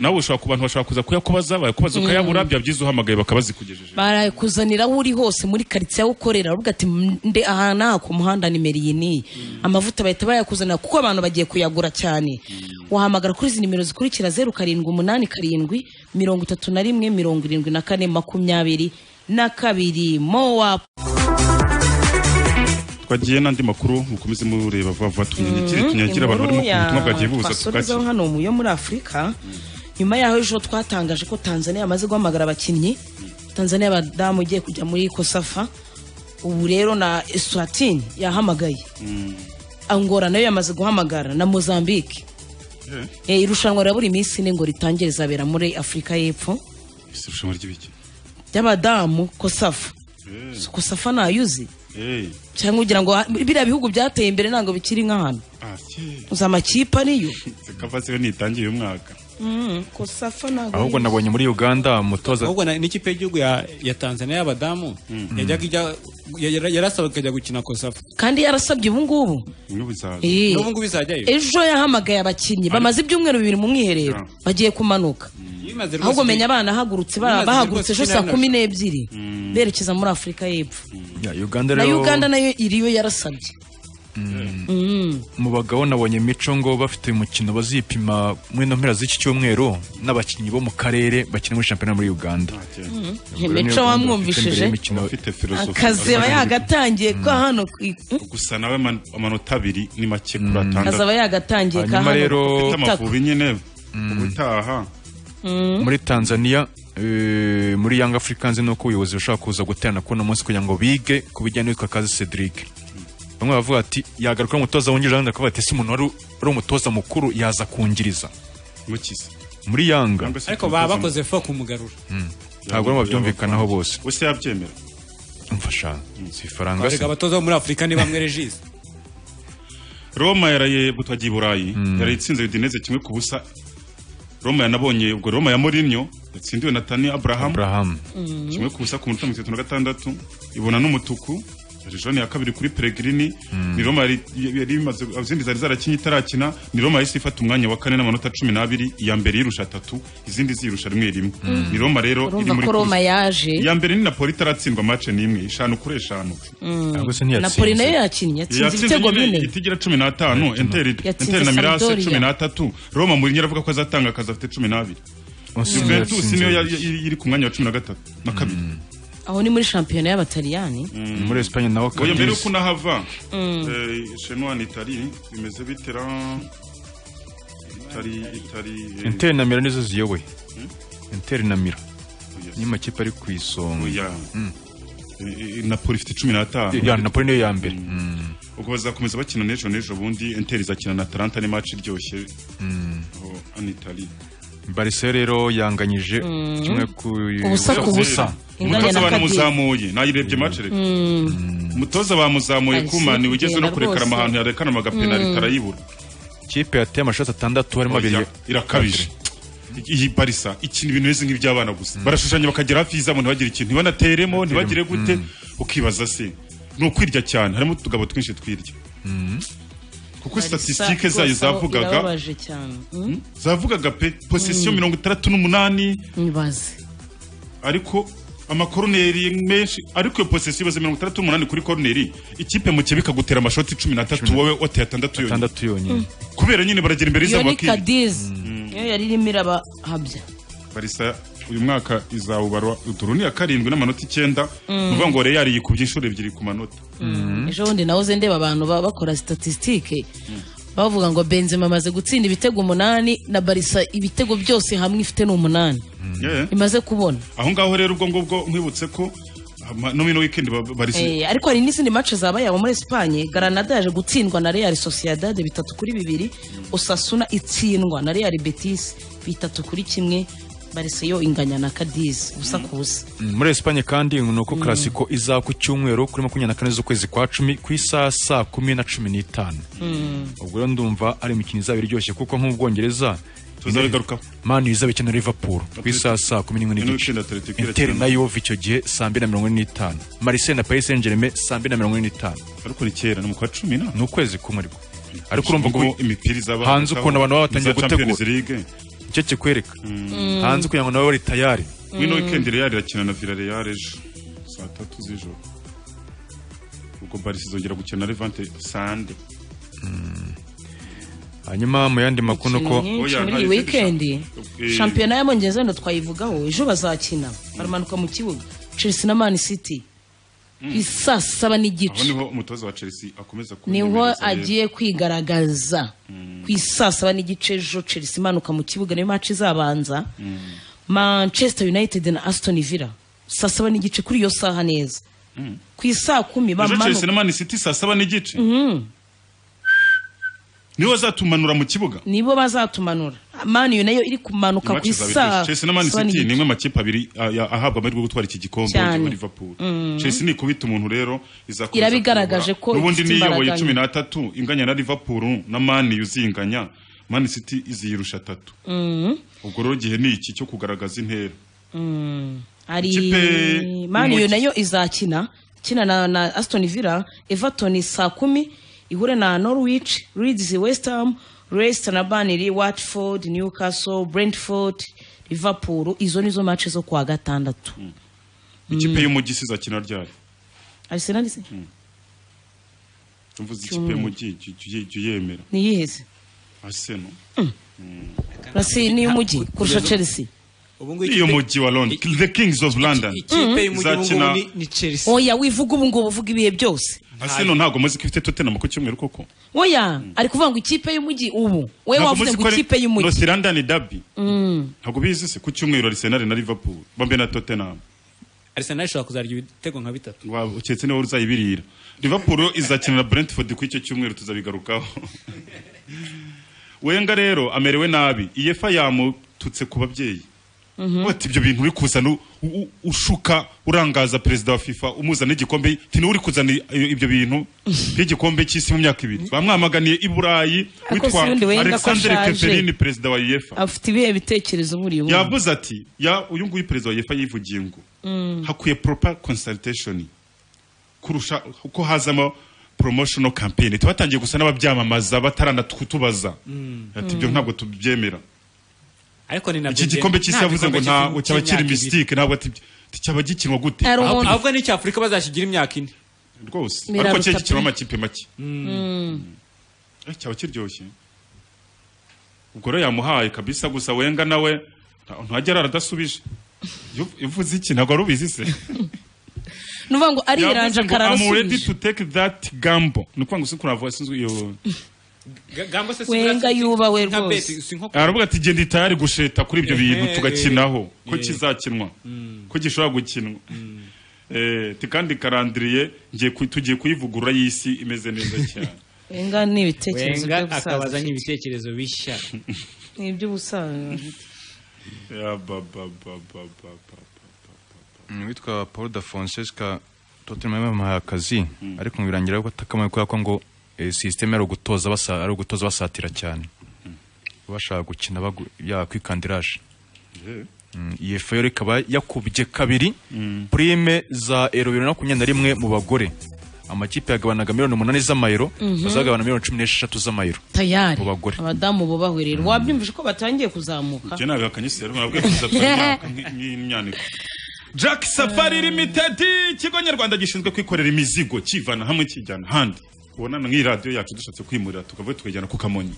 nawe ushobora ku bantu bashobora kuza kuyakubaza bayakubaza ukayabura byaba byiza uhamagaye bakabazikugejeje barakuzanira aho uri hose muri karitsiye aho ukorera uravuga ati nde ahantu aha ku muhanda nimero iyi niyi amavuta bahita bayakuzanira kuko abantu bagiye kuyagura cyane wahamagara kuri izi nimero zikurikira zeru karindwi umunani karindwi mirongo itatu na rimwe mirongo irindwi na kane makumyabiri na kabiri mowapu twagiye n'andi makuru mukomeze mureba vuba vuba tunyanyagire Mhm. tunyanyagire abantu Inkuru barimo ya ku butumwa bwagiye buza twasoreza tugakira hano mu yo muri afurika nyuma yaho ejo twatangaje ko tanzania yamaze guhamagara abakinnyi tanzania abadamu ugiye kujya muri kosafa ubu rero na eswatini yahamagaye angora nayo yamaze guhamagara na mozambique Eh, irushanwa rya buri minsi ine ngo ritangire rizabera muri afurika y'epfo Ese irushanwa ry'ibiki ry'abadamu kosafa So kosafa ntayuzi Eh, cyangwa ugira ngo ha- biriya bihugu byateye imbere ntabwo bikiri nk'ahantu ah, si. uzi amakipe ariyo Sekava siyo ntitangiye uyu mwaka Mm, kosafa ntabwo ahubwo ariyo. nabonye muri uganda umutoza ahubwo na- n'ikipe y'igihugu ya, ya tanzania y'abadamu yajyaga ijya- ya- yara- yarasabwe ikajya gukina kosafa kandi yarasabye ubu ngubu Eh. n'ubu ngubu izajyayo ejo yahamagaye abakinnyi bamaze ibyumweru bibiri mu mwiherero bagiye kumanuka ahubwo menya abana ahagurutse ba- Bimaze rwose bahagurutse ejo kuri saa nane kumi n'ebyiri berekeza muri afurika y'epfo ya uganda na rero uganda nayo iriyo yarasabye Mm. mu bagabo nabonye mico ngo bafite umukino bazipima muri no mpera z'iki cyumweru n'abakinnyi bo mu karere bakina muri shampiyona muri uganda Mico wamwumvishije? akazeba yagatangiye ko hano ku i- gusa nawe man- amanota abiri ni make kuri atandatu azaba yagatangiye ka Hanyuma hano rero- ufite ku itako. amavubi nyine ubutaha Mm. muri tanzania eh, muri yanga africans ni uko ubuyobozi bushaka kuza guterana kuri uno munsi kugira ngo bige ku bijyanye n'uwitwa kazi cedric bamwe bavuga bati yagaruka ari umutoza wungirije abandi bakavuga bati ese umuntu wari ari umutoza mukuru yaza kungiriza mukize muri yanga ariko baba bakoze fo kumugarura ntabwo barimo babyumvikanaho bose ese yabyemera umfasha si ifaranga se erega abatoza bo muri afurika ni bamwe regisi roma yaraye butwagiye i burayi yarayitsinze udineze kimwe ku busa roma yanabonye ubwo roma ya morinyo yatsindiwe na tani aburahamu Mhm. kimwe ku busa ku minota mirongo itatu na gatandatu ibona n'umutuku jone ya kabiri kuri peregrini ni roma yari yari imaze izindi zari zarakinye itarakina ni roma yahise ifata umwanya wa kane n'amanota cumi n'abiri iya mbere yirusha atatu izindi zirusha rimwe rimwe Mm. ni roma rero iri urumva muri ko roma kuruse. yaje iya mbere ni napoli itaratsindwa mace n'imwe eshanu kuri eshanu Mm. Ntabwo se ntiyatsinze. napoli nayo yakinnye yatsinze yatsinze ibitego nyine bine itigira cumi n'atanu enteri Yatsinze enteri na mirase Sampdoria. cumi n'atatu roma muri aravuga ko azatanga akazi afite cumi n'abiri Osimhen juventus yatsinze niyo ya- babiri. iri iri ku mwanya wa cumi na gatatu na kabiri aho ni muri shampiyona y'abataliyani muri esipanye naho oya mbere Cadiz. yuko unahava Mm. eh, shenwa na itali bimeze bitera itali itali eh, interi na mira nizo ziyoboye interi na mira niyo makipe ari ku isonga Mm. eh, eh, napoli ifite cumi n'atanu Ya, napoli niyo ya mbere ubwo bazakomeza bakina n'ejo n'ejo bundi enteri izakina na atalanta ni match iryoshye Mm. aho an itali barisa rero yanganyije Mm. kimwe ku Ubusa ku busa. Inganya umutoza na banamuzamuye nayirebye match reka umutoza bamuzamuye Alisi kumani ugeze no kugenda kurekana rwose. amahantu yarekana amagapenari Mm. karayibura kipe yateye amashati atandatu harimo abiri Oya, irakabije iyi barisa ikina ibintu bimeze nk'iby'abana gusa barashushanya bakagera hafi y'izamu ntibagire ikintu ntibanateremo ntibagire gute ukibaza se ni ukwirya cyane harimo utugabo twinshi twirya kuko statisitike zayo zavugaga irababaje cyane zavugaga pe posesiyo Mm. mirongo itandatu n'umunani ntibaze ariko amakoroneri menshi ariko iyo posesiyo ibaze mirongo itandatu n'umunani kuri koroneri ikipe mu kibuga ikagutera amashoti cumi n'atatu wowe wateye atandatu yonyine atandatu yonyine kubera nyine baragera imbere iyo y'izamu ni bakirya kadizi niyo yari irimo irabahabya barisa uyu mwaka izawubarwa uturuni ya karindwi n'amanota icyenda Mm. ni ukuvuga ngo reyari yikubye inshuro ebyiri ku manota ejo bundi nawe uze ndeba abantu ba- bakora statisitike bavuga ngo benzema amaze gutsinda ibitego umunani na barisa ibitego byose hamwe ifite ni umunani Yeah. imaze kubona aho ngaho rero ubwo ngubwo nkwibutse ko ama- no mino weekend ba- barisa Eh, ariko hari n'izindi mace zabaye aho muri esipanye garanada yaje gutsindwa na real sociedade bitatu kuri bibiri osasuna itsindwa na real betis bitatu kuri kimwe barisa yo inganya na kadizi ubusa ku busa Mm, muri esipanye kandi ni uko karasiko izaba ku cyumweru kuri makumyabiri na kane z'ukwezi kwa cumi ku isaha saa kumi na cumi n'itanu ubwo rero ndumva ari imikino izaba iryoshye kuko nk'ubwongereza tuzabigarukaho mani izaba ikina liverpool ku isaha saa kumi n'imwe n'igice Ino weekend Atletico interi na irakina. yove icyo gihe saa mbiri na mirongo ine n'itanu marise na paris saint germain saa mbiri na mirongo ine n'itanu ariko ni kera ni mu kwa cumi na ni ukwezi kumwe ariko ariko urumva ngo Ubwo imipira izaba hanze ukuntu abantu baba batangiye Iza Champions gutegura League. nicyo kikwereka Mm. hanze kugira ngo nabo bari tayari mino weekend reyari irakina na villarreal ejo saa tatu z'ijoro ubwo barisa izongera gukina na levante sande hanyuma mu yandi makuru ni uko Imikino myinshi muri iyi wikendi shampiyona y'abongereza wenda twayivugaho ejo bazakina baramanuka mu kibuga chelsea na man city isa saba aho n'igice niho umutoza wa chelsea akomeza niho kunyemereza rero. agiye kwigaragaza ku isaa saba n'igice ejo chelsea imanuka mu kibuga niyo match izabanza manchester united na aston villa saa saba n'igice kuri iyo saha neza ku isaa kumi ejo chelsea na bamanuka man city saa saba n'igice Mhm. niho zatumanura mu kibuga nibo bazatumanura manu nayo iri kumanuka ku Match izaba isaa iryoshye. Chelsea na Man saba City n'igice. ni imwe makipe abiri ah, ya- ahabwa amahirwe yo gutwara iki gikombe Cyane. cyangwa Liverpool. Mm. Chelsea ni ikubita umuntu rero izakomeza Irabigaragaje kuyobora. ko n'ubundi ifite niyoboye imbaraga cumi n'atatu inganya na Liverpool na Man U zinganya Man City iziyirusha atatu Mhm. ubwo rero igihe ni iki cyo kugaragaza intera Mm. hari Ikipe- manu Umuki- nayo izakina ikina na, na aston villa everton saa kumi ihure na norwich leeds west ham leicester na burnley watford newcastle brentford liverpool izo nizo mace zo kuwa gatandatu ikipe y'umugisi izakina ryari arsenal se mvuze ikipe y'umugi jya- jya- jya uyemera niyiheze Arsenal rasi ni umujyi kurusha chelsea iyo mujyi wa London the kings of London ikipe y'umujyi ubu izakina ngubu oya wivuga ubu ngubu uvuga ibihe byose Arsenal ntabwo muzi ko ifite Tottenham ku cyumweru koko oya ari kuvuga ngo ikipe y'umujyi ubu we Ntabwo wavuze muzi ngo ko ari ikipe y'umujyi North London derby Mm. ntabwo bizi se ku cyumweru Arsenal na Liverpool bambe na Tottenham Arsenal ishobora kuzarya ibitego nka bitatu uketse niba uzayibirira Liverpool izakinira Brentford kuri icyo cyumweru tuzabigarukaho Wenger rero amerewe nabi iyefa yamututse ku babyeyi bati ibyo bintu uri kuzana u- u- ushuka urangaza perezida wa fifa umuzana igikombe ati niwe uri kuzana i- ibyo bintu nk'igikombe cy'isi mu myaka ibiri bamwamaganiye i burayi Ariko witwa si ubundi we ni ko alexandre ashaje. keferini perezida wa yefa afite ibihe bitekerezo buriya ubu yavuze ati ya uyu nguyu perezida wa yefa yivugiye ngo Mm. hakwiye proper consultation kurusha uko hazamo promotional campaign tubatangiye gusa n'ababyamamaza bataranatutubaza ati ibyo ntabwo tubyemera ariko ni nabyo iki gikombe cy'isi yavuze ngo ntabwo cyaba kiri misitike mistike ntabwo ati ati cyaba gikinwa gute Hari umuntu- Ahubwo- ahubwo ni cy'Afurika bazakigira imyaka ine rwose Biraruta ariko cyari pe. gikinwa amakipe make Mm. Eh, cyaba kiryoshye ubwo rero yamuhaye kabisa gusa wenga nawe nta- ntagera aradasubije ivuze iki ntabwo ari ubizi se ni ukuvuga ngo ariranja ready akararasubije to take that gambo ni ukuvuga ngo si kurava sinzi iyo gambo se wenga yubawe rwose aravuga ati genda itayari gusheta kuri ibyo bintu Ehe, tugakinaho ko eh. kizakinwa ko gishobora gukinwa Eh, ti kandi karandiriye ngiye ku- tugiye kuyivugurura y'isi imeze neza cyane wenga ni ibitekerezo Wenga by'ubusaza akabaza n'ibitekerezo bishya ni iby'ubusaza Ya, ba, ba, ba, ba, ba, ba. witwa paul da francesca tottenham yamuhaye akazi ariko birangira ko atakamaye kubera ko ngo eh, sisiteme ari ugutoza basa- ari ugutoza basatira cyane bashaka gukina bagu- ya kwikandiraje Mm, iyi feyo ikaba yakubye kabiri purime za ero bibiri na makumyabiri na rimwe mu bagore amakipe yagabanaga miliyoni umunani z'amayero Mhm. bazagabana miliyoni cumi n'esheshatu z'amayero tayari mu bagore abadamu bubahwe rero wabyumvise ko batangiye kuzamuka Njye ntabwo akanyisi rero nabwo yakoze imyaka nk'imyaniko Jack Safari Limited ikigo nyarwanda gishinzwe kwikorera imizigo kivana hamwe kijyana ahandi ubona nk'iyi radiyo yacu dushatse kwimurira tukavuye tukajyana ku kamonyi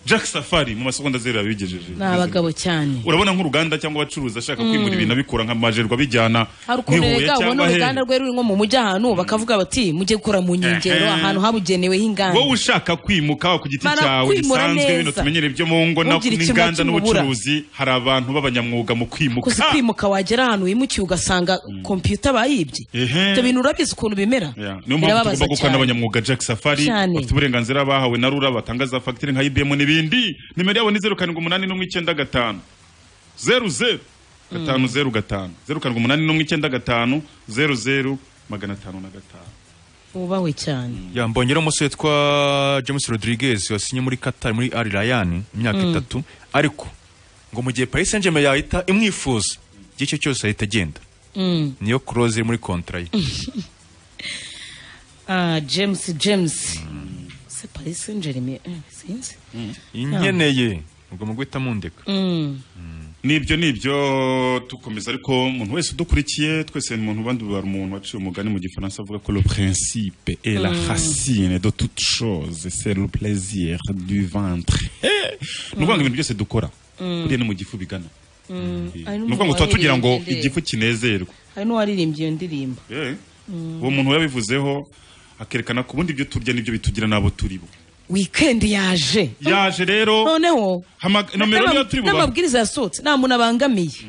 Jack Safari mu masegonda zeru yabigejeje ni abagabo cyane urabona nk'uruganda cyangwa abacuruzi ashaka Mm. kwimura ibintu abikura nka majerwa bijyana hari ukuntu rega ubona uruganda rwe ruri nko mu mujyi ahantu bakavuga bati mujye gukora mu nkengero Ehe. ahantu habugenewe h'inganda wowe ushaka kwimuka ku giti Bara cyawe kwimura bisanzwe neza. bino tumenyere byo mu ngo na- Ntugire ikintu n'inganda kimubura. n'ubucuruzi hari abantu b'abanyamwuga mu kwimuka kuzi kwimuka wagera ahantu wimukiye ugasanga kompiyuta bayibye Ehe. ibyo bintu urabizi ukuntu bimera Yeah. niyo mpamvu tugomba gukora n'abanyamwuga Jack Safari Cyane. bafite uburenganzira bahawe na rura batanga za fagitire nka IBM n'ibindi nimero yabo ni zeru karindwi umunani n'umwe icyenda gatanu zeru zeru gatanu zeru gatanu zeru karindwi umunani n'umwe icyenda gatanu zeru zeru magana atanu na gatanu bubahwe cyane ya mbongera umusore witwa james rodriguez wasinye muri qatar muri ari rayani imyaka Mm. itatu ariko ngo mu gihe paris saint germain yahita imwifuza igihe icyo cyose ahita agenda Mm. niyo close iri muri kontra ye Ah, james james se paris saint germain eh, sinzi inkeneye ubwo mu guhita mundeka Mm. n'ibyo ni ibyo dukomeza ariko umuntu wese udukurikiye twese ni umuntu bandi bari umuntu waciye umugani mu gifaransa avuga ko le principe est la Mm. racine de toute chose c'est le plaisir du ventre Eh! ni ukuvuga ngo ibintu byose dukora Mm. buriya ni mu gifu bigana Mm. Hari ni ukuvuga ngo tuba tugira ngo n'uwaririmbye igifu kinezerwe hari n'uwaririmbye iyo ndirimbo Eh, Mm. uwo muntu yabivuzeho akerekana ku bundi ibyo turya n'ibyo bitugira n'abo turi bo wikendi yaje yaje rero noneho hama- nomero niyo turi bubahe n'amabwiriza yasohotse nta muntu abangamiye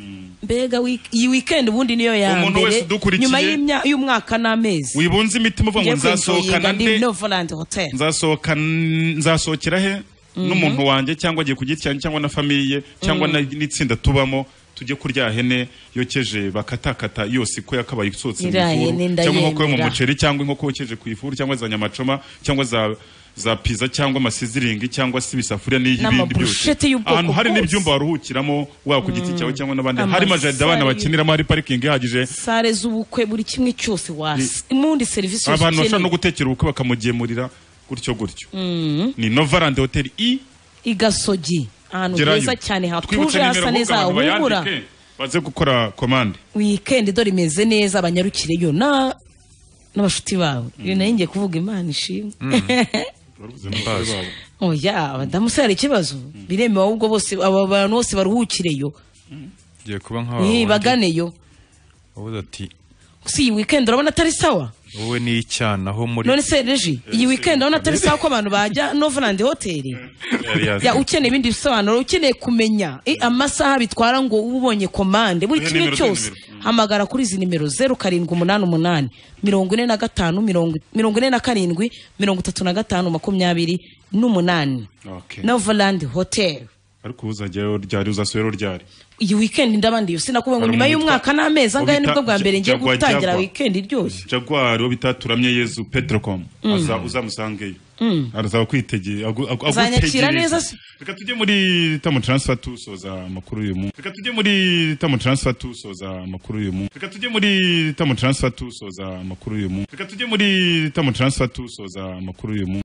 mbega week- iyi weekend ubundi niyo ya Umuntu wese mbere udukurikiye- nyuma y'imya- y'umwaka n'amezi wibunze imitima uvuga ngo nzasohokana nde novolandi hotel nzasohoka nzasohokera he Mhm. n'umuntu wanjye cyangwa agiye ku giti cyanjye cyangwa na famiye cyangwa Mm. na- n'itsinda tubamo tujye kurya hene yokeje bakatakata yose ko yakabaye isohotse mu Iriya ifuru hene cyangwa inkoko yo mu ndayemera. muceri cyangwa inkoko yokeje ku ifuru cyangwa za nyamacoma cyangwa za za piza cyangwa amasiziringi cyangwa se ibisafuriya n'ibindi byose N'amaburushete y'ubwoko ahantu hari bwose. n'ibyumba waruhukiramo waba ku giti Mm. cyawe cyangwa n'abandi hari majaride abana Amasare. bakiniramo hari parikingi ihagije sale z'ubukwe buri kimwe cyose wasi imundi serivisi yose abantu bashobora no ukeneye gutekera ubukwe bakamugemurira gutyo gutyo Mm. ni novarande hoteli i igasogi ahantu Gerayo. heza cyane twibutse hatuje nimero hasa ahubwo neza abantu hahumura bayandike baze gukora komande wikendi dore imeze neza banyarukireyo na n'abashuti babo iyo nayo ngiye kuvuga imana ishimwe oya abadamu se hari ikibazo biremewe ahubwo bose aba bantu bose baruhukireyo ngiye kuba nka Eh, baganeyo wabuze ati si iyi weekend urabona atari sawa wowe ni icyana aho muri none se reji iyi weekend urabona atari sawa ko abantu bajya novelandi hoteli ya ukeneye ibindi bisobanuro ukeneye kumenya eh, amasaha bitwara ngo ube ubonye komande buri Duhe kimwe nimero, duhe cyose hamagara kuri izi nimero zeru karindwi umunani umunani mirongo ine na gatanu mirongo mirongo ine na karindwi mirongo itatu na gatanu makumyabiri n'umunani Okay. novelandi hoteli ariko ubu uzajyayo ryari uzasubirayo ryari iyi wikendi ndabandiye sinakubongo Hari nyuma umuntu y'umwaka n'amezi angahe Ubita- nibwo bwa mbere ngiye Jaguar, gutangira Jaguar. wikendi iryoshye jaguar uwo bita turamye yezu petrocom Mm. aza uzamusangeyo Mm. arazaba kwitegereza azanyakira neza se reka tujye muri tamu taransifa tusoza amakuru y'uyu munsi reka tujye muri tamu taransifa tusoza amakuru y'uyu munsi reka tujye muri tamu taransifa tusoza amakuru y'uyu munsi reka tujye muri tamu taransifa tusoza amakuru y'uyu munsi